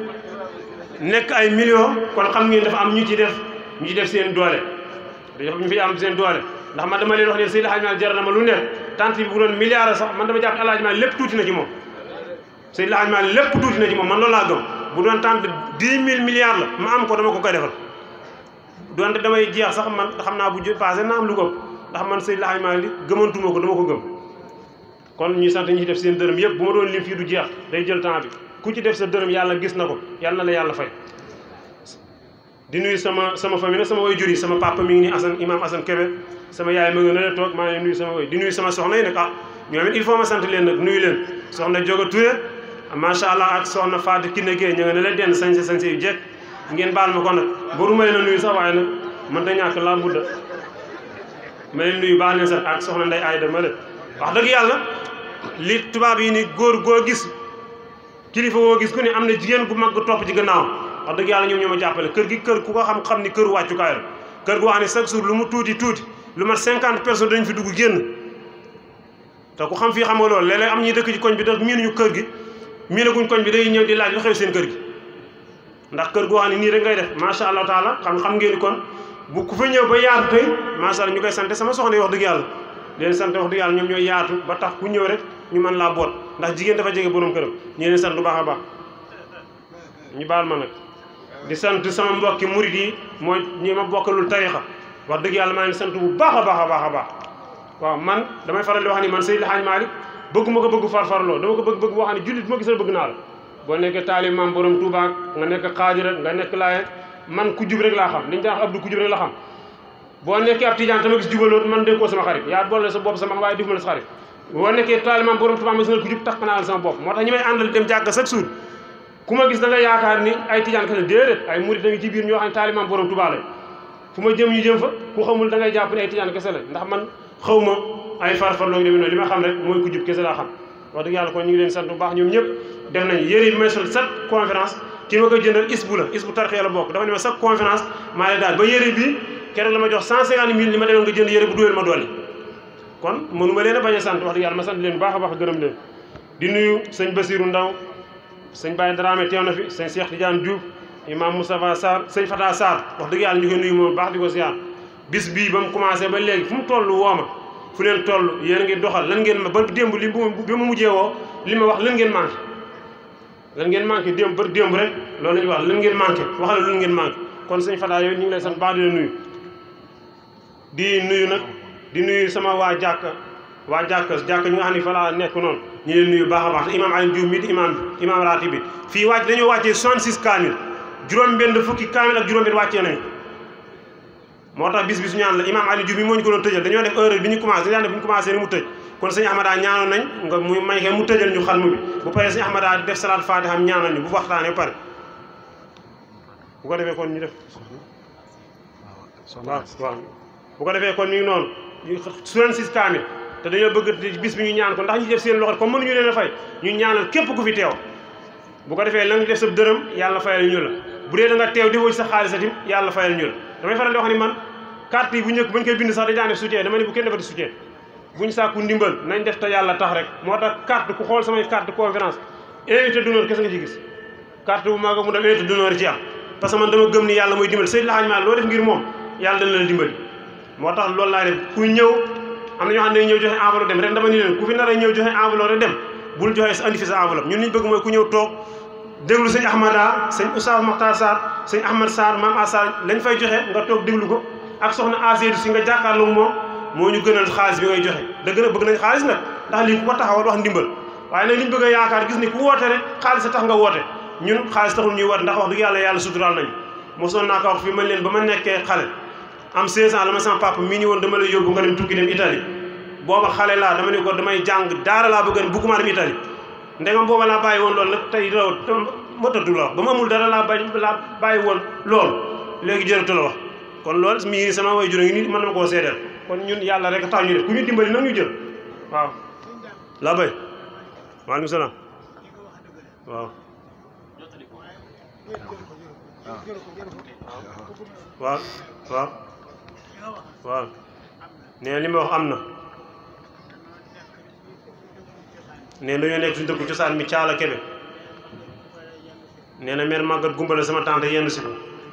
nekk ay millions kon xam ngeen dafa am ñu ci def ñu ci def seen doole dafa ñu fi am seen doole ndax man dama leen wax ne Seydil Hadji Malick jar na ma lu nekk tant bi bu doon milliard sax man dama jàpp Alaaji Malick lépp tuuti na ci moom Seydil Hadji Malick lépp tuuti na ci moom man loolu laa gëm bu doon tant dix mille milliards la ma am ko dama ko koy defal doonte damay jeex sax man xam naa bu passé naa am lu ko ndax man Seydil Hadji Malick gëmantuma ko dama ko gëm kon ñuy sant ñi ci def seen dërëm yëpp bu ma doon lim fii du jeex day jël temps bi ku ci def sa dërëm yàlla gis na ko yàlla na la yàlla fay di nuyu sama sama famille nag sama way jur yi sama papa mi ngi nii Assane imam Assane Kébé sama yaay ma nga ne la toog maa ngi nuyu sama way di nuyu sama soxna yi nag ah ñoom it il faut ma sant leen nag nuyu leen soxna Joga Touré macha allah ak soxna Fatou Kiné Gueye ñu nga ne la denn sañse sañse yu jekk ngeen baal ma ko nag boruma leen a nuyu sax waaye nag mën ta ñàkk laa budda ma leen nuyu baax leen sax ak soxna Ndey Ayda ma leen wax dëgg yàlla li tubaab yi ni góor goo gis kilifa woo gis ku ne am na jigéen gu mag gu topp ci gannaaw wax dëgg yàlla ñoom ñoo ma jàppale kër gi kër ku ko xam xam ni kër wàccukaay la kër goo xam ne chaque jour lu mu tuuti tuuti lu mat cinquante personnes dañ fi dugg génn te ku xam fii xam nga loolu léeg-léeg am ñuy dëkk ci koñ bi tax miinuñu kër gi miinaguñ koñ bi day ñëw di laaj lu xew seen kër gi ndax kër goo xam ne nii rek ngay def macha allah taala xam xam ngeen ni kon bu ku fa ñëw ba yaatu tey macha allah ñu koy sant sama soxna yi wax dëgg yàlla leen sant wax dëgg yàlla ñoom ñooy yaatu ba tax ku ñëw rek ñu mën laa boot ndax jigéen dafa jege borom këram ñu leen sant bu baax a baax ñu baal ma nag di sant sama mbokki murit yi mooy ñi ma bokkalul tarixa wax dëgg yàlla maa ngi sant bu baax a baax a baax a baax waaw man damay faral di wax ni man Seydil Hadji Malick bëgguma ko bëgg farfarloo dama ko bëgg bëgg boo xam ne jullit bu ma gisal bëgg naa la boo nekkee taalib maam borom Touba nga nekk xaadira nga nekk laaye man ku jub rek laa xam liñu tax Abdou ku jub rek la xam boo nekkee ab tijaan tama gis jubaloot man dégg koo sama xarit yaa boole sa bopp sama waaye def ma la sa xarit boo nekkee taalib maam borom Touba ma gis nga ku jub tax naa la sama bopp moo tax ñi may àndal dem jàkk chaque jour ku ma gis da nga yaakaar ni ay tijaan kese déedéet ay murit da nga ci biir ñoo xam ne taalimaam borom Tuubaa la fu ma jëm ñu jëm fa ku xamul da ngay jàpp ne ay tijaan kese la ndax man xaw ma ay farfar loo ngi demee noonu li ma xam rek mooy ku jub kese laa xam wax dëgg yàlla kon ñu ngi leen sant bu baax ñoom ñëpp def nañ yére bi may sol chaque conférence ki ma koy jëndal isbu la isbu tarxee la bokk dafa ne ma chaque conférence maa lay daal ba yére bi keroog la ma jox cent cinquante mille li ma demoon nga jënd yére bu duweel ma dolli kon mënu ma leen a bañ a sant wax dëgg yàlla ma sant leen bu baax a baax gërëm leen di nuyu sëñ Basiru Ndaw sëñ Baye Dramé teew na fi sëñ Cheikh Tidiane Diouf imam Moustapha Sarr sëñ Fata Sarr wax dëgg yàlla ñu koy nuyu moom baax di ko siyaar bis bii ba mu commencé ba léegi fu mu toll woo ma fu leen toll yéen a ngi doxal lan ngeen ma ba démb li bi ma mujjee woo li ma wax lan ngeen manqué lan ngeen manqué démb ba démb rek loolu la ñuy wax lan ngeen manqué waxal lan ngeen manqué kon sëñ Fata yooyu ñu ngi lay sant baax di la nuyu di nuyu nag di nuyu sama waa jàkk waa jàkk jàkk ñu nga xam ne fa laa nekk noonu ñu leen nuyu baax a baax te imaam Aliou Diouf mi di imaam bi imaam raati bi fii wàcc dañoo wàccee 66 kaamil juróom-benn fukki kaamil ak juróom-benn wàccee nañ moo tax bis bi su ñaan la imaam Aliou Diouf mi moo ñu ko doon tëjal dañoo def heure bi ñu commencé dañu def bi ñu commencé ni mu tëj kon sëñ Ahmada ñaanoon nañ nga muy may ke mu tëjal ñu xalmu bi bu paree sëñ Ahmada def salaat faatiha am ñaanal ñu bu waxtaanee ba pare bu ko defee kon ñu def waaw waaw bu ko defee kon mi ngi noonu su leen sis kaamil te dañoo bëgg bis bi ñu ñaan ko ndax ñu def seen loxo comme mënuñu leen a fay ñu ñaanal képp ku fi teew bu ko defee la nga def sa dërëm yàlla fayal ñu la bu dee da nga teew di woo ci sa xaalis atim yàlla fayal ñu la damay faral di wax ni man carte yi bu njëkk bañ koy bind sax dañ daan def soutien dama ne bu kenn defati soutien buñ sàkku ndimbal nañ def te yàlla tax rek moo tax carte ku xool samay carte conférence invité d'honneur kese nga ci gis carte bu maaga mu dem invité d'honneur ci am parce que man dama gëm ni yàlla mooy dimbali Seydou Hadj Mal loo def ngir moom yàlla dana la dimbali moo tax loolu laa def ku ñëw am na ñoo xam ne ñëw joxe enveloppe dem ren dama ni leen ku fi nar a ñëw joxe enveloppe rek dem bul joxe andi fi sa enveloppe ñun liñ bëgg mooy ku ñëw toog déglu sëñ Ahmada sëñ Oustaz Mokhtar Sarr sëñ Ahmad Sarr Mame Assar lañ fay joxe nga toog déglu ko ak soxna Aseedu si nga jàkkaarloog moom moo ñu gënal xaalis bi ngay joxe dëgg la bëgg nañ xaalis nag ndax lii ku ko taxawal wax ndimbal waaye nag liñ bëgg a yaakaar gis ni ku woote rek xaalis a tax nga woote ñun xaalis taxul ñuy woote ndax wax dëgg yàlla yàlla suturaal nañu mosoon naa ko wax fii man leen ba ma nekkee xale am 16 ans la ma sama papa mii ni woon dama lay yóbbu nga dem tukki dem Italie booba xale laa dama ne ko damay jàng daara laa bëgg a bugguma dem Italie ndegam booba laa bàyyi woon loolu nag tey raw motatu la wax ba ma amul dara laa bàyyi laa bàyyi woon lool léegi jërëtu la wax kon loolu mii sama way juró ngi ni mën na ma koo seedeel kon ñun yàlla rek tax ñu def ku ñu dimbali nag ñu jël waaw laa bay waaleykum salaam waaw waaw waaw waaw nee li ma wax am na nee dañoo nekk suñu dëkku cosaan mi caala kebe nee na mère màggat gumbale sama tante yenn si ko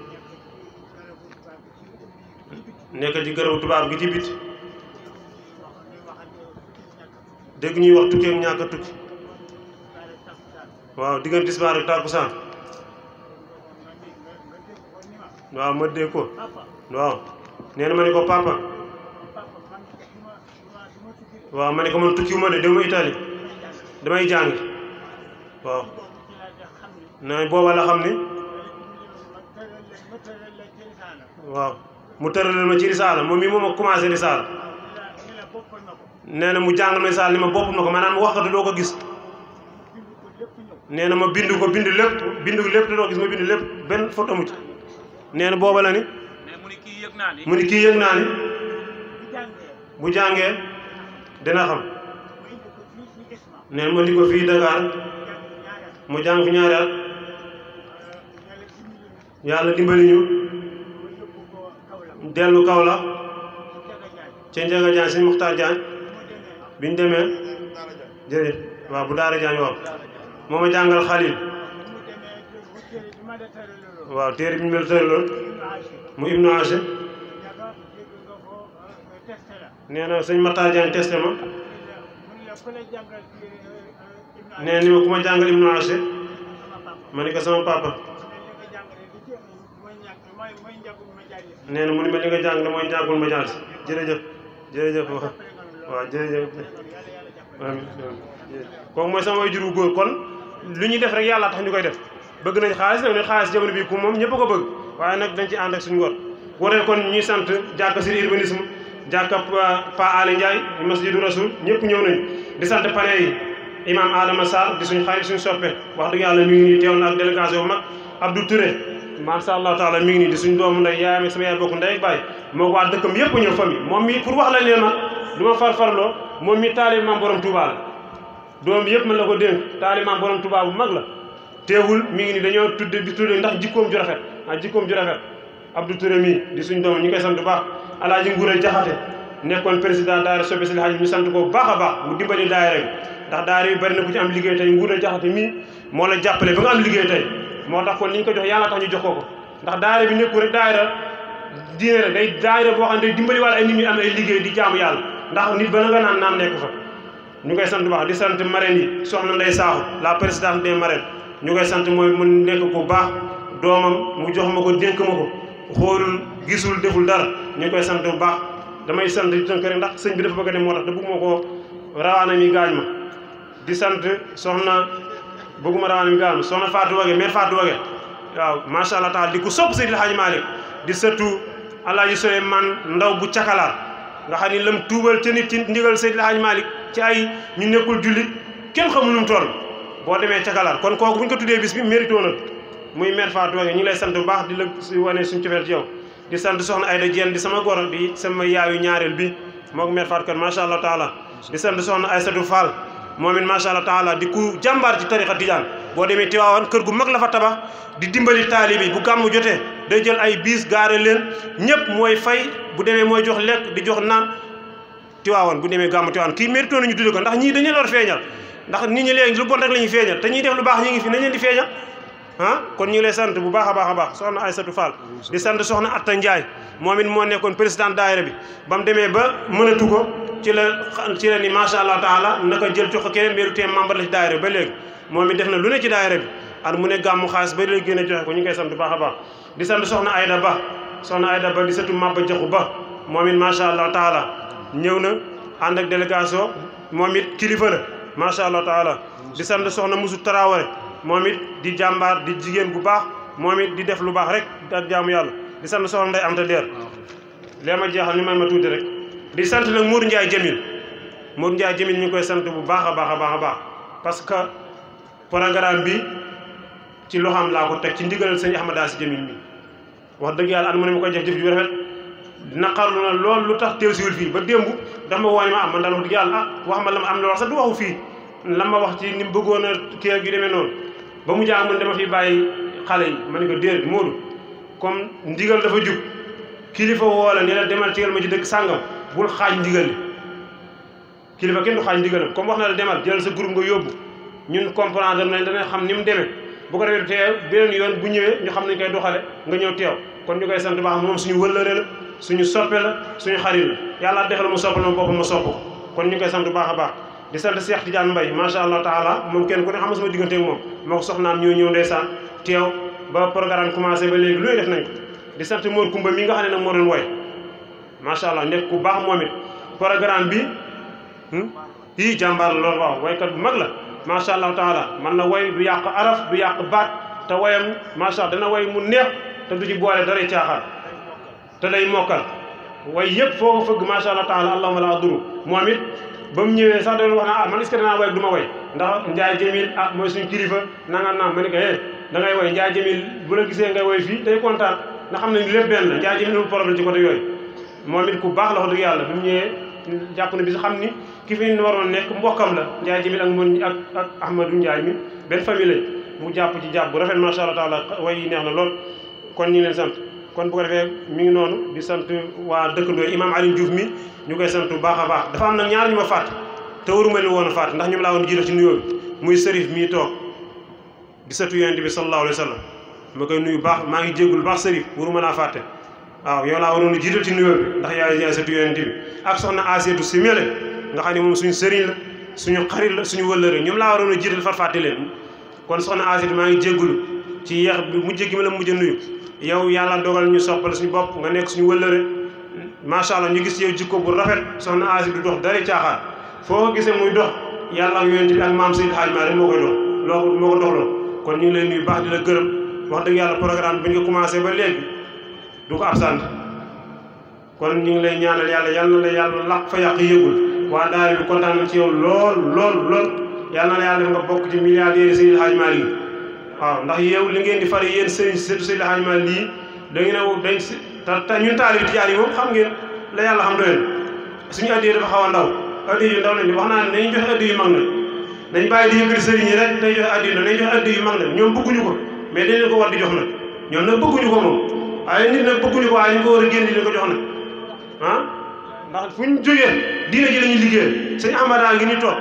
nekk ci gërëbu tubaab gi ci bit dégg ñuy wax tukki ak ñàkk a tukki waaw diggante tisbaar ak tàkkusaan waaw ma dégg ko waaw nee na ma ne ko papa waaw ma ne ko man tukki wu ma de dama Italie damay jàng waaw na booba la xam ni waaw mu tëralal ma ci risaala moom mii moom a commencé risaala nee na mu jàngal ma risaala ni ma bopp na ko maanaam waxatu doo ko gis nee na ma bind ko bind lépp bind lépp te doo gis ma bind lépp benn faute amu ci nee na booba la ni mu ni kii yëg naa ni bu jàngee dina xam nee na ma di ko fii Dakar mu jàng fi ñaari at yàlla dimbali ñu dellu kaw la ca Njaga Jaañ sëñ Muxtaar Jaañ bi ñu demee jërëjëf waaw bu daara Jaañ waaw moo ma jàngal Xalil waaw téere bi ñu mel tëraloon mu Ibnu Ache nee na sëñ Muxtaar Jaañ testé ma nee ni ma ku ma jàngal Ibnu Ache ma ni ko sama papa nee na mu ni ma li nga jàng mooy njàngul ma jaar si jërëjëf jërëjëf waaw waaw jërëjëf amiin kooku mooy sama way jur wu góor kon lu ñuy def rek yàlla tax ñu koy def bëgg nañ xaalis nag ne xaalis jamono bii ku moom ñëpp a ko bëgg waaye nag dañ ci ànd ak suñu ngor waree kon ñuy sant jàkka si urbanisme jàkka Pa Ali Ndiaye masjidu rasul ñëpp ñëw nañ di sant panel yi imam Adama Sarr di suñu xarit suñu soppe wax dëgg yàlla mi ngi nii teew na ak délégation bu mag Abdou Touré macha allah taala mi ngi nii di suñ doomu ndey yaayam ak sama yaay bokk ndey ak baay moo ko waa dëkkam yëpp ñëw famille moom mi pour wax la leen ma du ma farfarloo moom mi taalib maam borom Touba la doom yëpp man la ko dénk taalib maam borom Touba bu mag la teewul mi ngi nii dañoo tudde di tudde ndax jikkoom ju rafet ah jikkoom ju rafet Abdou Touré mii di suñ doom ñu koy sant bu baax alaaji Nguure Jaxate nekkoon président daayira soppe si Hajj ñu sant ko bu baax a baax mu dimbali daayira bi ndax daayira bi bari na ku ci am liggéey tey Nguure Jaxate mii moo la jàppale ba nga am liggéey tey moo tax kon li ñu ko jox yàlla tax ñu jox ko ko ndax daayira bi nekkul rek daayira diine rek day daayira boo xam ne day dimbali wala ay nit ñi am ay liggéey di jaamu yàlla ndax nit ba la nga naan naam nekk fa ñu koy sant bu baax di sant marraines yi soxna Ndey Saaxu la présidente des marraines ñu koy sant mooy mu nekk ku baax doomam mu jox ma ko dénk ma ko xoolul gisul deful dara ñu koy sant bu baax damay sant di tënk rek ndax sëñ bi dafa bëgg a dem moo tax te bëgg ma ko rawaana mi gaañ ma di sant soxna bëgguma rawaana mi gaañ ma soxna Fatou Wage mère Fatou Wage waaw macha allah taala di ko sopp Seydil Hadji Malick di sëtu Alaaji Souleymane Ndaw bu cakalaar nga xam ni lam tuubal ca nit ci ndigal Seydil Hadji Malick ci ay ñu nekkul jullit kenn xamul nu mu toll boo demee ca Galaat kon kooku bu ñu ko tuddee bis bi mérito na muy mère Fatou Wague ñu ngi lay sant bu baax di la si wane suñu cofeel ci yow di sant soxna Ayda Dieng di sama goro di sama yaayu ñaareel bi moog mère Fatou kan macha allah taala di sant soxna Aïssatou Fall moom it macha allah taala di ku jàmbaar ci tarixa tijaan boo demee Tiwaawan kër gu mag la fa tabax di dimbali taalibi bu gàmmu jotee day jël ay biis gaare leen ñëpp mooy fay bu demee mooy jox lekk di jox naan Tiwaawan bu demee gàmmu Tiwaawan kii mérito nañu tudde ko ndax ñii dañu leen war feeñal ndax nit ñi léegi lu bon rek la ñuy feeñal te ñuy def lu baax ñi ngi fi nañ leen di feeñal ah kon ñu ngi lay sant bu baax a baax a baax soxna Aïssatou Fall di sant soxna Atta Ndiaye moom it moo nekkoon président daayira bi ba mu demee ba mënatu ko ci la ci la ni macha allah taala naka jël jox ko keneen mbiru tee membre la ci daayira bi ba léegi moom it def na lu ne ci daayira bi at mu ne gàmmu xaalis ba léegi gën a joxe ko ñu ngi koy sant bu baax a baax di sant soxna Ayda Ba soxna Ayda Ba di sëtu Maba Jaxu Ba moom it macha allah taala ñëw na ànd ak délégation moom it kilifa la macha allah taala di sant soxna Musu Tarawale moom it di jàmbaar di jigéen bu baax moom it di def lu baax rek ak jaamu yàlla di sant soxna Ndey Amta Leer lee ma jeexal ñu may ma tuuti rek di sant nag Mour Ndiaye Jamil Mour Ndiaye Jamil ñu ngi koy sant bu baax a baax a baax a baax parce que programme bi ci loxaam laa ko teg ci ndigalal sëñ Ahmada si Jamil mi wax dëgg yàlla an mu ne ma koy jëf jëf ju rafet naqarlu na lool lu tax teew siwul fii ba démb dafa ma woone ma am man daal wax dëgg yàlla ah wax ma la ma am la wax sax du waxu fii la ma wax ci ni mu bëggoon a kii ak yu demee noonu ba mu jàng mun dama fi bàyyi xale yi ma ne ko déedéet Moodu comme ndigal dafa jub kilifa woo la ne la demal tegal ma ci dëkk sàngam bul xaaj ndigal li kilifa kenn du xaaj ndigalam comme wax na la demal jëlal sa groupe nga yóbbu ñun comprendre nañ dana xam ni mu demee bu ko defee teew beneen yoon bu ñëwee ñu xam nañ koy doxale nga ñëw teew kon ñu koy sant baax moom suñu wëllëre la suñu soppe la suñu xarit la yàlla defal mu soppal ma boppam ma sopp ko kon ñu koy sant baax a baax di sant Cheikh Tidiane Mbaye macha allah taala moom kenn ku ne xam sama diggante ak moom moo ko soxnaam ñoo ñëw ndeysaan teew ba programme commencé ba léegi lu ne def nañ ko di sant Mor Kumba mi nga xam ne nag moo doon woy macha allah nekk ku baax moom it programme bi yii jàmbaar la loolu waaw waykat bu mag la macha allah taala man na way du yàq araf du yàq baat te wayam macha allah dana way mu neex te du ci boole daray caaxaan te day mokkal way yëpp foo ko fëgg macha allah taala allahuma la duru moom it ba mu ñëwee sax da doon wax na ah man est-ce que danaa way du ma way ndax Ndiaye Jamil ah mooy suñu kilifa nanga naam ma ne ko eh da ngay way Ndiaye Jamil bu la gisee ngay way fii day kontaan nga xam ne lépp benn la Ndiaye Jamil amul problème ci côté yooyu moom it ku baax la wax dëgg yàlla bi mu ñëwee jàpp na bi si xam ni ki fi waroon nekk mbokkam la Ndiaye Jamil ak mon ak ak Ahmadou Ndiaye mi benn famille lañ mu jàpp ci jàpp bu rafet macha allah taala way yi neex na lool kon ñu ngi leen sant kon bu ko defee mi ngi noonu di sant waa dëkkandoo imam Aliou Diouf mi ñu koy sant bu baax a baax dafa am nag ñaar ñu ma fàtt te waruma leen woon a fàtt ndax ñoom laa woon jiital ci nuyoo bi muy sërif mii toog di sëtu yonent bi sallallahu alayhi wa sallam ma koy nuyu baax maa ngi jéggul baax sërif waruma laa fàtte waaw yow laa waroon a jiital ci nuyoo bi ndax yaay yaay sëtu yonent bi ak soxna Aseetu si mele nga xam ne moom suñu sëriñ la suñu xarit la suñu wëllëre ñoom laa waroon a jiital far fàtte leen kon soxna Aseetu maa ngi jéggulu ci yeex bi mujj gi ma la mujj a nuyu yow yàlla dogal ñu soppal suñu bopp nga nekk suñu wëllëre macha allah ñu gis yow jikko bu rafet soxna Asi du dox dara caaxaan foo ko gisee muy dox yàlla ak yonent bi ak maam Seydi Hadj Malick moo koy dox loo moo ko doxloo kon ñu ngi lay nuyu baax di la gërëm wax dëgg yàlla programme bi ñu ko commencé ba léegi du ko absent kon ñu ngi lay ñaanal yàlla yal na la yàlla laq fa yàq yëgul waa daara bi kontaan na ci yow lool lool lool yal na la yàlla def nga bokk ci milliardaires Seydi Hadj Malick yi waaw ndax yow li ngeen di fari yéen sëriñ surtout Seydi Hadj Malick lii da ngeen a dañ si te te ñun taalibi tijaan yi moom xam ngeen la yàlla xam doyen suñu addiya dafa xaw a ndaw addiya yu ndaw lañ wax naa ne dañuy joxe addiya yu mag na dañ bàyyi di yëkkati sëriñ yi rek day joxe addiya dañuy joxe addiya yu mag na ñoom bëgguñu ko mais dañ leen ko war di jox nag ñoom nag bëgguñu ko moom waaye nit nag bëgguñu ko waaye ñu ko war a génn di leen ko jox nag ah ndax fu ñu jógee diina ji la ñuy liggéeyal sëñ Amada ngi ni toog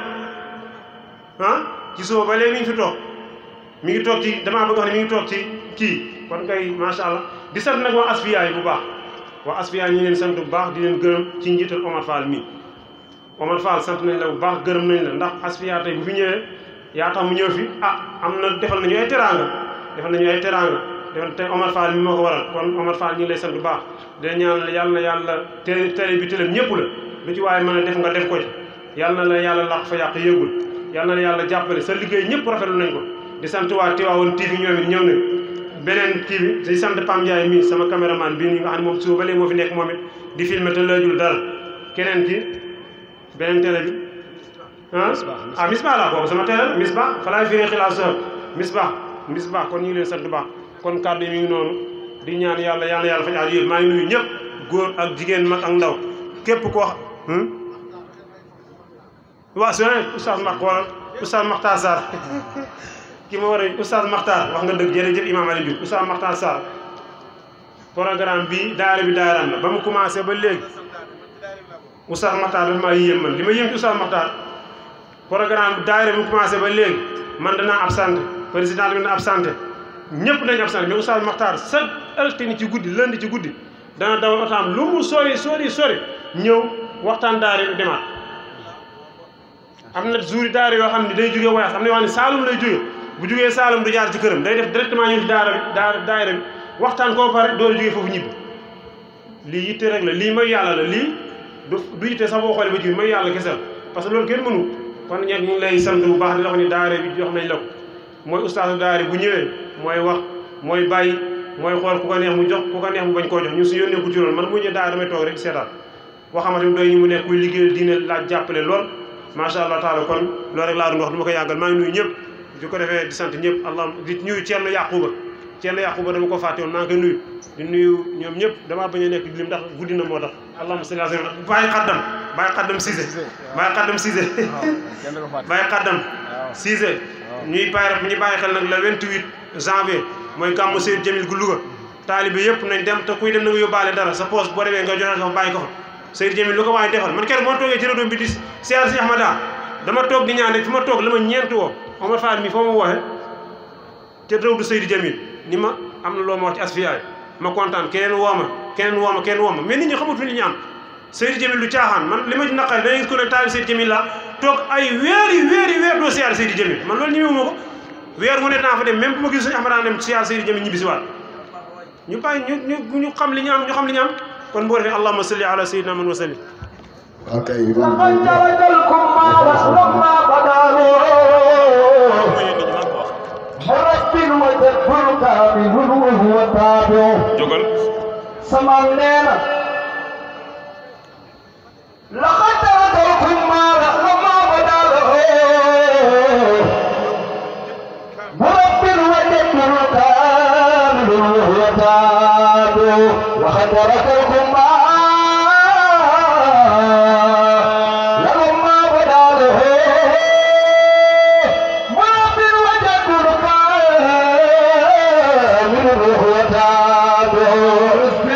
ah ci suba ba léegi mi ngi fi toog mi ngi toog ci damaa bëgg wax ne mi ngi toog ci kii kon kay macha allah di sant nag waa asfiya yi bu baax waa asfiya ñi leen sant bu baax di leen gërëm ci njiital Omar Fall mi Omar Fall sant nañ la bu baax gërëm nañ la ndax asfiya tey bu fi ñëwee yaa tax mu ñëw fi ah am na defal nañu ay teraanga defal nañu ay teraanga defal tey Omar Fall mi moo ko waral kon Omar Fall ñi ngi lay sant bu baax di la ñaan yàlla na yàlla télé télé bi télé ñëpp la lu ci waaye mën a def nga def ko ci yàlla na la yàlla laq fa yàq yëgul yàlla na la yàlla jàppale sa liggéey ñëpp rafetlu nañ ko di sant waa Tivaouane TV ñoom it ñëw na beneen kii bi di sant Pam Ndiaye mii sama caméraman bii nga xam ne moom suba ba léegi moo fi nekk moom it di filmer te laajul dara keneen ki beneen télé bi ah ah misbah la boobu sama teel misbah fa laay firee xilaas misbah misbah kon ñu ngi leen sant bu baax kon kàddu yi mi ngi noonu di ñaan yàlla yàlla yàlla faj aaju yëpp maa ngi nuyu ñëpp góor ak jigéen mag ak ndaw képp koo xam waaw su ne oustaz Mak wala oustaz Makhtar Sarr ki ma war a oustaz Makhtar wax nga dëgg jërëjëf imam Aliou Diouf oustaz Makhtar Sarr programme bi daara bi daaraam la ba mu commencé ba léegi oustaz Makhtar dafa maa yéem man li ma yéem ci oustaz Makhtar programme bi daara bi mu commencé ba léegi man danaa absenté président bi dana absenté ñëpp dañu absenté mais oustaz Makhtar chaque altine ci guddi lundi ci guddi dana dawal otaam lu mu sori sori sori ñëw waxtaan daara bi demaat am na jour daara yoo xam ne day jógee voyage am na yoo xam ne Saalum lay jógee bu jógee Saalum du jaar ci këram day def directement ñu ci daara bi daara daara bi waxtaan koo pare door a jógee foofu ñibbi lii yitte rek la lii may yàlla la lii du du yitte sax boo xoolee ba jiw may yàlla kesel parce que loolu kenn mënu kon ñeent ñu ngi lay sant bu baax di wax ni daara bi jox nañ la ko mooy ustaasu daara bu ñëwee mooy wax mooy bàyyi mooy xool ku ko neex mu jox ku ko neex mu bañ koo jox ñun su yónnee ku ci loolu man mu ñëwee daara damay toog rek seetaan boo xamante ni doy ñu mu nekk kuy liggéeyal diine laaj jàppale lool macha allah taala kon loolu rek laa doon wax du ma ko yàggal maa ngi nuyu ñëpp di ko defee di sant ñëpp allah di nuyu Thierno Yaquba Thierno Yaquba dama ko fàtte woon maa ngi koy nuyu di nuyu ñoom ñëpp damaa bañ a nekk di lim ndax guddi na moo tax allahumma salli ala sayyidina bàyyi xaddam bàyyi xaddam Cissé bàyyi xaddam Cissé bàyyi xaddam Cissé ñuy bàyyi ñu bàyyi xel nag le 28 janvier mooy gàmmu Seydou Jamil gu Louga taalibe yëpp nañ dem te kuy dem na nga yóbbaale dara sa poos boo demee nga joxe ko fa bàyyi ko fa Seydou Jamil lu ko waaye defal man keroog moo toogee ci rajo bi di siyaar si Ahmada dama toog di ñaan rek fi ma toog la ma ñeent woo Omar Fall mi foo ma wooxe te réew du Seydou Jamil ni ma am na loo ma wax ci asfiyaay ma kontaan keneen woo ma keneen woo ma keneen woo ma mais nit ñi xamut fi li ñu am Seydou Jamil du caaxaan man li ma ci naqari da ngay gis ko ne taali Seydou Jamil la toog ay weeri weeri weer doo siyaar Seydou Jamil man loolu ñëwee ma ko weer mu ne naa fa dem même bu ma gis suñu Ahmada dem siyaar Seydou Jamil ñibbi si waat ñu bàyyi ñu ñu ñu xam li ñu am ñu xam li ñu am kon boo defee allahumma salli ala sayyidina man wa sallim ok لقد تركلكم ما وما بدا مرب وجد كامل وهو تابع jógal سمع لنا لقد تركلكم ما وما بدا مرب وجد كامل وهو تابع وقد تركلكم ما لما بدا له مرب وجد كامل وهو تابع في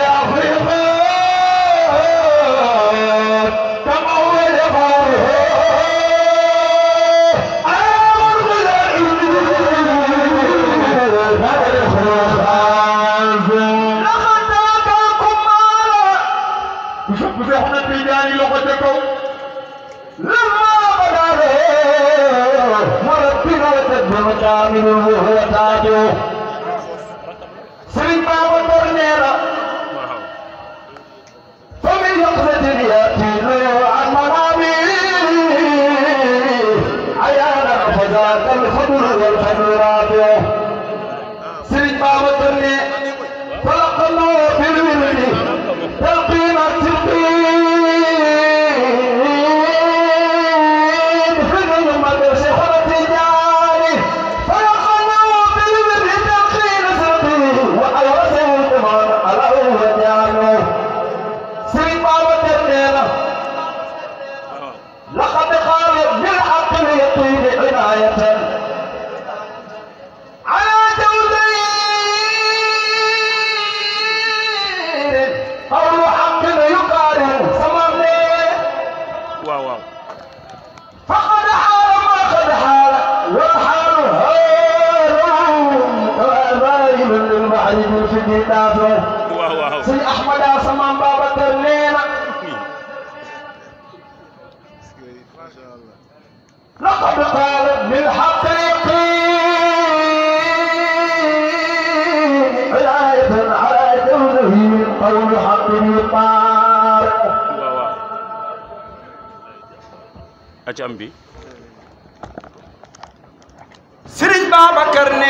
أفريقيا كما هو يفعله كامل وهو تاجه سرين بابا برنيرا فمن يقصد ياتي له عن مرامي عيانا فذاك الخضر والخضر رابع سرين بابا برني فلق الله بالولد تلقين التلقين في المدرسة شيخنا تجاري فلق الله بالولد تلقين سلطين وأورثه الكمان على أول جانو سرين بابا برني لقد قال بالحق اليقين عناية على جودين قول حق يقارن سمعني waaw waaw فقد حال ما قد حال والحال هار وأباين للمعرف في الدافع waaw waaw سي أحمد سمان بابا ترنينا لقد قال بالحق يقين عناية على كونه من قول حق يقال waaw waaw aca am bi Sëriñ Babacar ne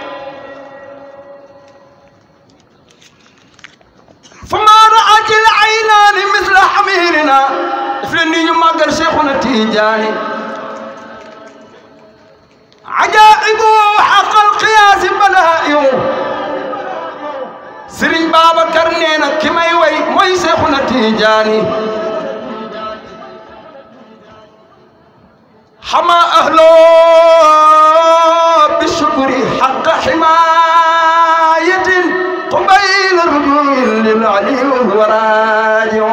فما رأت العينان مثل حميرنا daf leen ni ñu màggal Cheikhuna Tijaani تيجاني حما أهله بالشكر حق حماية قبيل رجوع للعلي وهو راجع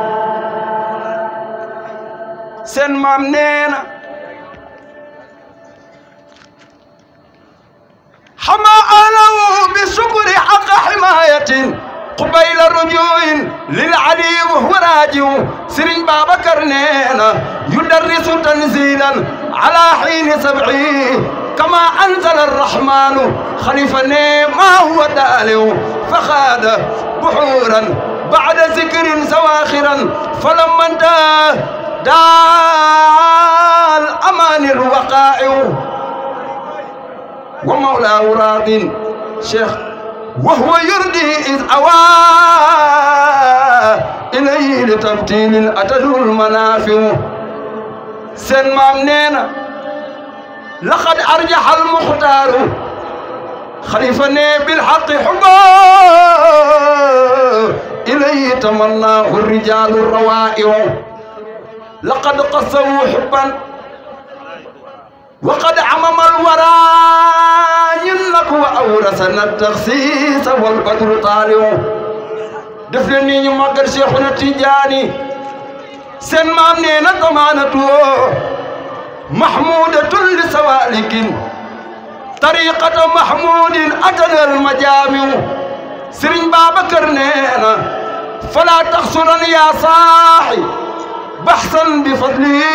سن مامنينا حما أهله بالشكر حق حماية قبيل رجوع للعلي وهو راجع سرين بابا كرنينا يدرس تنزيلا على حين سبعي كما أنزل الرحمن خليفة ما هو دالو فخاد بحورا بعد ذكر سواخرا فلما انتهى دال أمان الوقائع ومولاه راض شيخ وهو يردي إذ أوى إليه لتبتيل أتته المنافع سن مامنينا لقد أرجح المختار خليفة بالحق حبا إليه تمناه الرجال الروائع لقد قصوا حبا وقد عمم الورى ينك وأورثنا التخصيص والبدر طالع دفلني ني ماغال شيخنا تيجاني سن مام نينا ضمانته محمودة لسوالك طريقة محمود أتنا المجامع سرين بابكر نينا فلا تخسرن يا صاحي بحثا بفضلي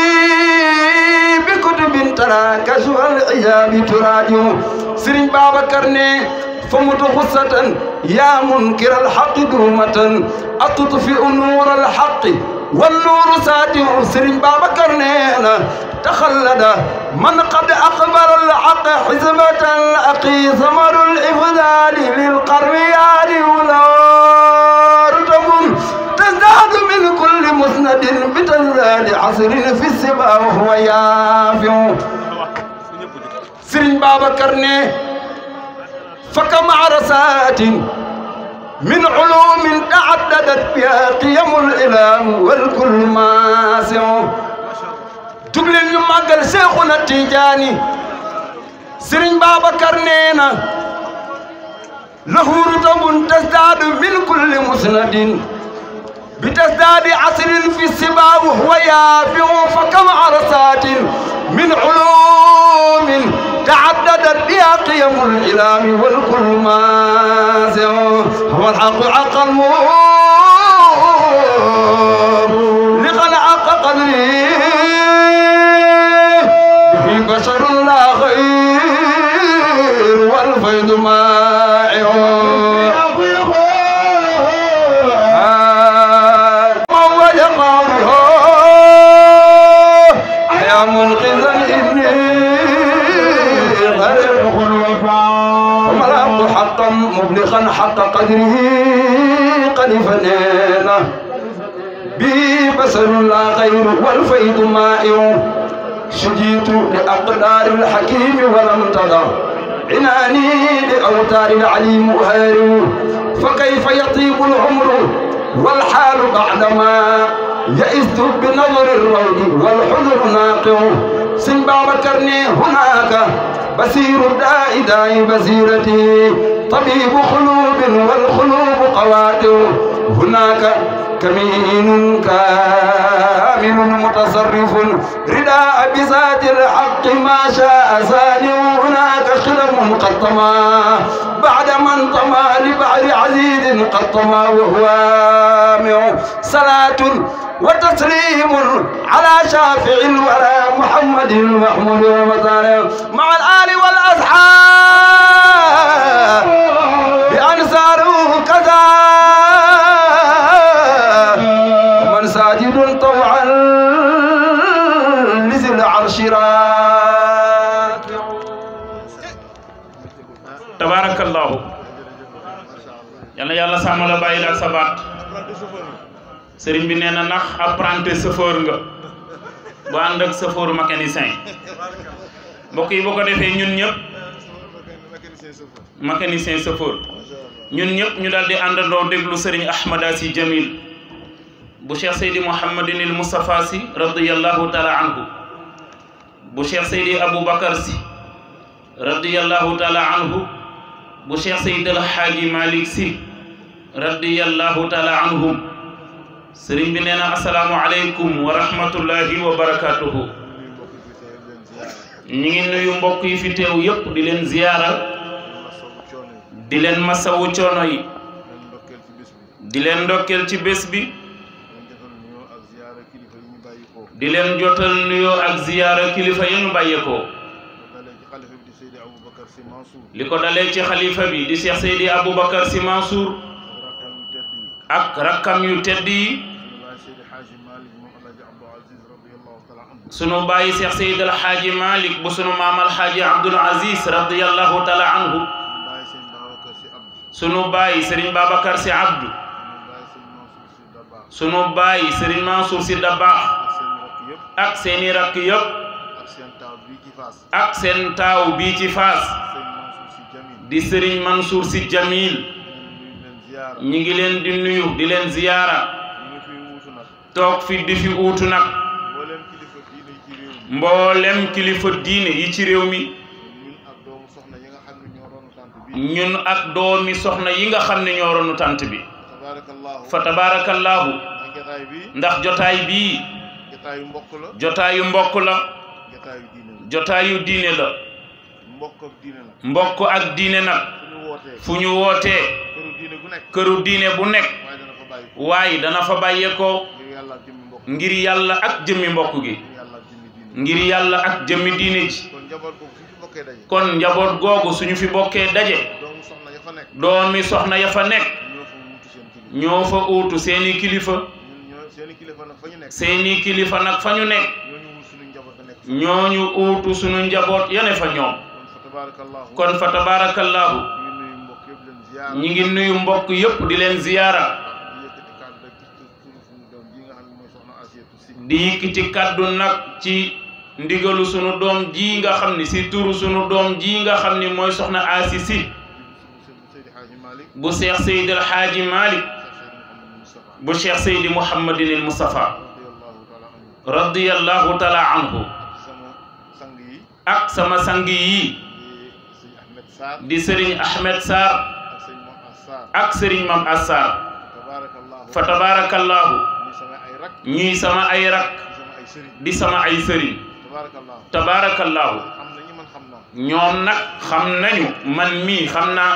بكتب ترى كشف العياب تراجع سرين بابكر نينا فمت غصة يا منكر الحق دومة أتطفئ نور الحق والنور ساتع سرين بابا كرنينا تخلد من قد أقبل الحق حزبة الأقي ثمر الإفضال للقرويان ولا رتب تزداد من كل مسند بتزداد عصر في السبا وهو يافع سرين بابا كرني فكم عرسات من علوم تعددت بها قيم الإله والكل ماسع تقلل يمقل شيخنا التيجاني سرين بابا كرنينا له رتب تزداد من كل مسند بتزداد عصر في السبا وهو يافع فكم عرسات من علوم تعددت بها قيم الإله والكل مازع هو الحق عقل لقد حق قدري به بشر لا خير والفيض مائع يا منقذ وملأت حقا مبلغا حق قدره قد فنينا به بصر لا غير والفيض مائع شجيت لأقدار الحكيم ولم تضع عناني لأوتار العليم هاري فكيف يطيب العمر والحال بعدما يئست بنظر الروض والحزن ناقع سن بكرني هناك بصير الداء داء بصيرتي طبيب قلوب والقلوب قواتع هناك كمين كامل متصرف رداء بذات الحق ما شاء سالم هناك خلم قد طمى بعد من طمى لبعر عزيز قد طمى وهو آمع صلاة وتسليم على شافع الورى محمد المحمود ومطالب مع الآل والأصحاب بأنصاره كذا ومن ساجد طوعا لذي العرش راكع tabaarakallaahu yal na yàlla sàmm la bàyyi la ak sa baat sëriñ bi nee na ndax apprenti chauffeur nga bu ànd ak chauffeur mécanicien mbokk yi boo ko defee ñun ñëpp mécanicien chauffeur ñun ñëpp ñu daal di àndandoo déglu sëriñ Ahmada si Jamil bu cheikh seydi mouhamadin il moustapha si radiallahu taala anhu bu cheikh seydi aboubacar si radiallahu taala anhu bu cheikh seydi alhaaji malik si radiallahu taala anhum sëriñ bi nee na asalaamu aleykum wa rahmatullahi wa barakatuhu ñi ngi nuyu mbokk yi fi teew yépp di leen ziyaara di leen masawu coono yi di leen ndokkeel ci bés bi di leen jotal nuyoo ak ziyaara kilifa ya ñu bàyyeekoo li ko dalee ci xalifa bi di Cheikh Seydi Aboubacar Sy Mansour ak rakkam yu tedd yi sunu bàyyi Cheikh Seydi El Hadji Malick bu sunu maam El Hadji Abdoul Aziz radiyallahu taala anhu sunu bàyyi Serigne Babacar Sy Abdou sunu bàyyi Serigne Mansour Sy Dabakh ak seeni rakk yëpp ak seen taaw bii ci Faas di Serigne Mansour Sy Jamil ñi ngi leen di nuyu di leen ziyaara toog fi di fi uutu nag mboolem kilifa diine yi ci réew mi ñun ak doomi soxna yi nga xam ne ñoo ronu tant bi fa tabaarakallaahu ndax jotaay bii jotaayu mbokk la jotaayu mbokk la jotaayu diine la jotaayu diine la mbokk ak diine la mbokk ak diine nag fu ñu wootee fu ñu wootee këru diine gu nekk këru diine bu nekk waaye dana fa bàyyi ko waaye dana fa bàyyeekoo ngir yàlla ak jëmmi mbokk ngir yàlla ak jëmmi mbokk gi ngir yàlla ak jëmmi diine ngir yàlla ak jëmmi diine ji kon njaboot boobu fu ñu bokkee daje kon njaboot googu suñu fi bokkee daje doomu soxna ya fa nekk doomi soxna ya fa nekk ñoo fa wuutu seen kilifa ñoo fa uutu seeni kilifa ñun ñoo seeni kilifa nag fa ñu nekk seeni kilifa nag fa ñu nekk ñooñu wul suñu njaboot da nekk ñooñu uutu suñu njaboot yane fa ñoom kon fa tabarakallahu kon fa tabaarakallaahu ñu ngi nuyu mbokk yëpp di leen ziyaara ñi ngi nuyu mbokk yépp di leen ziyaara di yëkkati kàddu rek ci turu suñu doom ji nga xam ne mooy soxna Asiyatu Si di yëkkati kàddu nag ci ndigalu sunu doom ji nga xam ni si turu sunu doom ji nga xam ni mooy soxna Asi Si Seydi Hadji Malick bu Cheikh Seydi El Hadji Malick Cheikh Seydi Mouhamadou Moustapha bu Cheikh Seydi Mouhamadin el Moustapha radiyallahu taala anhu radiyallahu taala anhu sama sang yi ak sama sang yi di sëñ Ahmed Sarr di Serigne Ahmed Sarr ak sëñ Mouhamed Sarr ak Serigne Mam Assar tabarakallahu fa tabarakallahu ñuy sama ay rak ñuy sama ay rak di sama ay sëriñ di sama ay sëriñ tabarakallahu tabarakallahu xam nañu man xam naa ñoom nag xam nañu man mii xam naa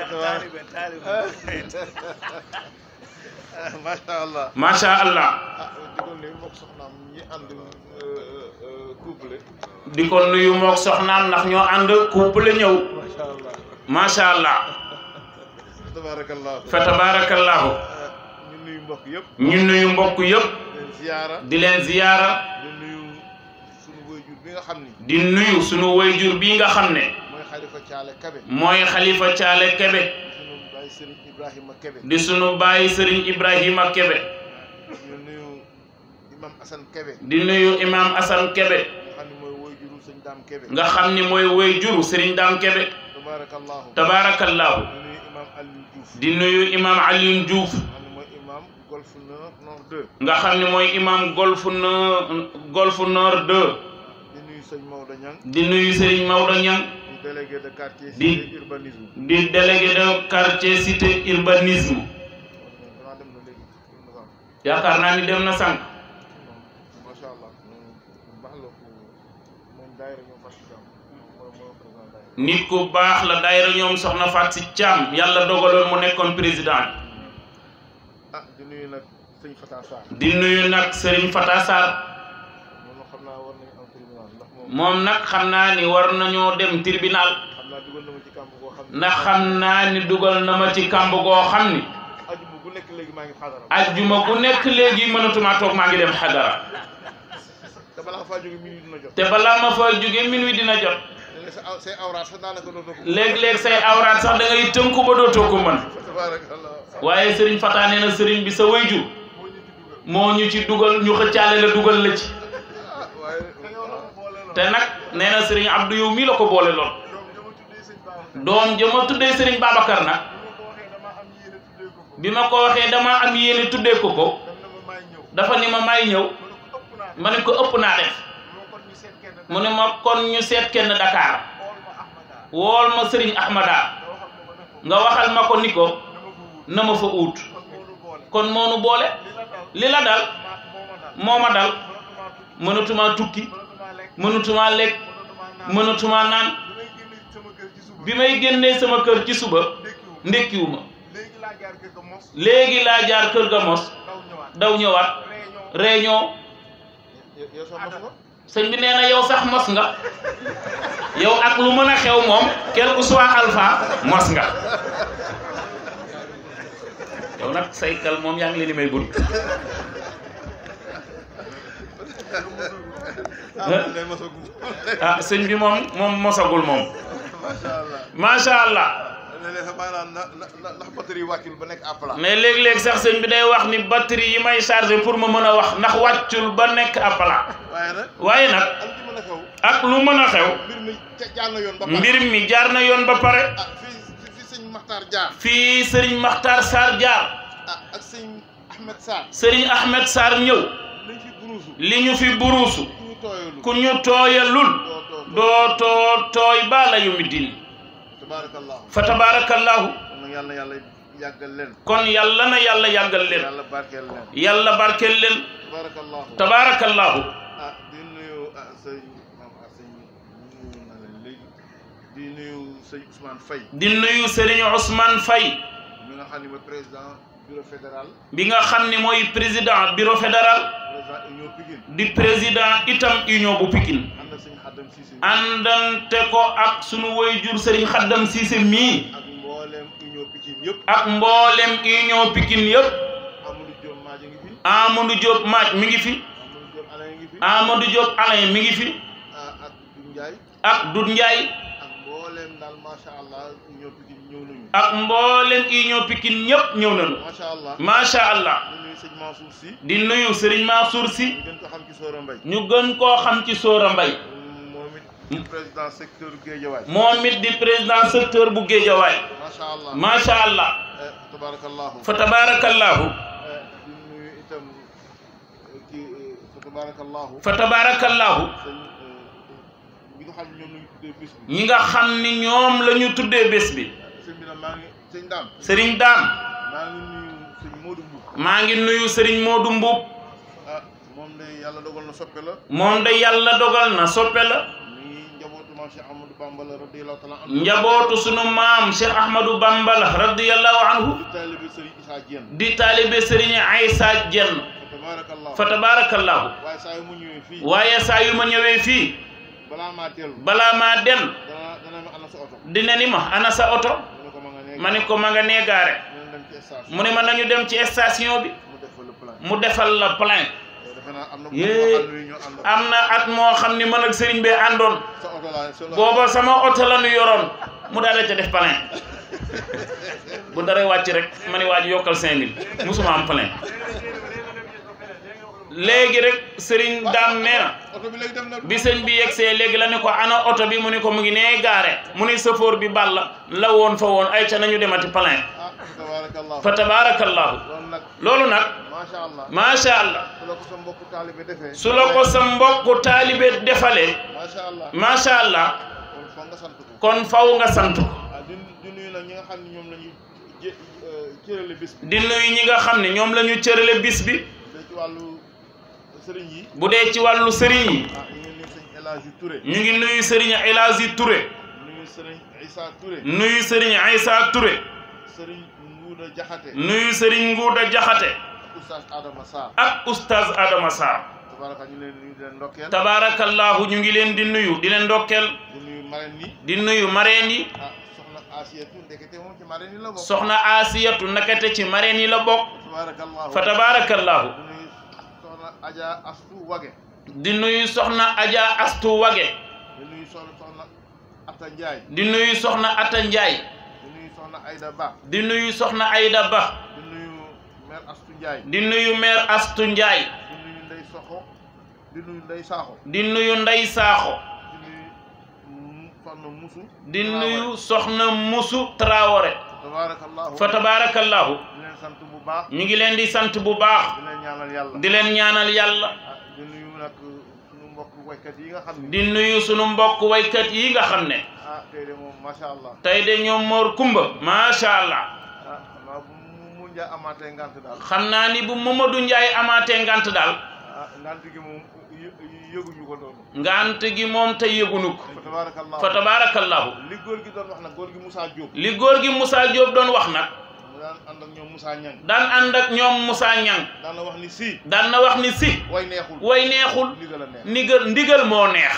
macha allah macha allah ah digoon ne mbokk soxnaam ñi ànd couple di ko nuyu mook soxnaam ndax ñoo ànd couple ñëw macha allah macha allah tabarakallahu fa tabarakallahu ñu nuyu mbokk yëpp ñu nuyu mbokk yëpp leen ziyaara di leen ziyaara di nuyu suñu waajur bi nga xam ni di nuyu sunu wayjur bii nga xam ne mooy xalifa Caale Kabe mooy xalifa caale kebe sunu baay Sëriñ Ibrahima Kebe di sunu bàyyi sëriñ ibrahima kebe ñu nuyu imam Assane Kebe di nuyu imam asan kebe nga xam ni mooy waajuru sëñ Daam Kebe nga xam ni mooy wayjuru sëriñ daam kebe tabarakallahu tabarakallahu ñu nuyu imam Aliou Diouf di nuyu imam Alioune Diouf nga xam ni mooy imam Golf Nord Nord 2 nga xam ni mooy imam golf nord golf nord 2 di nuyu sëñ Maodo Niang di nuyu sëriñ Maodo Niang di délégué de quartier Di- cité urbanisme di délégué de quartier cité urbanisme danaa dem na léegi dem na sax yaakaar naa ni dem na sànq macha allah bu baax la ko moom daayira ñoom fas ci jàmm mooy mooy président daayira nit ku baax la daayira ñoom soxna Faat si Caam yàlla dogaloon mu nekkoon président ah di nuyu nag sëñ Fata Sarr di nuyu nag Serigne Fata Sarr moom xam naa war nañu am tribunal ndax moom moom nag xam naa ni war nañoo dem tribunal xam naa dugal na ma ci kàmb goo xam ne ndax xam naa ni dugal na ma ci kàmb goo xam ni ajuma bu nekk léegi maa ngi xaadara ajjuma bu nekk léegi mënatumaa toog maa ngi dem xadara te balaa faa jóge minuit dina jot te balaa ma fa jóge minuit dina jot léegi sa aw say awraat sax daanaka dootoo ko léeg-léeg say awraat sax da ngay tënku ba dootoo ko mën tabarakallah waaye Serigne Fata nee na Serigne bi sa wayjur moo ñu ci dugal ñu xëccaale la dugal la ci ah waaye te nag nee na Serigne Abdou yow mii la ko boole lool doom jëma tuddee Serigne Babacar nag bi ma ko waxee dama am yéene tuddee ko ko dafa ni ma may ñëw ma ne ko ëpp naa def mu ne ma kon ñu seet kenn Dakar wool ma Serigne Ahmada nga waxal ma ko ni ko na ma fa uut kon moonu boole li la dal moo ma dal mënatuma tukki mënatuma lekk mënatuma naan bi may génnee sama kër ci suba ndékkiwuma léegi laa jaar kër ga mos daw ñëwaat réunion yow sax mos nga sëñ bi nee na yow sax mos nga yow ak lu mën a xew moom quel que soit alpha mos nga yow nag say kal moom yaa ngi leen di may bunt ah man ngay mosagum ah sëñ bi moom moom mosagul moom macha allah macha allah léeg-léeg sax maanaam na na na ndax batterie wàccul ba nekk à plat. mais léeg-léeg sax sëñ bi day wax ni batterie yi may chargé pour ma mën a wax ndax wàccul ba nekk à plat waaye nag waaye nag ak li mën a xew ak lu mën a xew mbir mi ca jaar na yoon ba pare mbir mi jaar na yoon ba pare ah fii fii sëñ Maxtaar jaar fii Serigne Makhtar Sarr jaar ah ak sëñ Ahmed Sarr Serigne Ahmed Sarr ñëw lañ fi buruusu li ñu fi buruusu ku ñu tooyalu ku ñu tooyalul doo doo dootoo tooy ba la yumi din tabaarakallahu fa tabarakallahu kon nag yàlla na yàlla yàggal leen kon yàlla na yàlla yàggal leen yàlla barkeel leen yàlla barkeel leen tabaarakallahu tabarakallahu ah di nuyu ah sëñ maam ah sëñ nuyu na leen léegi di nuyu sëñ Ousmane Faye di nuyu Serigne Ousmane Faye mi nga xam ne mooy président bureau fédéral bi nga xam ni mooy président bureau fédéral président union Pikine di président itam union bu Pikine ànd ak sëñ Xaddam Cissé àndante ko ak sunu woyjur Serigne Khaddam Cissé mii ak mbooleem union Pikine yëpp ak mboolem union Pikine yëpp Amadou Diop Madja ngi fi Amadou Diop Maaj mi ngi fi Amadou Diop Alain ngi fi Amadou Diop Alain mi ngi fi ah ak Doudou Ndiaye ak Dut Ndiaye ak mbooleem daal macha allah union Pikine ñëw nañu ak mboolem union Pikine ñëpp ñëw nañu macha allah macha allah di nuyu sëñ Mansour Sy di nuyu Serigne Mansour Sy ñu gën ko xam ci Sora Mbaye ñu gën koo xam ci Sora Mbaye moom it di président secteur Guédiawaye moom it di président secteur bu Géejawaay macha allah macha allah eh, tabarakallahu fa tabarakallahu eh, di nuyu itam eh, kii eh, fa tabarakallahu fa tabarakallahu sëñ ñi nga xam ne ñoom lañu tuddee bis bi ñi nga xam ni ñoom la ñu tuddee bés bi sëñ bi nag maa ngi sëñ daam Serigne Dame maa ngi nuyu sëñ Modou Mbour maa ngi nuyu Serigne Modou Mbuub ah moom de yàlla dogal na soppe la moom de yàlla dogal na soppe la mi njabootu maam Cheikh Amadou Bamba la radiyallahu taala anhu njabootu sunu maam Cheikh Ahmadou Bamba la radiyallahu anhu di taalibe Serigne Issa Diène di taalibe Serigne Aïssa Dieng fa tabarakallahu fa tabarakallahu waaye saa yu mu ñëwee fii waaye saa yu ma ñëwee fii balaa maa dellu balaa maa dem dana dana ma ana sa oto dina ni ma ana sa oto mu ne ko ma nga nee ma ne ko ma nga nee gaare ñu dem ci station mu ne ma nañu dem ci station bi mu def fa le plan mu defal la plein defe naa am na ko Yee. xam ne ñoo ànd am na at moo xam ni man ak sëriñ bee àndoon sa oto laa sa booba sama oto la ñu yoroon mu daal di ca def plein bu dara wàcc rek ma ni waaj yokkal cinq mille musuma am plein léegi rek sëriñ daam nee na oto bi léegi dem na bi sëñ bi yegsee léegi la ne ko ana oto bi mu ni ko mu ngi nee gaare mu ni sëfoor bi ball la woon fa woon ay ca nañu demati plein ah tabarakallahu fa tabarakallahu loolu nag loolu nag macha allah macha allah su la ko sa mbokku taalibe defee su la ko sa mbokku taalibe defalee macha allah macha allah kon foog nga sant ko kon faw nga sant ko ah di di nuyu nag ñi nga xam ne ñoom la ñuy jé cërale bis bi di nuyu ñi nga xam ne ñoom la ñu cërale bis bi da ci wàllu sëriñ yi bu dee ci wàllu sëriñ yi ah ñu ngi nuyu sëñ El Hadji Touré ñu ngi nuyu sëriñ El Hadji Touré nuyu sëriñ Issa Touré nuyu sëriñ Aïssa Touré sëriñ Nguuda Jaxate nuyu sëriñ Nguuda Jaxate oustaz Adama Sarr ak oustaz Adama Sarr tabaraka ñu leen nuyu di leen ndokkeel tabaarakallahu ñu ngi leen di nuyu di leen ndokkeel di nuyu marraine yi di nuyu mareen yi ah soxna Asiyatu ndekete moom ci marraine yi la bokk soxna Asiyatu nakate ci mareen yi la bokk tabarakallahu fa tabaarakallahu di nuyu soxna Adja Astu Wage di nuyu soxna Adja Astu Wage di nuyu soxna soxna Atta Ndiaye di nuyu soxna Atta Ndiaye di nuyu soxna Aïda Ba di nuyu soxna Aïda Ba di nuyu mère Astu Ndiaye di nuyu maire Astu Ndiaye di nuyu Ndey Soxo di nuyu Ndey Saaxo di nuyu Ndey Saaxo di nuyu mu- soxna Musu di nuyu soxna Musu Traoré tabarakallahu fa tabarakallahu di leen sant bu baax ñu ngi leen di sant bu baax di leen ñaanal yàlla di leen ñaanal yàlla ah di nuyu nag suñu mbokk waykat yi nga xam ne di nuyu sunu mbokk waykat yi nga xam ne ah tey de moom macha allah tey de ñoom Mor Kumba macha allah ah xanaa bu mu mu nja amaatee ngant daal xam naa ni bu Mamadou Ndiaye amaatee ngant daal ah ngant gi moom yë- yëguñu ko doon ngant gi moom tey yëgunu ko fa tabarakallahu fa tabarakallahu li góor gi doon wax nag góor gi Moussa Diop li góor gi Moussa Diop doon wax nag mu daan ànd ak ñoom Moussa Niang daan ànd ak ñoom Moussa Niang daan na wax ni si daan na wax ni si way neexul way neexul ndigal a neex ndigal ndigal moo neex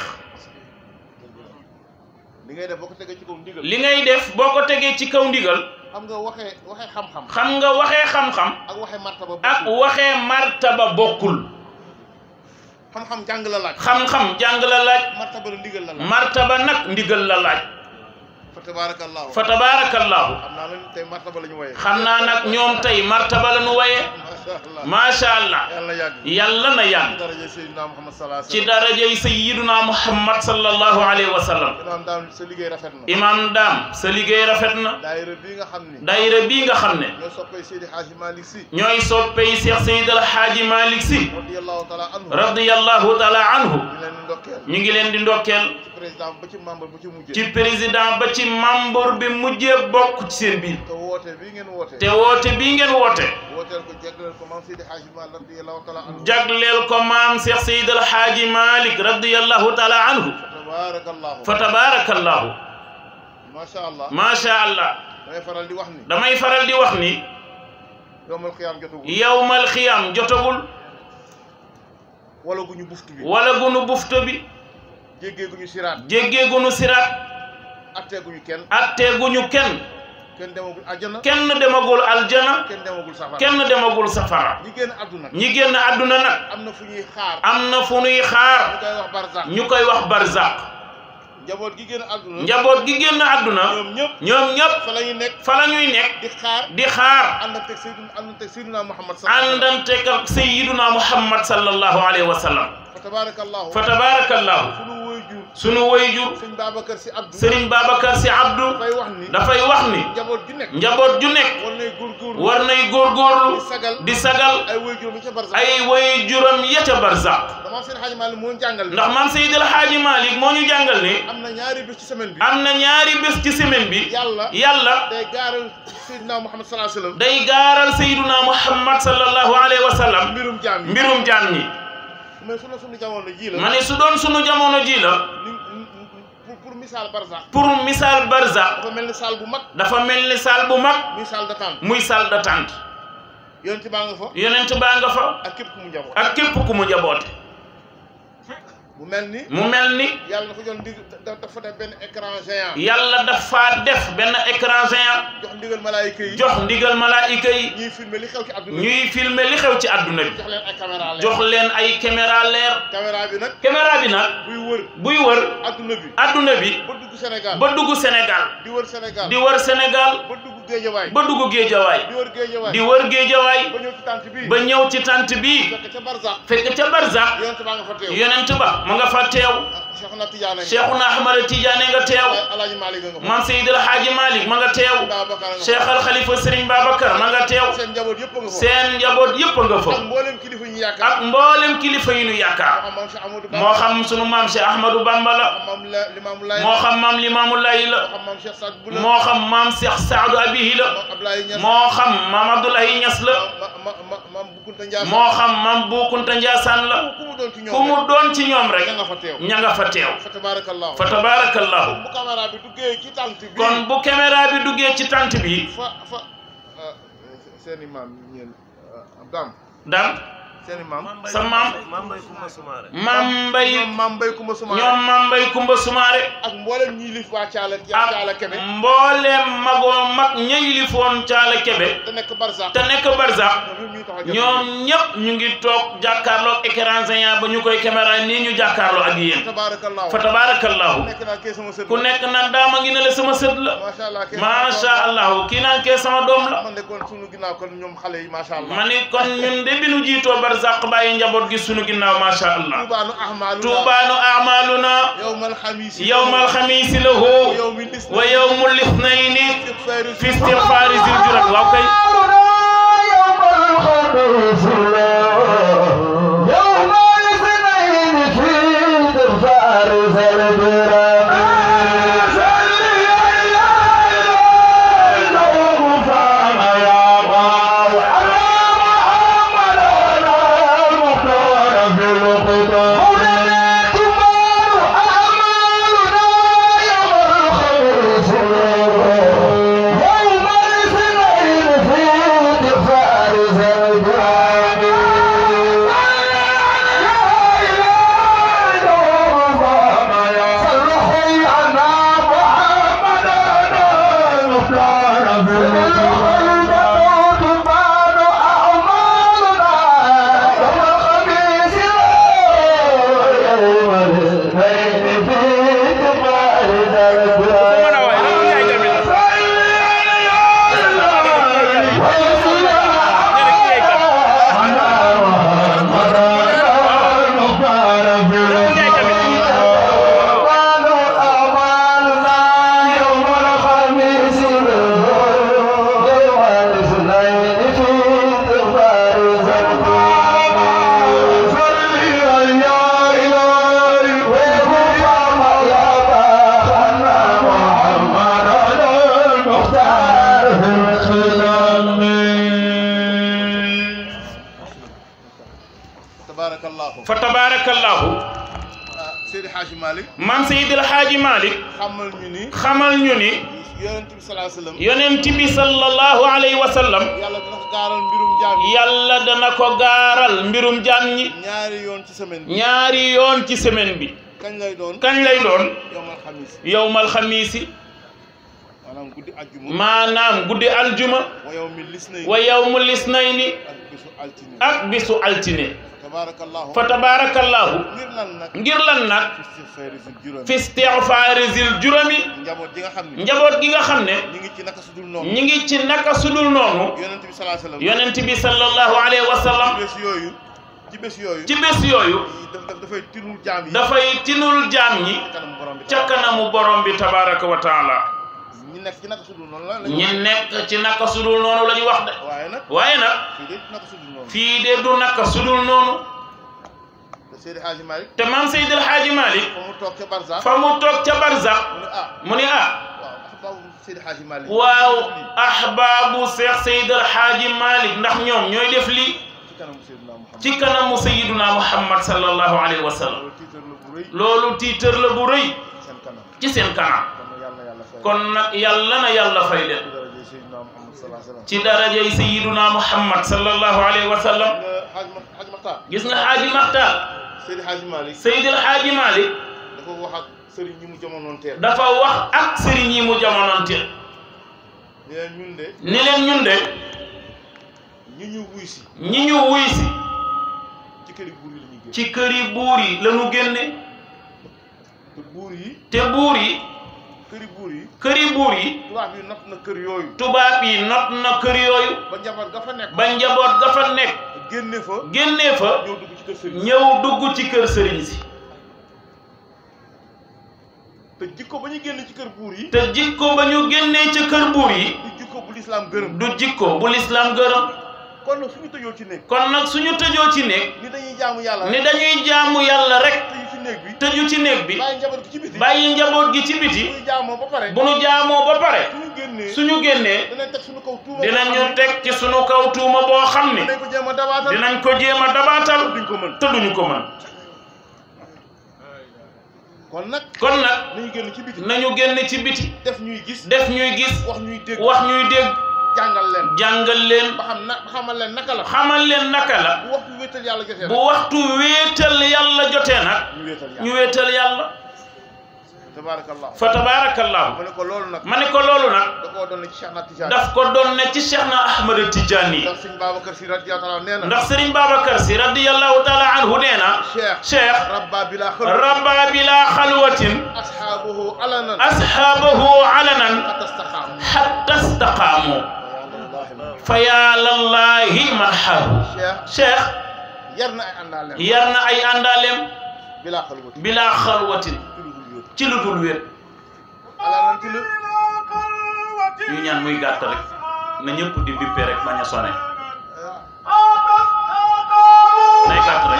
li ngay def boo ko tegee ci kaw ndigal li ngay def boo ko tegee ci kaw ndigal xam nga waxee waxee xam-xam xam nga waxee xam-xam ak waxee martaba ak bokkul. waxee martaba bokkul xam-xam jàng la laaj xam-xam jàng la laaj martaba la ndigal la laaj martaba nag ndigal la laaj fa tabarakallahu fa tabarakallahu xam naa la tey martaba la ñu woyee xam naa nag ñoom tey martaba la nu waye macha allah macha allah yàlla yàgg yàlla na yàgg daraja Seydina Muhammad sallallahu alayhi ci darajay sayyiduna muhammad sallallahu alayhi wa sallam imaam daal sa liggéey rafet na imam daam sa liggéey rafet na daayira bii nga xam ni daayira bii nga xam ne ñoo soppay Seydi Hadji Malick Sy ñooy soppey Cheikh Seyd El Hadji Malick Sy radiyallahu taala anhu radiyallahu taala anhu di leen ndokkeel ñu ngi leen di ndokkeel ci président ba ci membre bu ci mujjee ci président ba ci membre bi mujjee bokk ci seen biir te woote bii ngeen woote te woote bii ngeen woote wooteel ko jagleel ko maam Seydi Hadji Malick radiyallahu taala anhu jagleel ko maam Cheikh Seyd El Hadji Malick radiyallahu taala anhu tabarakallahu fa tabarakallahu macha allah macha allah damay faral di wax ni damay faral di wax ni yowmal xiyaam jotagul yawmal xiyam jotagul wala gu ñu buftu bi wala gunu bufto bi jéggee gu ñu siraat jéggee gunu siraat attee gu ñu kenn atteeguñu kenn kenn demagul àjjana kenn demagul aljana kenn demagul safara kenn demagul safara ñi génn àdduna ñi génn àdduna nag am na fu ñuy xaar am na fu nuy ñu xaar koy wax barzak ñu koy wax barzaq njaboot gi génn àdduna njaboot gi génn àdduna ñoom ñëpp ñoom ñëpp fa la ñuy nekk fa la ñuy nekk di xaar di xaar ànd ak teg Seydina ànd ak teg Seydina Muhammad sallallahu alayhi àndante ak sayyiduna muhammad sallallahu alayhi wa sallam wa sallam fa tabarakallahu fa tabarakallahu sunu waajur sunu wayjur sëñ Babacar si Abdou Serigne Babacar Sy Abdou dafay wax ni dafay wax ni njaboot gi nekk njaboot ju nekk war nay góorgóorlu war nay góorgóorlu di sagal di sagal ay waajur mi ca barzak ay wayjuram ya ca barzaq dama seen Hadji Malick moo jàngal ndax maam Seydil Hadji Malick moo ñu jàngal ni am na ñaari bés ci semaine bi am na ñaari bés ci semaine bi yàlla yàlla day gaaral Seydina Muhammad sallallahu alayhi wa sallam day gaaral sayyiduna muhammad sallallahu alayhi wa sallam mbirum jaam yi mbirum jaam ñi mais sunu sunu jamono ji la ma ne su doon sunu jamono ji la ni pour pour misaal barzak pour misaal barzaq dafa mel ni saal bu mag dafa mel ni saal bu mag muy saal d'attente muy salle d'attente yonent baa nga fa yonent baa nga fa ak képp ku mu njaboot ak képp ku mu jaboote mu mel ni mu mel ni yàlla dafa jox ndig da- dafa def benn écran géant yàlla dafa def benn écran géant jox ndigal malaayika yi jox ndigal malaayika yi ñuy filmer li xew ci àdduna bi ñuy filmer li xew ci àdduna bi jox leen ay caméra leer jox leen ay caméra leer caméra bi nag caméra bi nag buy wër buy wër àdduna bi àdduna bi ba dugg Sénégal ba dugg Sénégal di wër Sénégal di wër Sénégal ba dugg Géejawaay ba dugg Géejawaay di wër Géejawaay di wër Géejawaay ba ñëw ci tànt bi ba ñëw ci tant bi fekk ca Barzak fekk ca Barzak yonent baa nga fa teew yonent ba ma nga fa teew Cheikhuna Tidiane nga Cheikhuna Ahmada Tidiane nga teew Alaaji Malick nga fa Maam Seydil Hadji Malick ma nga teew Babacar nga fa Cheikh Al Khalifa Serigne Babacar ma nga teew seen njaboot yëpp nga fa seen njaboot yëpp nga fa ak mboolem kilifa ñu yaakaar ak mboolem kilifa yi nu yaakaar moo xam maam Cheikh Amadou Ba moo xam sunu maam Cheikh Ahmadou Bamba la maam la Limaamu Laay moo xam maam Limaamu Laay la moo xam maam Cheikh Saad Bou la moo xam maam Cheikh Saadu Abihi la maam Ablaye Niass moo xam maam Abdoulaye Niass la ma ma ma maam Boukounta Ndiassane moo xam maam Boukounta Ndiassane la ku mu doon ci ñoom ku mu doon ci ñoom rek ña nga fa teew ña nga fa teew fa tabarakallahu fa tabarakallahu bu caméra bi duggee ci tànt bi kon bu caméra bi duggee ci tant bi fa fa seen i maam ñeen Abdam dam seen i maam sa maam Mame Mbaye Coumba Soumaré maam mbay ñoom maam Mbay Kumba Sumaare ñoom maam mbay kumba sumaare ak mboolem ñi lif waa Caala ak Caala Kebe mbooleem magoo mag ñay lifoon caala kebe te nekk Barzak te nekk barsax ñoom ñuy tax a jot ñoom ñëpp ñu ngi toog jàkkaarloog écran géant ba ñu koy caméra nii ñu jàkkaarloo ak yéen tabarakallahu fa tabarakallahu nekk naa kee sama sët ku nekk naan daama ngi ne la sama sët la macha allah kee macha allah kii naan kee sama doom la man de kon sunu ginnaaw kon ñoom xale yi macha allah ma ni kon ñun de bi nu jiitoo barzaq bàyyi njaboot gi sunu ginnaaw macha allah tuubaanu ahmaaluna tuubaanu amaluna yowmal xamiis yowmal xamiisi lahu yowmi lis wa yowmul ithnayni fi istigfaari zil jurat waaw kay يوم الاثنين في دفار زلبرام يوم الاثنين في دفار tabarakallahu fa tabarakallahu ah Seydi Hadji Malick man Seydil Haaji Malick xamal ñu ni xamal ñu ni yonent bi salaa sallam yonent bi sallallahu alayhi wa sallam yàlla dina ko gaaral mbirum jaam yi yàlla dana ko gaaral mbirum jaam ñi ñaari yoon ci semaine bi ñaari yoon ci semaine bi kañ lay doon kañ lay doon yowmal xamis yowmal xamiisi maanaam guddi ajjuma maanaam guddi aljuma wa yowmi lisnay wa yowmul isnayni ak bisu altine ak bisu altine tabarakallahu fa tabarakallahu ngir lan nag ngir lan nag istigfaari zil juróomi fi istigfaari zil jurami njaboot gi nga xam ne njaboot gi nga xam ne ñu ngi ci naka sudul noonu ñi ngi ci naka sudul noonu yonent bi salaa sallam yonent bi sallallahu alayhi wa sallam ci bés yooyu ci bés yooyu ci bés yooyu daf daf dafay tinul jaam yi dafay tinul jaam ñi kanam borom bi ca kanamu borom bi tabaraka wa taala ñi nekk ci naka sudul noonu la ñi nekk ci naka sudul noonu la ñu wax de waaye nag waaye nag fii de naka sudul noonu fii de du naka sudul noonu te Seydi Hadji Malick te maam Seydil Haaji Malick fa mu toog ca Barza fa mu toog ca barzax mu ne ah mu ni ah waaw axbaabu Seydi Hadji Malick waaw ahbaabu Seex Seydil Haaji Malick ndax ñoom ñooy def lii ci kanamu Seydina Muhammad ci kanamu Sayyiduna Muhammad sallallahu alayhi wa sallam loolu tiitar la bu rëy loolu tiitër la bu rëy seen kanam ci seen kanam kon nag yàlla na yàlla fay kon nag yàlla na yàlla fay leen ci daraje Seydina Muhammad sallallahu alayhi wa sallam ci darajay Sayyiduna Muhammad sallallahu alayhi wa sallam nga Hadj Ma Hadj Makhtar gis nga Haaji Maxtaar Seydi Hadji Malick Seydil Haaji Malick dafa wax ak sëriñ ñi mu jamonoon teel dafa wax ak sëriñ yi mu jamonoonteel ne leen ñun de ni leen ñun de ñi ñu wuy si ñi ñu wuy si ci këri buur yi la ñuy génn ci këri buur yi lañu génne te buur yi te buur yi këri buur yi këri buur yi tubaab yi not na kër yooyu tubaab yi not na kër yooyu ba njaboot ga fa nekk ba njaboot ga fa nekk génne fa génnee fa ñëw dugg ci kër sëriñ ñëw dugg ci kër sëriñ si te jikko ba ñu génn ci kër buur yi te jikko ba ñu génnee ca kër buur yi du jikko bu lislaam gërëm du jikko bu lislaam gërëm kon nag suñu tëjoo ci néeg kon nag suñu tëjoo ci néeg ni dañuy jaamu yàlla ni dañuy jaamu yàlla rek tëju ci néeg bi tëju ci néeg bi bàyyi njaboot gi ci biti bàyyi njaboot gi ci biti suñu jaamoo ba pare bu nu jaamoo ba pare suñu génnee suñu génnee dinañ teg suñu kaw tuuma dinañu teg ci sunu kaw tuuma boo xam ni dinañ ko jéem a dabaatal dinañ ko jéem a dabaatal duñ ko mën te duñu ko mën kon nag kon nag nañu génn ci biti nañu génn ci biti def ñuy gis def ñuy gis wax ñuy dégg wax ñuy dégg jàngal leen jàngal leen ba xam na ba xamal leen naka la xamal leen naka la bu waxtu wéetal yàlla jotee bu waxtu wéetal yàlla jotee nag ñu wéetal ñu yàlla wéetal yàlla tabaarakallah fa tabaarakallahu ma ne ko loolu nag ma ne ko loolu nag da koo doon ci Cheikh na Tidiane daf ko doon ne ci Cheikh na Ahmad Tidiane ndax sëñ Babacar Si radiyallahu anhu nee na ndax Serigne Babacar si radiyallahu taala anhu nee na Cheikh Cheikh rabba bila xël rabba bila xalwatin ashaabuhu alanan asxaabahu alanan atastaxaamu xatta staqaamu fa yaa lallahi man xaaru Cheikh Cheikh yar na ay àndaaleem yar na ay àndaaleem bilaa xalwati bilaa xalwatin ci lu dul wér ala nan ci lu ñu ñaan muy gàtt rek na ñëpp di bippe rek bañ a sone nay gàtt rek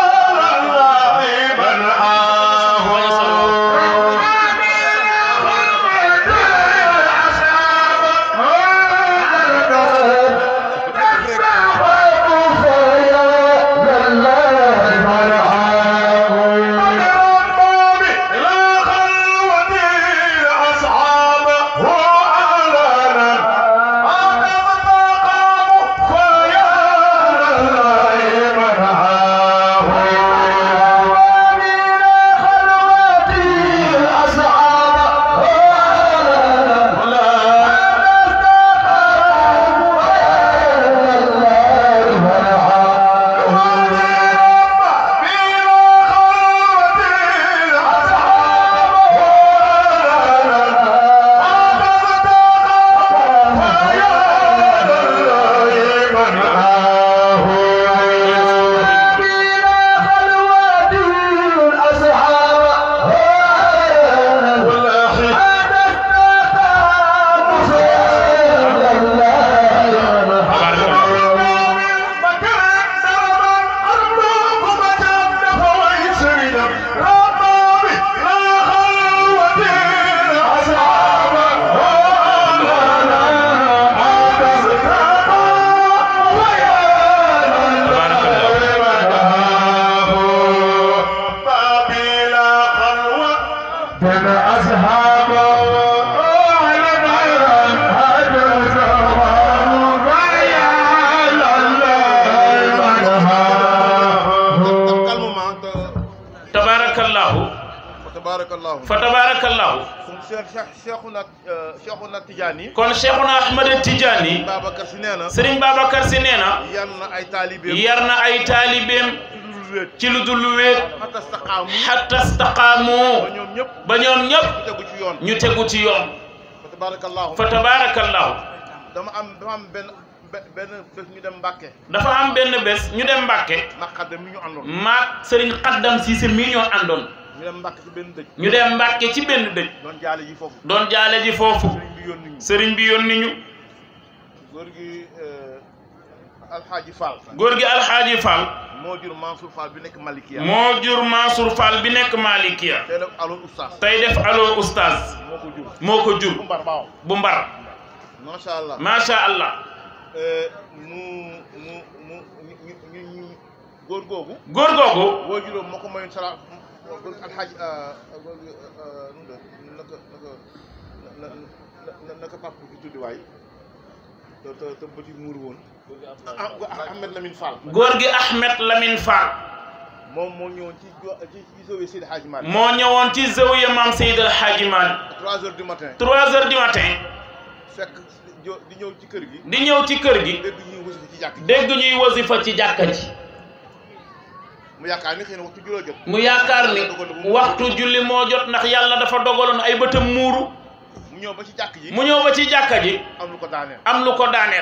bañ a sone tabarakallahu tabarakallahu fa tabarakallahu kon Cheikh Cheikh Cheikhuna Cheikhuna Tidiane kon Cheikhuna Ahmad Tidiane Babacar si nee na Serigne Babacar si nee na yar na ay taalibeem yar na ay taalibeem ci lu dul wéet xatta staqaamu xatta staqaamu ba ñoom ñëpp ba ñoom ñëpp ñu tegu ci yoon ñu tegu ci yoon fa tabarakallahu fa tabarakallahu dama am dama am benn be- benn bés ñu dem Mbàkke dafa am benn bés ñu dem Mbàkke maqadde mi ñu àndoon maak Serigne Xaddam Siise mii ñoo àndoon ñu dem Mbàkke ci benn dëj ñu dem Mbàkke ci benn dëj doon jaale ji foofu doon jaale ji foofu sëriñ bi yónni ñu Serigne bi yónni ñu góor gi Alxaaji Fall góor gi Alxaaji Fall moo jur Mansour Fall bi nekk Malikia moo jur Mansour Fall bi nekk Malikia tey def aloon oustaz tey def allo oustaz moo ko jur moo ko jur bu mbar baaw bu mbar macha allah macha allah mu mu mu ñu ñu ñu góor googu góor googu boo juróom moo ko mayoon sala góor alxaaj góor gi nu mu naka naka na na naka papa bi tuddi waay te te te bëti muur woon ah Ahmed Lamine Fall góor gi Ahmed Lamine Fall moom moo ñëwoon ci ci ci sowee Seydi Hadji Malick moo ñëwoon ci zawiya maam Seydi El Hadji Malick trois heures du matin trois heures du matin fekk jo- di ñëw ci kër gi di ñëw ci kër gi dégg ñuy wasifa ci jàkk ji dégg ñuy wasifa ci jàkka ji mu yaakaar ni xëy na waxtu juróo jot mu yaakaar ni waxtu julli moo jot ndax yàlla dafa dogaloon ay bëtam muuru mu ñëw ba ci jàkk ji mu ñëw ba ci jàkka ji am lu ko daaneel am lu ko daaneel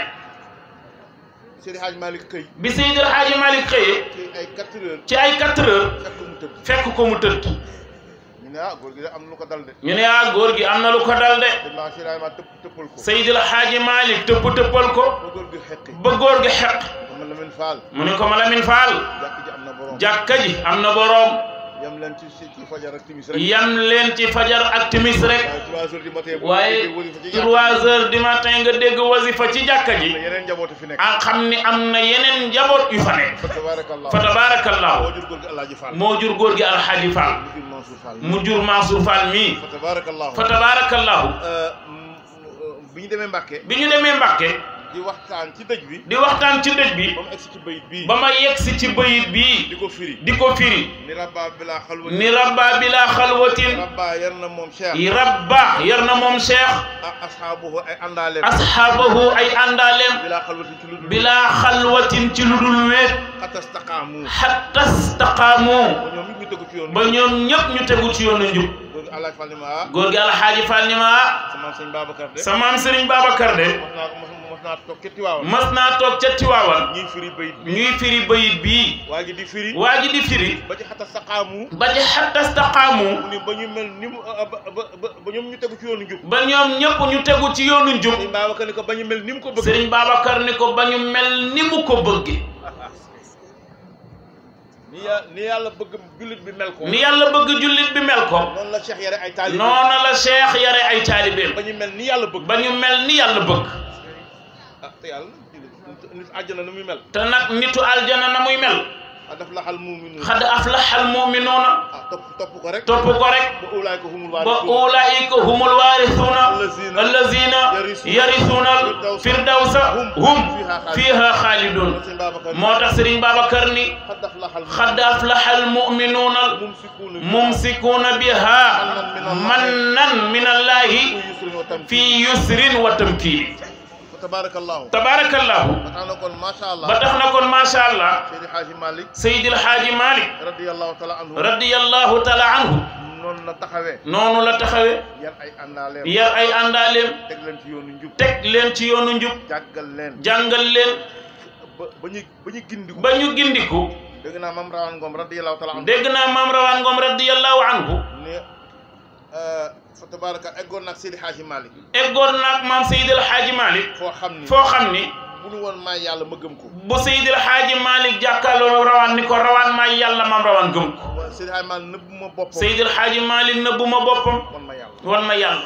Seydi Hadji Malick xëy bi Seydi El Hadji Malick xëyee ci ay quatre heures ci ay quatre heures fekk mu tëdd fekk ko mu tëdd ñu ne ah góor gi de am na lu ko dal de ñu ne ah góor gi am na lu ko dal de te maa Seydi Hadji Malick tëpp tëppal ko Seydi El Hadji Malick tëpp tëppal ko ba góor gi xeqi ba góor gi xeq ma Lamine Fall mu ne ko ma Lamine Fall jàkk ji am na borom jàkka ji am na boroom yam leen ci ci ci fajar ak timis rek yam leen ci fajar ak timis rek waaye trois heures du matin boo waaye déggee wasifa ci jàkk ji, trois heures du matin nga dégg wasifa ci jàkka ji am na yeneen njabootu fi nekk a xam ni am na yeneen njaboot yu fa nekk fa tabarakallah fa tabarakallahu moo jur góor gi Alaaji Fall moo jur góor gi alxaaji Fall mu jur Mansour Fall mu jur Mansour Fall mii fa tabarakallah fa tabarakallahu bi ñu demee Mbàkke bi ñu demee Mbàkke di waxtaan ci dëj bi di waxtaan ci dëj bi ba mu egsi ci bayit bii ba ma yegsi ci bayit bii di ko firi di ko firi ni rabba bila xalwati ni rabba bila xalwatin rabba yar na moom Cheikh rabba yar na moom cheikh ak asxaabuhu ay àndaaleem asxaabahu ay àndaaleem bila xalwati ci lu dul bila xalwatin ci lu dul wéet xatta staqaamu xatta staqaamu ba ñoom it ñu tegu ci yoon ba ñoom ñëpp ñu tegu ci yoonu njub góor gi Alaaji Fall ni ma ah góor gi alxaaji Fall ni ma ah sama sëñ Babacar de sa maam Serigne Babacar de mos naa ko mos naa toog ca Tiwaawan mas naa toog ca Tiwaawan ñuy firi bayit bi ñuy firi bayit bii waa ji di firi waa ji di firi ba ci xata saqaamu ba ci xatta staqaamu mu ni ba ñu mel ni mu ba ba ba ba ñoom ñu tegu ci yoonu njub ba ñoom ñëpp ñu tegu ci yoonu njub sëñ Babacar ni ko ba ñu mel ni mu ko bëgg Serigne Babacar ni ko ba ñu mel ni mu ko bëgge ni ya ni yàlla bëgg jullit bi mel ko ni yàlla bëgg jullit bi mel ko noonu la Cheikh yare ay taalibe noona la Cheikh yare ay taalibeem ba ñu mel ni yàlla bëgg ba ñu mel ni yàlla bëgg ah te yàlla nit nit àjjana nu muy mel te nag nitu aljana na muy mel a daf laxal muminuun xad aflaxal muminuuna ah topp topp ko rek topp ko rek ba ulaay ko humul ba waarisuun ulaika humul waarisuuna Allazina allazina yarisuuna yarisuuna firdawsa hum fiha xaalidun sëñ Babacar moo tax Serigne Babacar ni xad daf laxal xad aflaxal muminuuna mumsikuuna mumsikuuna biha mannan min allahi yusrin wa tamkiin fi yusrin wa tamkiin fa tabarakallahu tabarakallahu ba tax na kon macha allah ba tax na kon macha allah Seydi Hadji Malick Seydil Haaji Malik radiyallahu taala anhu radiyallahu taala anhu noonu la taxawee noonu la taxawe yar ay àndaaleem yar ay àndaaleem teg leen ci yoonu njub teg leen ci yoonu njub jàggal leen jàngal leen ba ba ñu ba ñu gindiku ba ñu gindiku dégg naa mam rawan ngom radiyallahu taala anhu dégg naa maam rawaan ngoom radiyallahu anhu ne fa tabaraka eggoon nag Seydi Hadji Malick eggoon naag maam Seydil Haaji Malik foo xam ni foo xam ni bu nu woon maay yàlla ma gëm ko bu Seydil Haaji Malik jàkkaarloo rawaan ni ko rawaan maay yàlla maam rawaan gëm ko wa Seydi Hadji Malick nëbb ma boppam Seydil Haaji Malik nëbbu ma boppam kon ma yàlla wan ma yàlla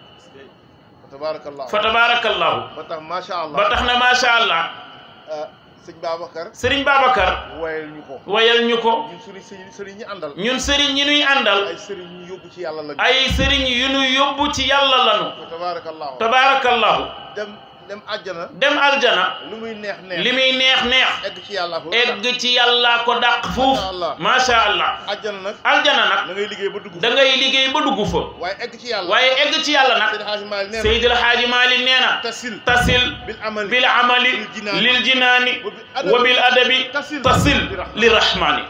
fa tabarakallahu fa tabarakallahu ba tax macha allah ba tax na macha allah ah, sëñ Babacar Serigne Babacar wayal ñu ko wayal ñu ko ñun suñu sëriñ sëriñ ñi àndal ñun sëriñ ñi nuy àndal ay sëriñ ñu yóbbu ci yàlla lañu ay sëriñ yu nu yóbbu ci yàlla lanu fa tabarakallahu tabarakallahu dem dem àjjana dem aljana lu muy neex neex li muy neex neex egg ci yàlla ko egg ci yàlla ko dàq fuuf macha allah àjjana nag aljana nag da ngay liggéey ba dugg da ngay liggéey ba dugg fa waaye egg ci yàlla waaye egg ci yàlla nag Seydi Hadji Malick nee na Seydil Haaji Malik nee na tasil tasil bil amali bil amali lil jinaani lil jinaani wa bil adabi tasil tasil li rahmani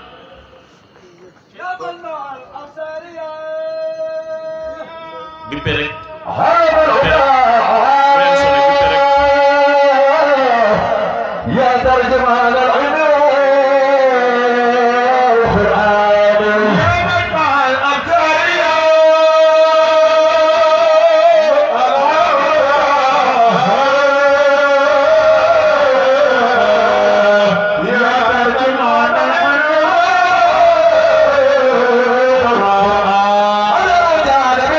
bippe rek يا ترجمان العلوم والقرآن يا مجمع الأبصار يا ترجمان العلوم على جانب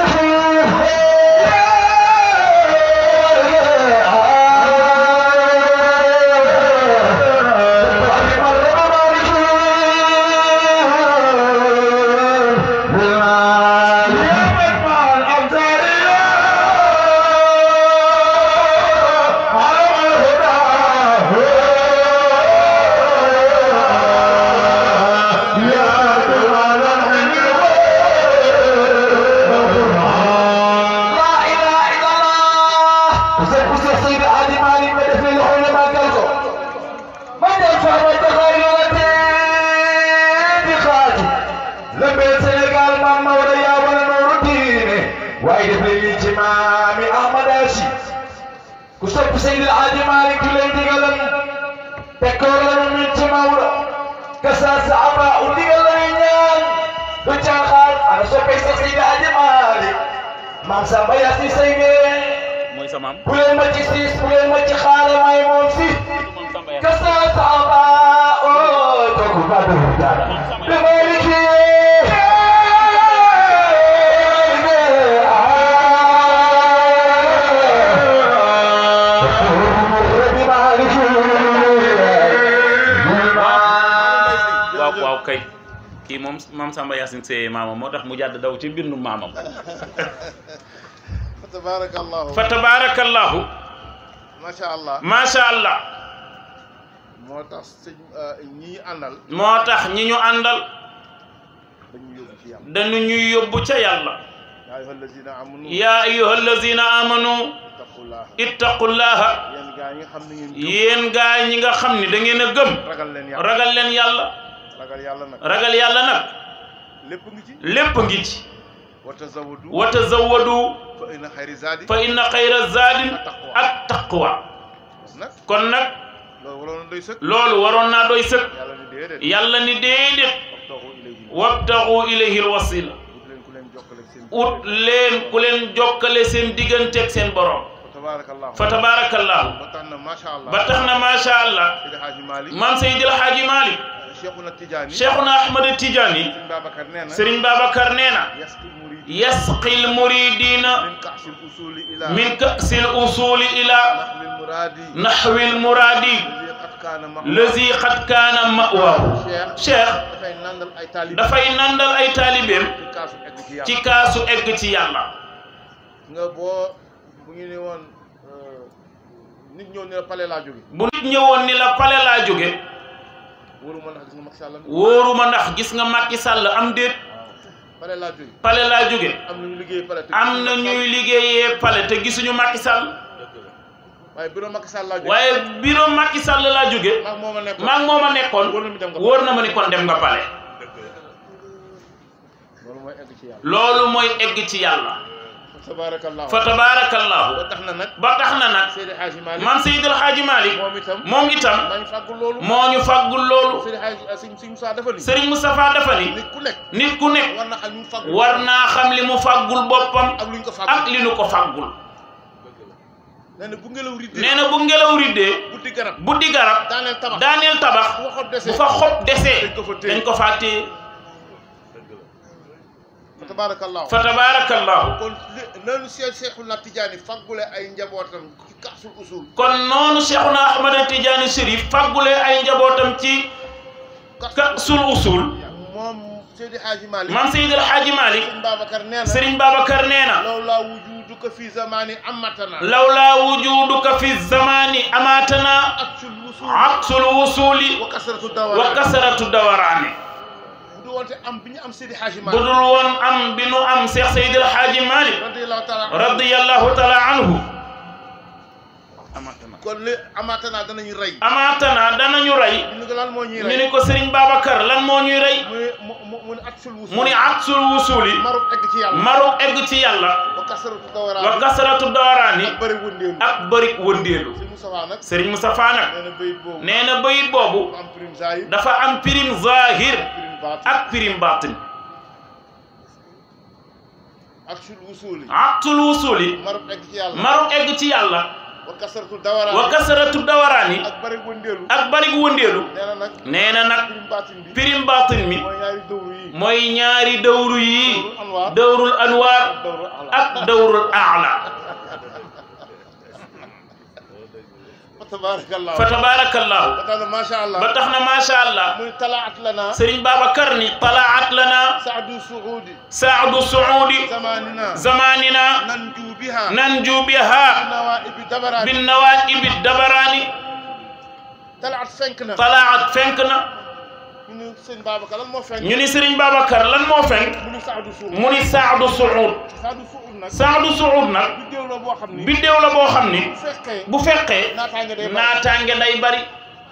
لا إله إلا الله وسيد وسيد سيد علي مالي مدفن الحول ما قالكم من يدفع التغيرات بخاتي لما سنقال ما موليا ولا نور الدين وايد في الاجتماع أحمد هاشي كسب سيد الحاج مالك ليدي قلم تكور لنا من جماورة كساس عبا ودي قلم وجاخال أنا سوف سيد الحاج مالك maam Samba Yacine Seye ngeen mooy sa maam bu leen ma ci siis bu leen ma ci xaale may moom si kasa Samba oo kooku ba du dara bi ma liggéey waaw waaw kay kii moom maam Samba Yacine Seye maamam moo tax mu jàdd daw ci bindu maamam fa tabarakallahu fa tabarakallahu macha allah macha allah moo tax sëñ ñi àndal moo tax ñi ñu àndal dañu yóbbu ci yàlla dañu ñuy yóbbu ca yàlla yaa ayyuha allazina amanu yaa ayyuha allazina amanu taqullah ittaqullaha yéen gaa yi nga xam ne ngeen gëm yéen gaa ñi nga xam ni da ngeen a gëm ragal leen yàlla ragal leen yàlla ragal yàlla nag ragal yàlla nag lépp ngi ci lépp ngi ci wa tazawwadu wa tazawwadu fa inna xayri zaadi fa inna xayra zaadin ak taqwa nag kon nag loolu waroon na doy sëkk loolu waroon naa doy sëkk yàlla ni déedéet yàlla ni déedéet wabtaxu ilayhi wabtaxu ilayhi alwasila ut leen ku leen jokkale seen ut leen ku leen jokkale seen digganteeg seen borom fa tabaarakallahu fa tabarakallahu ba tax na macha allah ba tax na macha allah Seydi Hadji Malick maam Seydil Hadji Malick Cheikhuna Tidiane Cheikhuna Ahmad Tidiane Sëriñ Babacar nee na Serigne Babacar nee na yaskil murid yasqil muridina min kaasil usuli ila min kasil usuli ila nahwil muradi naxwil muradi lazi qad kaana ma lazi xat kaana mawaahu cheikh dafay nandal ay taalib dafay nandal ay taalibeem ci kaasu egg ci yàlla ci kaasu egg ci yàlla nga boo bu ñu ne woon euh, nit ñëw ne la pale laa jóge bu nit ñëwoon ni la pale laa jóge wóoru ma ndax gis nga Macky Sall wóoruma ndax gis nga Macky Sall am déet pale laa jóge pale laa jóge am na ñu liggéey pale te am na ñuy liggéeyee pale te gisuñu Macky Sall waaye bureau Macky Sall laa jóge waaye bureau Macky Sall laa jóge maag moo ma nekkoon maag moo ma nekkoon wóor na mi dem nga wóor na ma ni kon dem nga pale loolu mooy egg ci yàlla loolu mooy egg ci yàlla tabaarakallahu fa tabaarakallahu ba tax na nag ba tax na nag Seydi Hadji Malick man Seydil Hadji Malick moom itam moom itam maa ngi fàggul loolu moo ñu faggul loolu Seydi Hadji Sëñ Sëñ Moussa dafa ni Serigne Moustapha dafa ni nit ku nekk nit ku nekk war na xam ñu fàggul war naa xam li mu faggul boppam ak lu ñu ko ak fàggul li nu ko faggul nee na bu ngelaw riddee nee na bu ngelaw riddee buddi garab buddi garab daaneel tabax daaneel tabax bu waxoon bu desee fa xob desee dañ ko fa téye dañ ko faa téye fa tabaarakallahu fa tabaarakallahu kon li noonu Cheikh Cheikhuna Tidiane faggule ay njabootam ci kaasul usul kon noonu Cheikhuna Ahmada Tidiane Chérif faggulee ay njabootam ci kasul usul moom Seydi Hadji Malick maam Seydil Hadji Malick Sëñ Babacar nee na Serigne Babacar nee na lawlaa wujuduka fi zamani amatana lawlaa wujuduka fi zamani amatana aksul usul aksul wusuli wa kasratu wa dawara kasaratu dawaraani bu du wonte am bi ñu am Seydi Hadji bu Malick dul woon am bi nu am Cheikh Seydil Hadji Malick radiyallahu taala radiyallahu taala anhu kon li amatana danañu rey amaatana danañu rey ñu ni ko lan moo ñuy ñu rey ni ko Serigne Babacar lan moo ñuy rey mu ne mu mu mu ne aksul usul mu ni aksul wusuli marut egg ci yàlla maru egg ci yàlla wa kasratu dawara wa kasaratu dawaraani ak bëri wëndeelu ak bëri wëndeelu Sëñ Moustapha nag Serigne Moustapha nag nee na bayit boobu nee na bayit boobu am prime zahir dafa am pirim zahir prime baat ak pirim batin aksul usuli aksul wusuli marut egg ci yàlla maru egg ci yàlla wa kasratu dawara wa kasaratu dawaraani ak bëri wëndeelu ak bëri wëndeelu nee na nag nee na nag prime baatin bi pirim batin mi mooy ñaari dawru yi mooy ñaari dawru yi anwaar dawrul anwaar dawru ala ak dawrul aala fa tabarakallah fa tabaarakallahu ba tax na macha allah ba tax na macha allah muy talaat lana Serigne Babacar ni talaat lana saadu suudi saadu suudi zamanina zamanina nanju biha nanju biha nawaibi dabarani bin nawaibi dabarani talaat fenk na talaat fenk na ñu ni sëñ Babacar lan moo fenk ñu ni Serigne Babacar lan moo fenk mu ni saadu suud mu ni saadu suud saadu suud nag saadu suud nag biddéew la boo xam ni biddéew la boo xam ni bu fekkee bu fekkee naataange day bari naataange day bari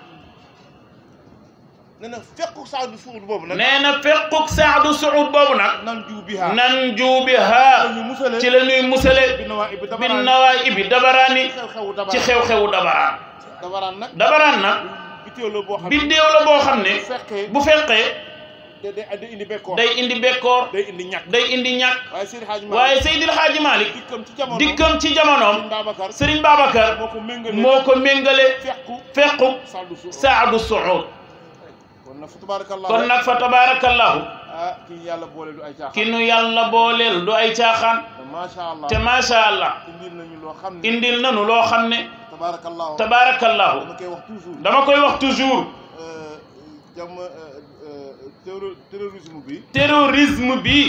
nee na fekku saadu suud boobu nag nee na fekkuk saadu suud boobu nag nanju biha nan juubiha ñu musale ci la ñuy musale bi nawaibi bin dabarani nawaibi dabarani xew-xewu ci dabarani xew-xewu dabaraan dabaraan nag dabaraan nag biddéew la boo xam ni biddéew la boo xam ne bu fekkee bu fekkee day day day indi bekkoor day indi bekkoor day indi ñàkk day indi ñàkk waaye Seydi Hadji Malick waaye Seydil Hadji Malick dikkam ci jamono dikkam ci jamonoom Sëñ Babacar Serigne Babacar moo ko méngale moo ko méngale fekku fekku saadu suud saadu suud kon nag fa tabarakallah kon nag fa tabarakallahu ah kii yàlla boole du ay caaxaan ki nu yàlla booleel du ay caaxaan macha allah te macha allah indil nañu loo xam ne indil nanu loo xam ne tabarakallah tabarakallahu dama koy wax toujours dama koy wax toujours jam terro- terrorisme bi terrorisme bi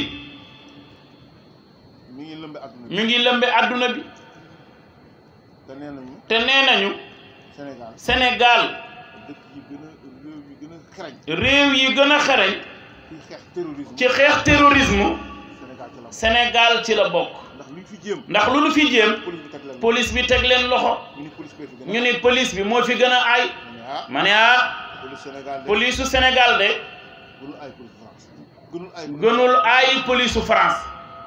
mi ngi lëmbe adduna bi mi ngi lëmbe adduna bi te nee nañu te nee nañu Sénégal Sénégal dëkk yi gën a réew yi gën a xarañ réew yi gën a xereñ ci xeex terrorisme ci xeex terrorisme Sénégal ci la bokk Sénégal ci la bokk ndax luñ fi jéem ndax lu nu fi jéem police bi teg leen police bi teg leen loxo ñu ni police bee fi gën a ñu ni police bi moo fi gën a aay ah ma ne ah police Sénégal de police su Sénégal de gënul ay police France gënul ay gënul aay police su France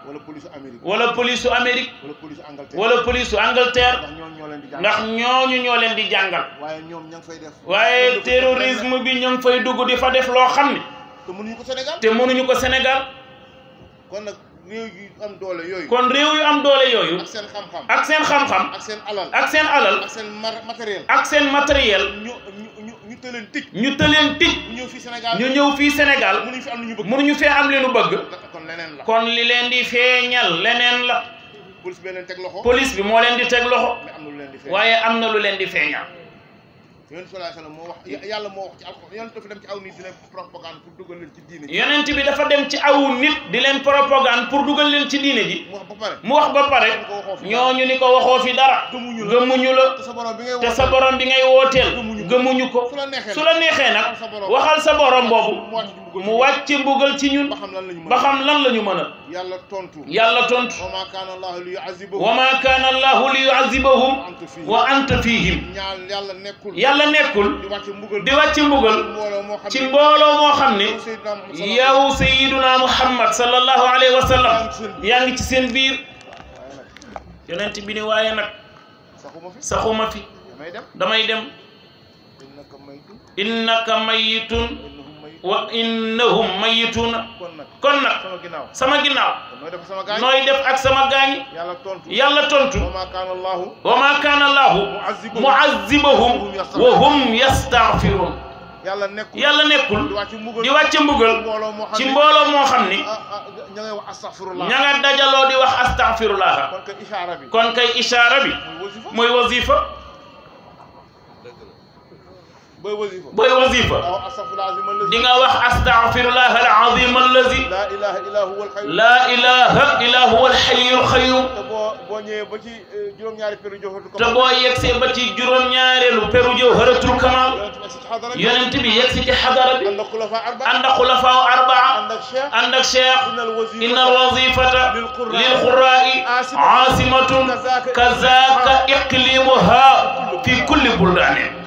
wala police Amérique wala police su Amérique wala police Angleterre wala police su Angleterre ndax ñooñu ñoo leen di jàng ndax ñooñu ñoo leen di jàngal waaye ñoom ña ngi fay def waaye terrorisme bi ñu ngi fay dugg di fa def loo xam ne te mënuñu ko Sénégal te mënuñu ko Sénégal kon nag réew yu am doole yooyu kon réew yu am doole yooyu ak seen xam-xam ak seen xam-xam ak seen alal ak seen alal ak seen mar- matériel ak seen matériel ñu ñu ñu ñu tëleen tëj ñu tëleen tij ñu ñëw fii Sénégal ñu ñëw fii Sénégal mënuñu fi am lu ñu bëgg mënuñu fee am leenu bëgg kon leneen la kon li leen di feeñal leneen la police bee leen teg loxo police bi moo leen di teg loxo mais am na lu leen di fay waaye am na lu leen di feeñal yonent sallallahu alayhi wasallam moo wax yàlla moo wax ci alxuraan yonent dafa dem ci aw nit di leen propagande pour dugal leen ci diine ji yonent bi dafa dem ci aw nit di leen propagande pour dugal leen ci diine ji mu wax ba pare mu wax ba pare ñooñu ni ko waxoo fi dara gëmuñu la gëmuñu la te sa borom bi ngay te woote sa borom bi ngay wooteel Gëmuñu ko. gëmuñu ko su la neexee su la neexee nag sa borom waxal sa borom boobu mu wàcc ci mbugal ci mu ñun. wàcc mbugal ci ñun ba xam lan la ñu mën ba xam lan la ñu mën a yàlla tontu yàlla tontu wa ma kaana allahu li yu'azzibahum wa ma kaana allahu li yu'azzibahum anta fihim wa anta fihim ñaan yàlla nekkul yàlla nekkul di wàcc mbugal di wàcc mbugal mbooloo moo xam ci ne mbooloo moo xam ne yow Seydina Muhammad sallallahu alayhi yow sayiduna muhammad sallallahu alayhi wa wa sallam yaa yaa ngi ci seen biir yonent bi ni waaye nag saxuma fi saxuma fi damay dem damay dem innaka maytun innaka mayitun innahum maytun wa innahum mayituna kon nag kon nag sama ginnaaw sama ginnaaw nooy def sama gaañ nooy def ak sama gaañi yàlla tontu yàlla tontu wa ma kaana allahu wa ma kaana allahu mu'azzibahum wa hum yastaghfirun yàlla nekkul yàlla nekkul di wàcc mbugal di wàcce mbugal mbooloo moo xam ci ne mbooloo moo xam ni ah ah ña ngay wax astaghfirullah ña nga dajaloo di wax astaghfirullah kon kay ishaara bi kon kay ishaara bi muy wasifa mooy wasifa booy wasifa booy wasifa aw astaghfirullah azim allazi di nga wax astaghfirullah al-azim allazi la ilaha illa huwa al-hayy la ilaha illa huwa al-hayyul qayyum te boo boo ñëwee ba ci eh, juróom-ñaari péru joxatu ko te boo yegsee ba ci juróom-ñaareelu peru jawharatul kamal yonent bi si xadara bi yonent bi yegsi ci xadara bi ànd ak xulafa arba ànd ak xulafaa arbaa ànd ak cheikh ànd ak cheikh innal wasifa inna alwazifata lilqurra'i lilqurra'i aasimatun kazaka iqlimuha fi kulli buldanin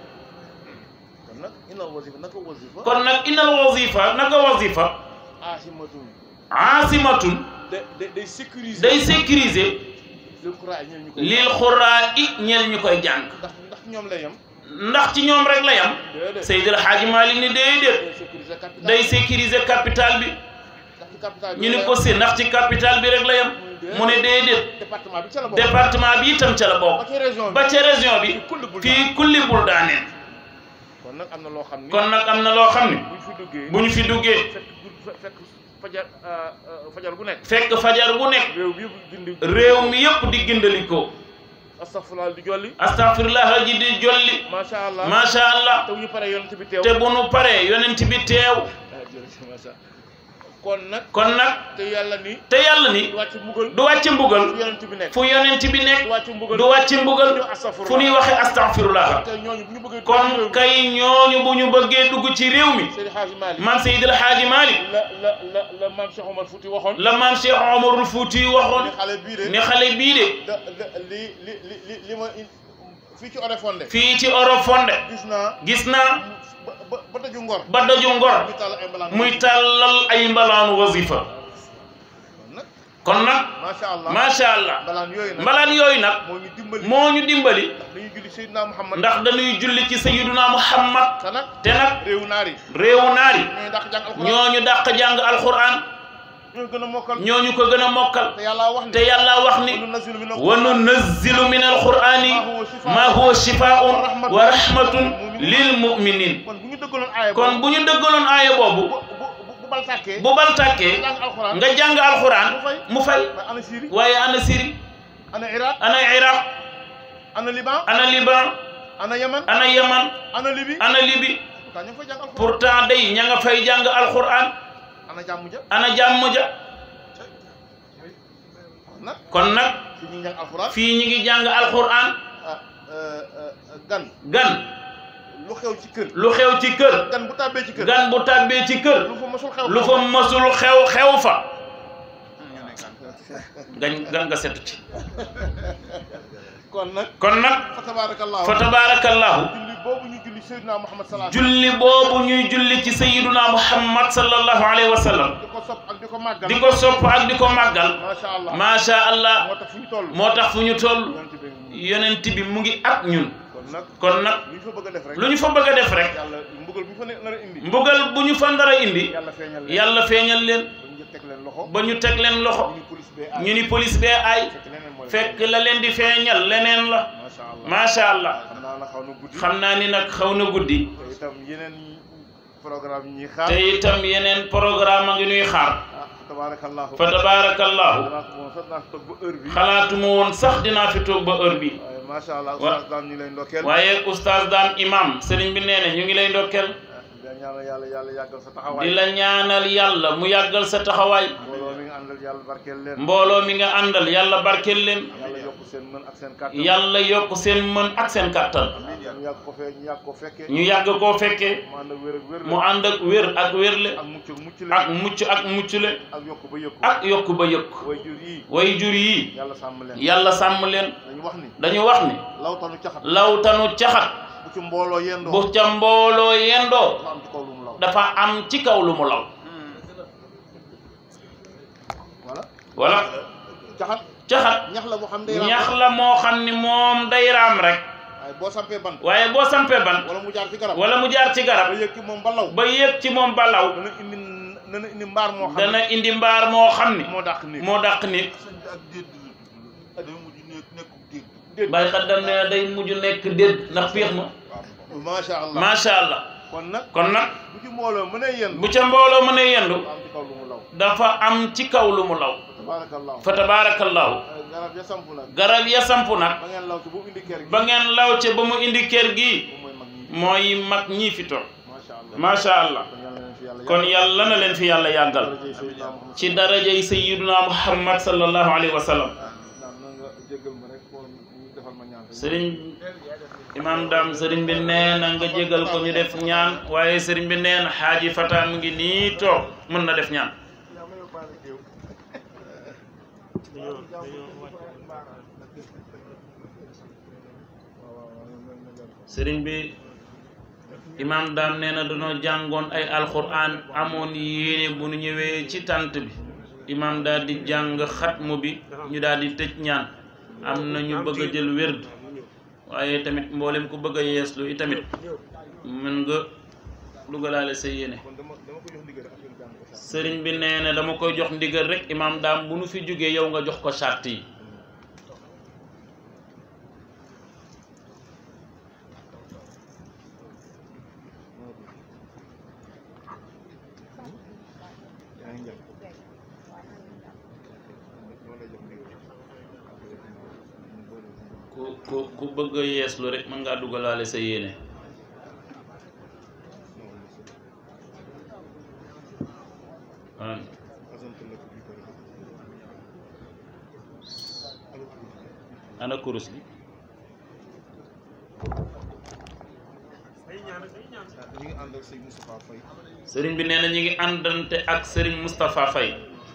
kon nag innal wasifa naka wasifa kon nag inna alwazifa naka wazifa asimatun aasimatun da da day sécuriser day sécuriser lil qurra'i ñeel ñu koy lil qurra'i ñeel ñu koy jàng ndax ndax ñoom lay yem ndax ci ñoom rek la yam déedéet Seydil Hadji Malick ni déedéet day sécuriser capital day sécuriser capital bi ndax ci capital bi ñu ni lay ko yem. si ndax ci capital bi rek la yam mu ne déedéet département bi ca la bokk département bi itam ca la ba bokk ci région bi ba ca région bi kulli bul fii kulli buldaaneen kon nag am na loo xam ni kon nag am na loo xam ne buñ fi duggee bu ñu fi duggee fekk gu- fekk fajar ah, ah, fajar gu nekk fekk fajar bu nekk réew bi yëpp dindi réew mi yëpp di gindalikoo astaghfirullah di jolli astaghfirullah ji di jolli macha allah macha allah te bu ñu paree yonent bi teew te bu nu paree yonent bi teew ah jërëjëf macha allah kon nag kon nag te yàlla ni te yàlla ni du wàcc mbugal du wàcc mbugal fu yonent bi nekk fu yonent bi du nekk wàcc mbugal du wàcc mbugal du astaghfirullah fu ñuy waxe astaghfirullah te ñooñu bu ñu bëggee kon kay ñooñu bu ñu bëggee dugg ci réew mi Seydi Hadji Malick man Seydil Hadji Malick la la la la maam Cheikh Omar Fouti waxoon la maam Cheikh Omarul Fouti waxoon ni xale bii de ni xale bii de da da li li li li li ma in- fii ci Oréfondé fii ci Orofonde gis naa gis naa ba ba ba tëju ngor ba daju ngor ñu tàll ay mbalaan muy tàllal ay mbalaanu wasifa kon nag kon nag macha allah macha allah mbalaan yooyu nag mbalaan yooyu nag moo ñu dimbali moo ñu dimbali dañuy julli Seydina Muhammad ndax dañuy julli ci sayyiduna Muhammad te nag te nag réewu naar yi réewu naar yi ñooy dàq jàng alxuraan ñooñu dàq jàng alquran ñooy gën a mokkal ñooñu ko gën a mokkal te yàlla wax ni te yàlla wax ni wa nunazzilu mina wa nunazzilu min alqurani ma huwa shifaa'un wa rahmatun lil mu'minin kon bu ñu dëggaloon aaya kon bu ñu dëggaloon aaya boobu bu bu bu bal tàkkee bu bal tàkkee jàng alxuraan nga jàng alquran mu fay waaye ana Syrie waaye ana Syrie ana Irak ana Iraq ana Liban ana Liban ana Yaman ana Yaman ana Libye ana Libye pourtant ñu ngi fay jàng alxuraan pourtant day ña nga fay jàng alquran ana jàmm ja ana jàmm ja kon nag kon nag fi ñuy jàng alxuraan fii ñi ngi jàng alquran ah euh, euh, gan gan lu xew ci kër lu xew ci kër gan bu tàbbee ci kër gan bu tàbbee ci kër lu fa mosul xew lu fa masul xew xew fa gan gan nga setu ci kon nag kon nag fa tabarakallahu fa tabarakallahu julli boobu ñu julli Seydina Muhammad sallallahu julli boobu ñuy julli ci sayyiduna muhammad sallallahu alayhi wa sallam di ko ko sopp ak di ko màggal di ko sopp ak di ko màggal macha allah macha allah moo tax fu ñu toll moo tax fu ñu toll yonent bi yonent bi mu ngi ak ñun kon nag kon nag lu ñu fa bëgg a def rek lu ñu fa bëgg a def rek yàlla mbugal bu ñu fa ne nar a indi mbugal bu ñu fa ndara indi yàlla feeñal leen yàlla feeñal leen ba ñu teg leen loxo ba ñu teg leen loxo ñu police bee aay ñu ni police bee ay fekk leneen mooy fekk la leen di feeñal leneen la macha allah macha allah xam naa na xaw na guddi xam naa ni nag xaw na guddi te itam yeneen programme yi ñuy xaar te itam yeneen programme a ngi nuy xaar ah tabaarakallahu fa tabarakallahu danaa ko moom sax naa ko toog ba heure bi xalaatuma woon sax dinaa fi toog ba heure bi waaye macha allah Wa- oustaz daan ñu lay ndokkeel waaye oustaz daan imam sëriñ bi nee na ñu ngi lay ndokkeel di la ñaanal yàlla yàlla yàggal sa taxawaay di la ñaanal yàlla mu yàggal sa taxawaay mbooloo mi nga àndal yàlla barkeel leen mbooloo mi nga àndal yàlla barkeel leen yàlla yokk seen mën ak seen kàttan yàlla yokk seen mën ak seen kàttan ñu yàgg ko fee ñu yàgg ko fekkee ñu yàgg koo fekkee mu ànd ak wér ak wér mu ànd ak wér ak wérle ak mucc ak mucc ak mucc ak muccule ak yokk ba yëkku ak yokk ba yëkk way jur yi way jur yi yàlla sàmm leen yàlla sàmm leen dañu wax ni dañu wax ni lawtanu caxat lawtanu caxat bu ci mbooloo yendoo bu ca mbooloo yendoo dafa am ci kaw lu mu law dafa am ci kaw lu mu law voilà wala caxat caxat ñax la boo xam day raam ñax la moo xam ni moom day raam rek waaye boo sampee bant waaye boo sampee ban wala mu jaar ci garab wala mu jaar ci ba garab yëg ci moom ba law ba yéeg ci moom balaw dana indi dana indi mbaar moo xam ne dana indi mbaar moo xam ni moo dàq nit moo dàq nit ak dédd day mujj nekk nekkub dédd dédd bàyyi xaddam ne day mujj nekk déet ndax piix ma macha allah macha allah kon nag kon nag bu ci mbooloo mën a yenn bu ca mbooloo mën a yendu am ci kaw lu mu law dafa am ci kaw lu mu law tabarakallahu fa tabarakallahu garab ya samp nag garab ya samp nag ba ngeen law ci bu indi kër gi ba ngeen law ca ba mu indi kër gi moom mooy mag mooy mag ñi ñii fi toog macha allah macha allah kon yàlla kon yàlla leen fi yàlla na leen fi yàlla yàggal darajay Seydina Muhammad ci darajay sayyiduna muhammad sallallahu alayhi wa sallam naam na nga jéggal ma rek pour ñu defal ma ñaan sëriñ imam dam sëriñ bi nee na nga jégal ko ñu def ñaan waaye sëriñ bi nee na xaaji fata mu ngi nii toog mën na def ñaan sëriñ bi imam dam nee na dañoo jàngoon ay alquran amoon yéene bu nu ñëwee ci tant bi imam daal di jàng xatmu bi ñu daal di tëj ñaan am na ñu bëgg a jël wérd waaye tamit mboolem ku bëgg a yeeslu i tamit mën nga dugalaale sa yéene kon dama dama ko jox ndigal rek affaire jàng ko sax sëriñ bi nee na dama koy jox ndigal rek imam daam bu nu fi jógee yow nga jox ko sart yi yaa ngi njëkk dama lay jox ndigal ku ku ku bëgg a yeeslu rek mën ngaa dugalaale sa yéene waaw ana kurus gi ñu ngi ànd ak sëñ Moustapha Faye sëriñ bi nee na ñu ngi àndante ak sëriñ Moustapha Faye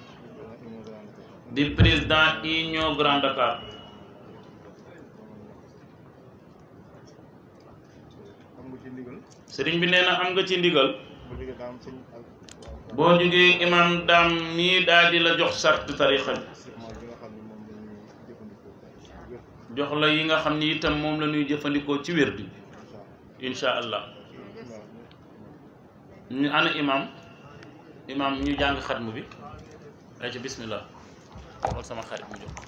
di président Union Grand Dakar am nga ci ndigal sëriñ bi nee na am nga ci ndigal bu jógee daa am sëñ ak boo jógee imam daam mii daal di la jox sart tarixa bi surement bi nga xam ne moom la ñuy jëfandikoo wér jox la yi nga xam ni itam moom la ñuy jëfandikoo ci wér bi incha allah ñu ana imam imam ñu jàng xatmu bi ay ci bismillah xool sama xarit mu jox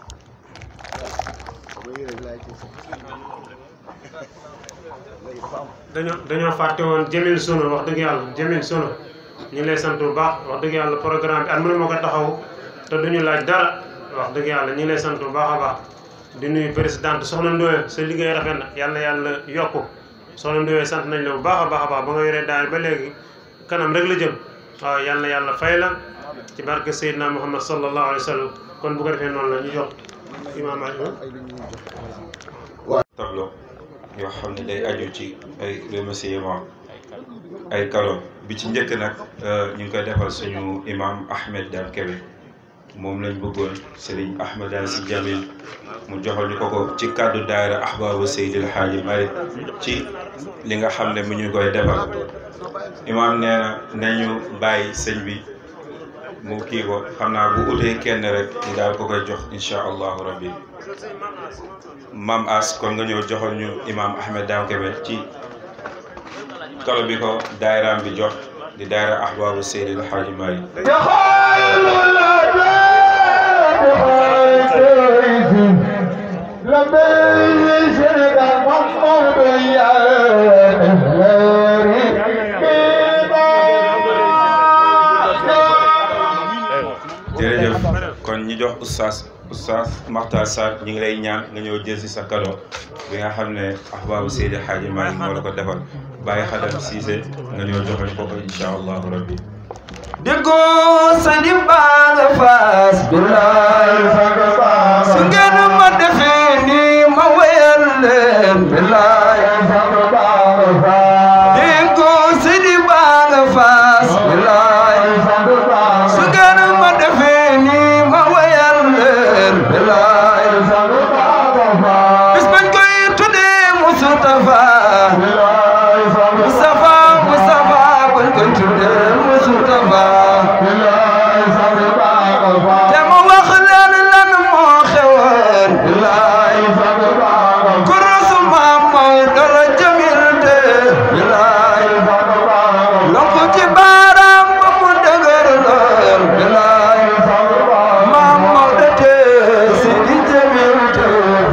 dañoo dañoo fàtte woon Jamil Sono wax dëgg yàlla Jamil Sono ñu ngi lay sant bu baax wax dëgg yàlla programme bi at mënu ma ko taxaw te duñu laaj dara wax dëgg yàlla ñu ngi lay sant bu baax a baax di nuyu présidente Soxna Ndoye sa liggéey rafet na yàlla yàlla yokku Soxna Ndoye sant nañ la bu baax a baax a baax ba nga yoree daal ba léegi kanam rek la jëm waaw yàlla yàlla fay la ci barke Seydina Muhammad sallallahu alayhi wa sallam kon bu ko defee noonu la ñu jox imaam tableau yoo xam ne day aju ci ay remerciement ay kado bi ci njëkk nag ñu ngi koy defal suñu imam Ahmed Dame Kébé moom lañ bëggoon Serigne Ahmed Dame si Jamil mu joxal ñu ko ko ci kàddu daayira ahbaabu Seydil Haaji Malick ci li nga xam ne mu ñu koy defal imam nee na nañu bàyyi sëñ bi mu kii ko xam naa bu utee kenn rek ñu daal ko koy jox incha allahu rabbi mam as kon nga ñëw joxal ñu imam Ahmed Dame Kébé ci kalo bi ko daayiraam bi jox di daayira ahbaabu Seydil Hadji Malick jërëjëf kon ñi jox oustaz oustaz Makhtar Sarr ñu ngi lay ñaan nga ñëw jël si sa cadeau bi nga xam ne ahbaabu Seydi Hadji Malick moo la ko defal bàyyi xadam Cissé nga ñëw joxe ko ko incha allahu rabbi déggoo sa di baa nga faas bilaay su ngeen ma defee nii ma wéyal leen bilaay déggoo sa di baa nga faas bilaay su ngeen ma defee nii ma wéyal leen bilaay bis bañ koy tuddee Mustafa Mustafa Mustafa bañ koy tuddee Mustafa te ma wax leen lan moo xewoon bilaay kurusu maam Maodo la jamil de bilaay lonku ci baaraam ba mu dëgër lool bilaay maam Maodo te si di jamil de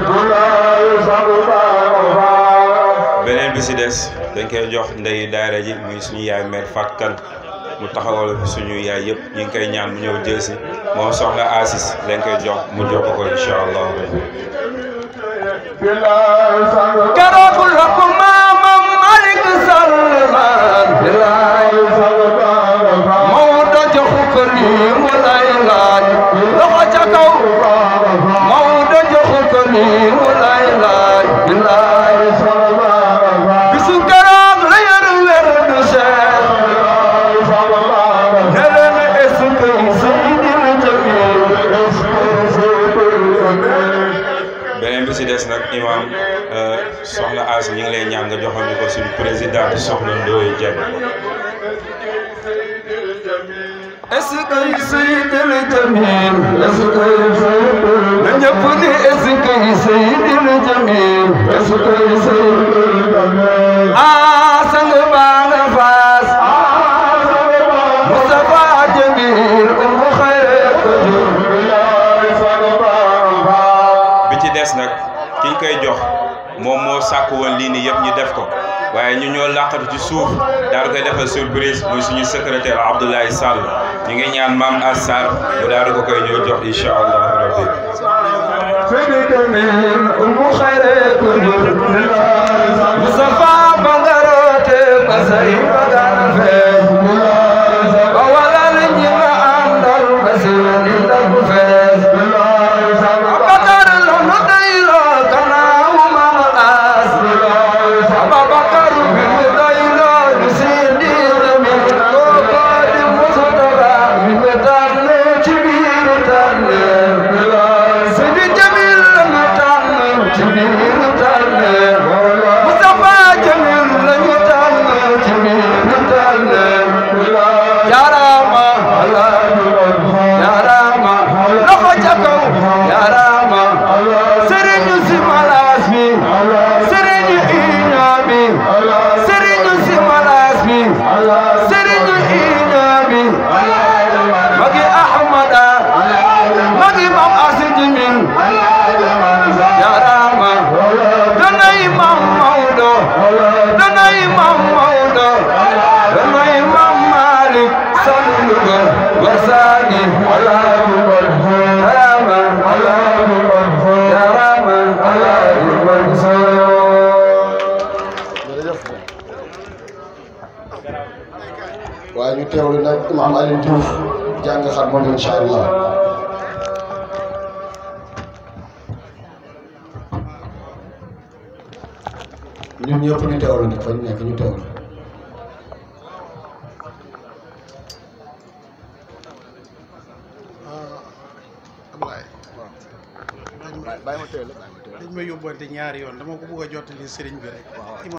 beneen bi si des dañ koy jox ndey daara ji muy suñu yaay mère Fatou Kane mu taxawal fi suñu yaay yëpp ñu ngi koy ñaan mu ñëw jël si moom soxna Asis dañ koy jox mu jox ko ko incha allah keroog la ko maamam Malick Salman bilaay Maodo joxu ko nii mu lay laaj loxo ca kaw Maodo joxu ko nii mu lay laaj bilaay bisu keroog la yor wér du Cheikh ne leen est-ce que Seydil Jamil beneen bi si des nag imam soxna As ñu ngi lay ñaan nga joxal ñu ko suñu président soxna Ndoye Dieng est-ce que Seydil Jamil est-ce que na ñëpp ni est-ce que Seydil Jamil est-ce que Seydil Jamil ah sang baa nga faas Mustafa Jamil umu xayre ko bi ci des nag ki ñu koy jox moom moo sàkk woon lii nii yëpp ñu def ko waaye ñu ñoo làqatu ci suuf daal di koy defal surprise muy suñu secrétaire Abdoulaye Sall ñu ngi ñaan maam Assar mu daal di ko koy ñëw jox incha allah rabbi Seydil Jamil umu xayre ko Mustafa bangarote ba say bagana fees ba walal ñi nga àndal ba seeni ndab fees Abakar la nu doyloo gannaaw Maam As Abakar bi mu doyloo lu Seydi Jamil kooko di Mustafa mi mu tànn ci biir tànn Seydi Jamil la ñu tànn ci biir tànn Mustafa Jamil la ñu tànn ci biir tànn Jaaraama jaaraama loxo ca kaw jaaraama sëriñu si malaas bi sëriñu iña bi sëriñu si malaas bi sëriñu iña bi magi ahmada magi mam asi jimin jaaraama danay mam mawdo danay mam mawdo danay mam malik salluga wasaani jaaraama jaaraama waaye ñu teewlu nag imaam Alioune Diouf jàng xar moom incha allah ñun ñëpp ñu teewlu nag fa ñu nekk ñu teewlu. Ablaye waaw bàyyi ma teel bàyyi ma teel dañ ma yóbbante ñaari yoon dama ko bëgg a jottali sëriñ bi rek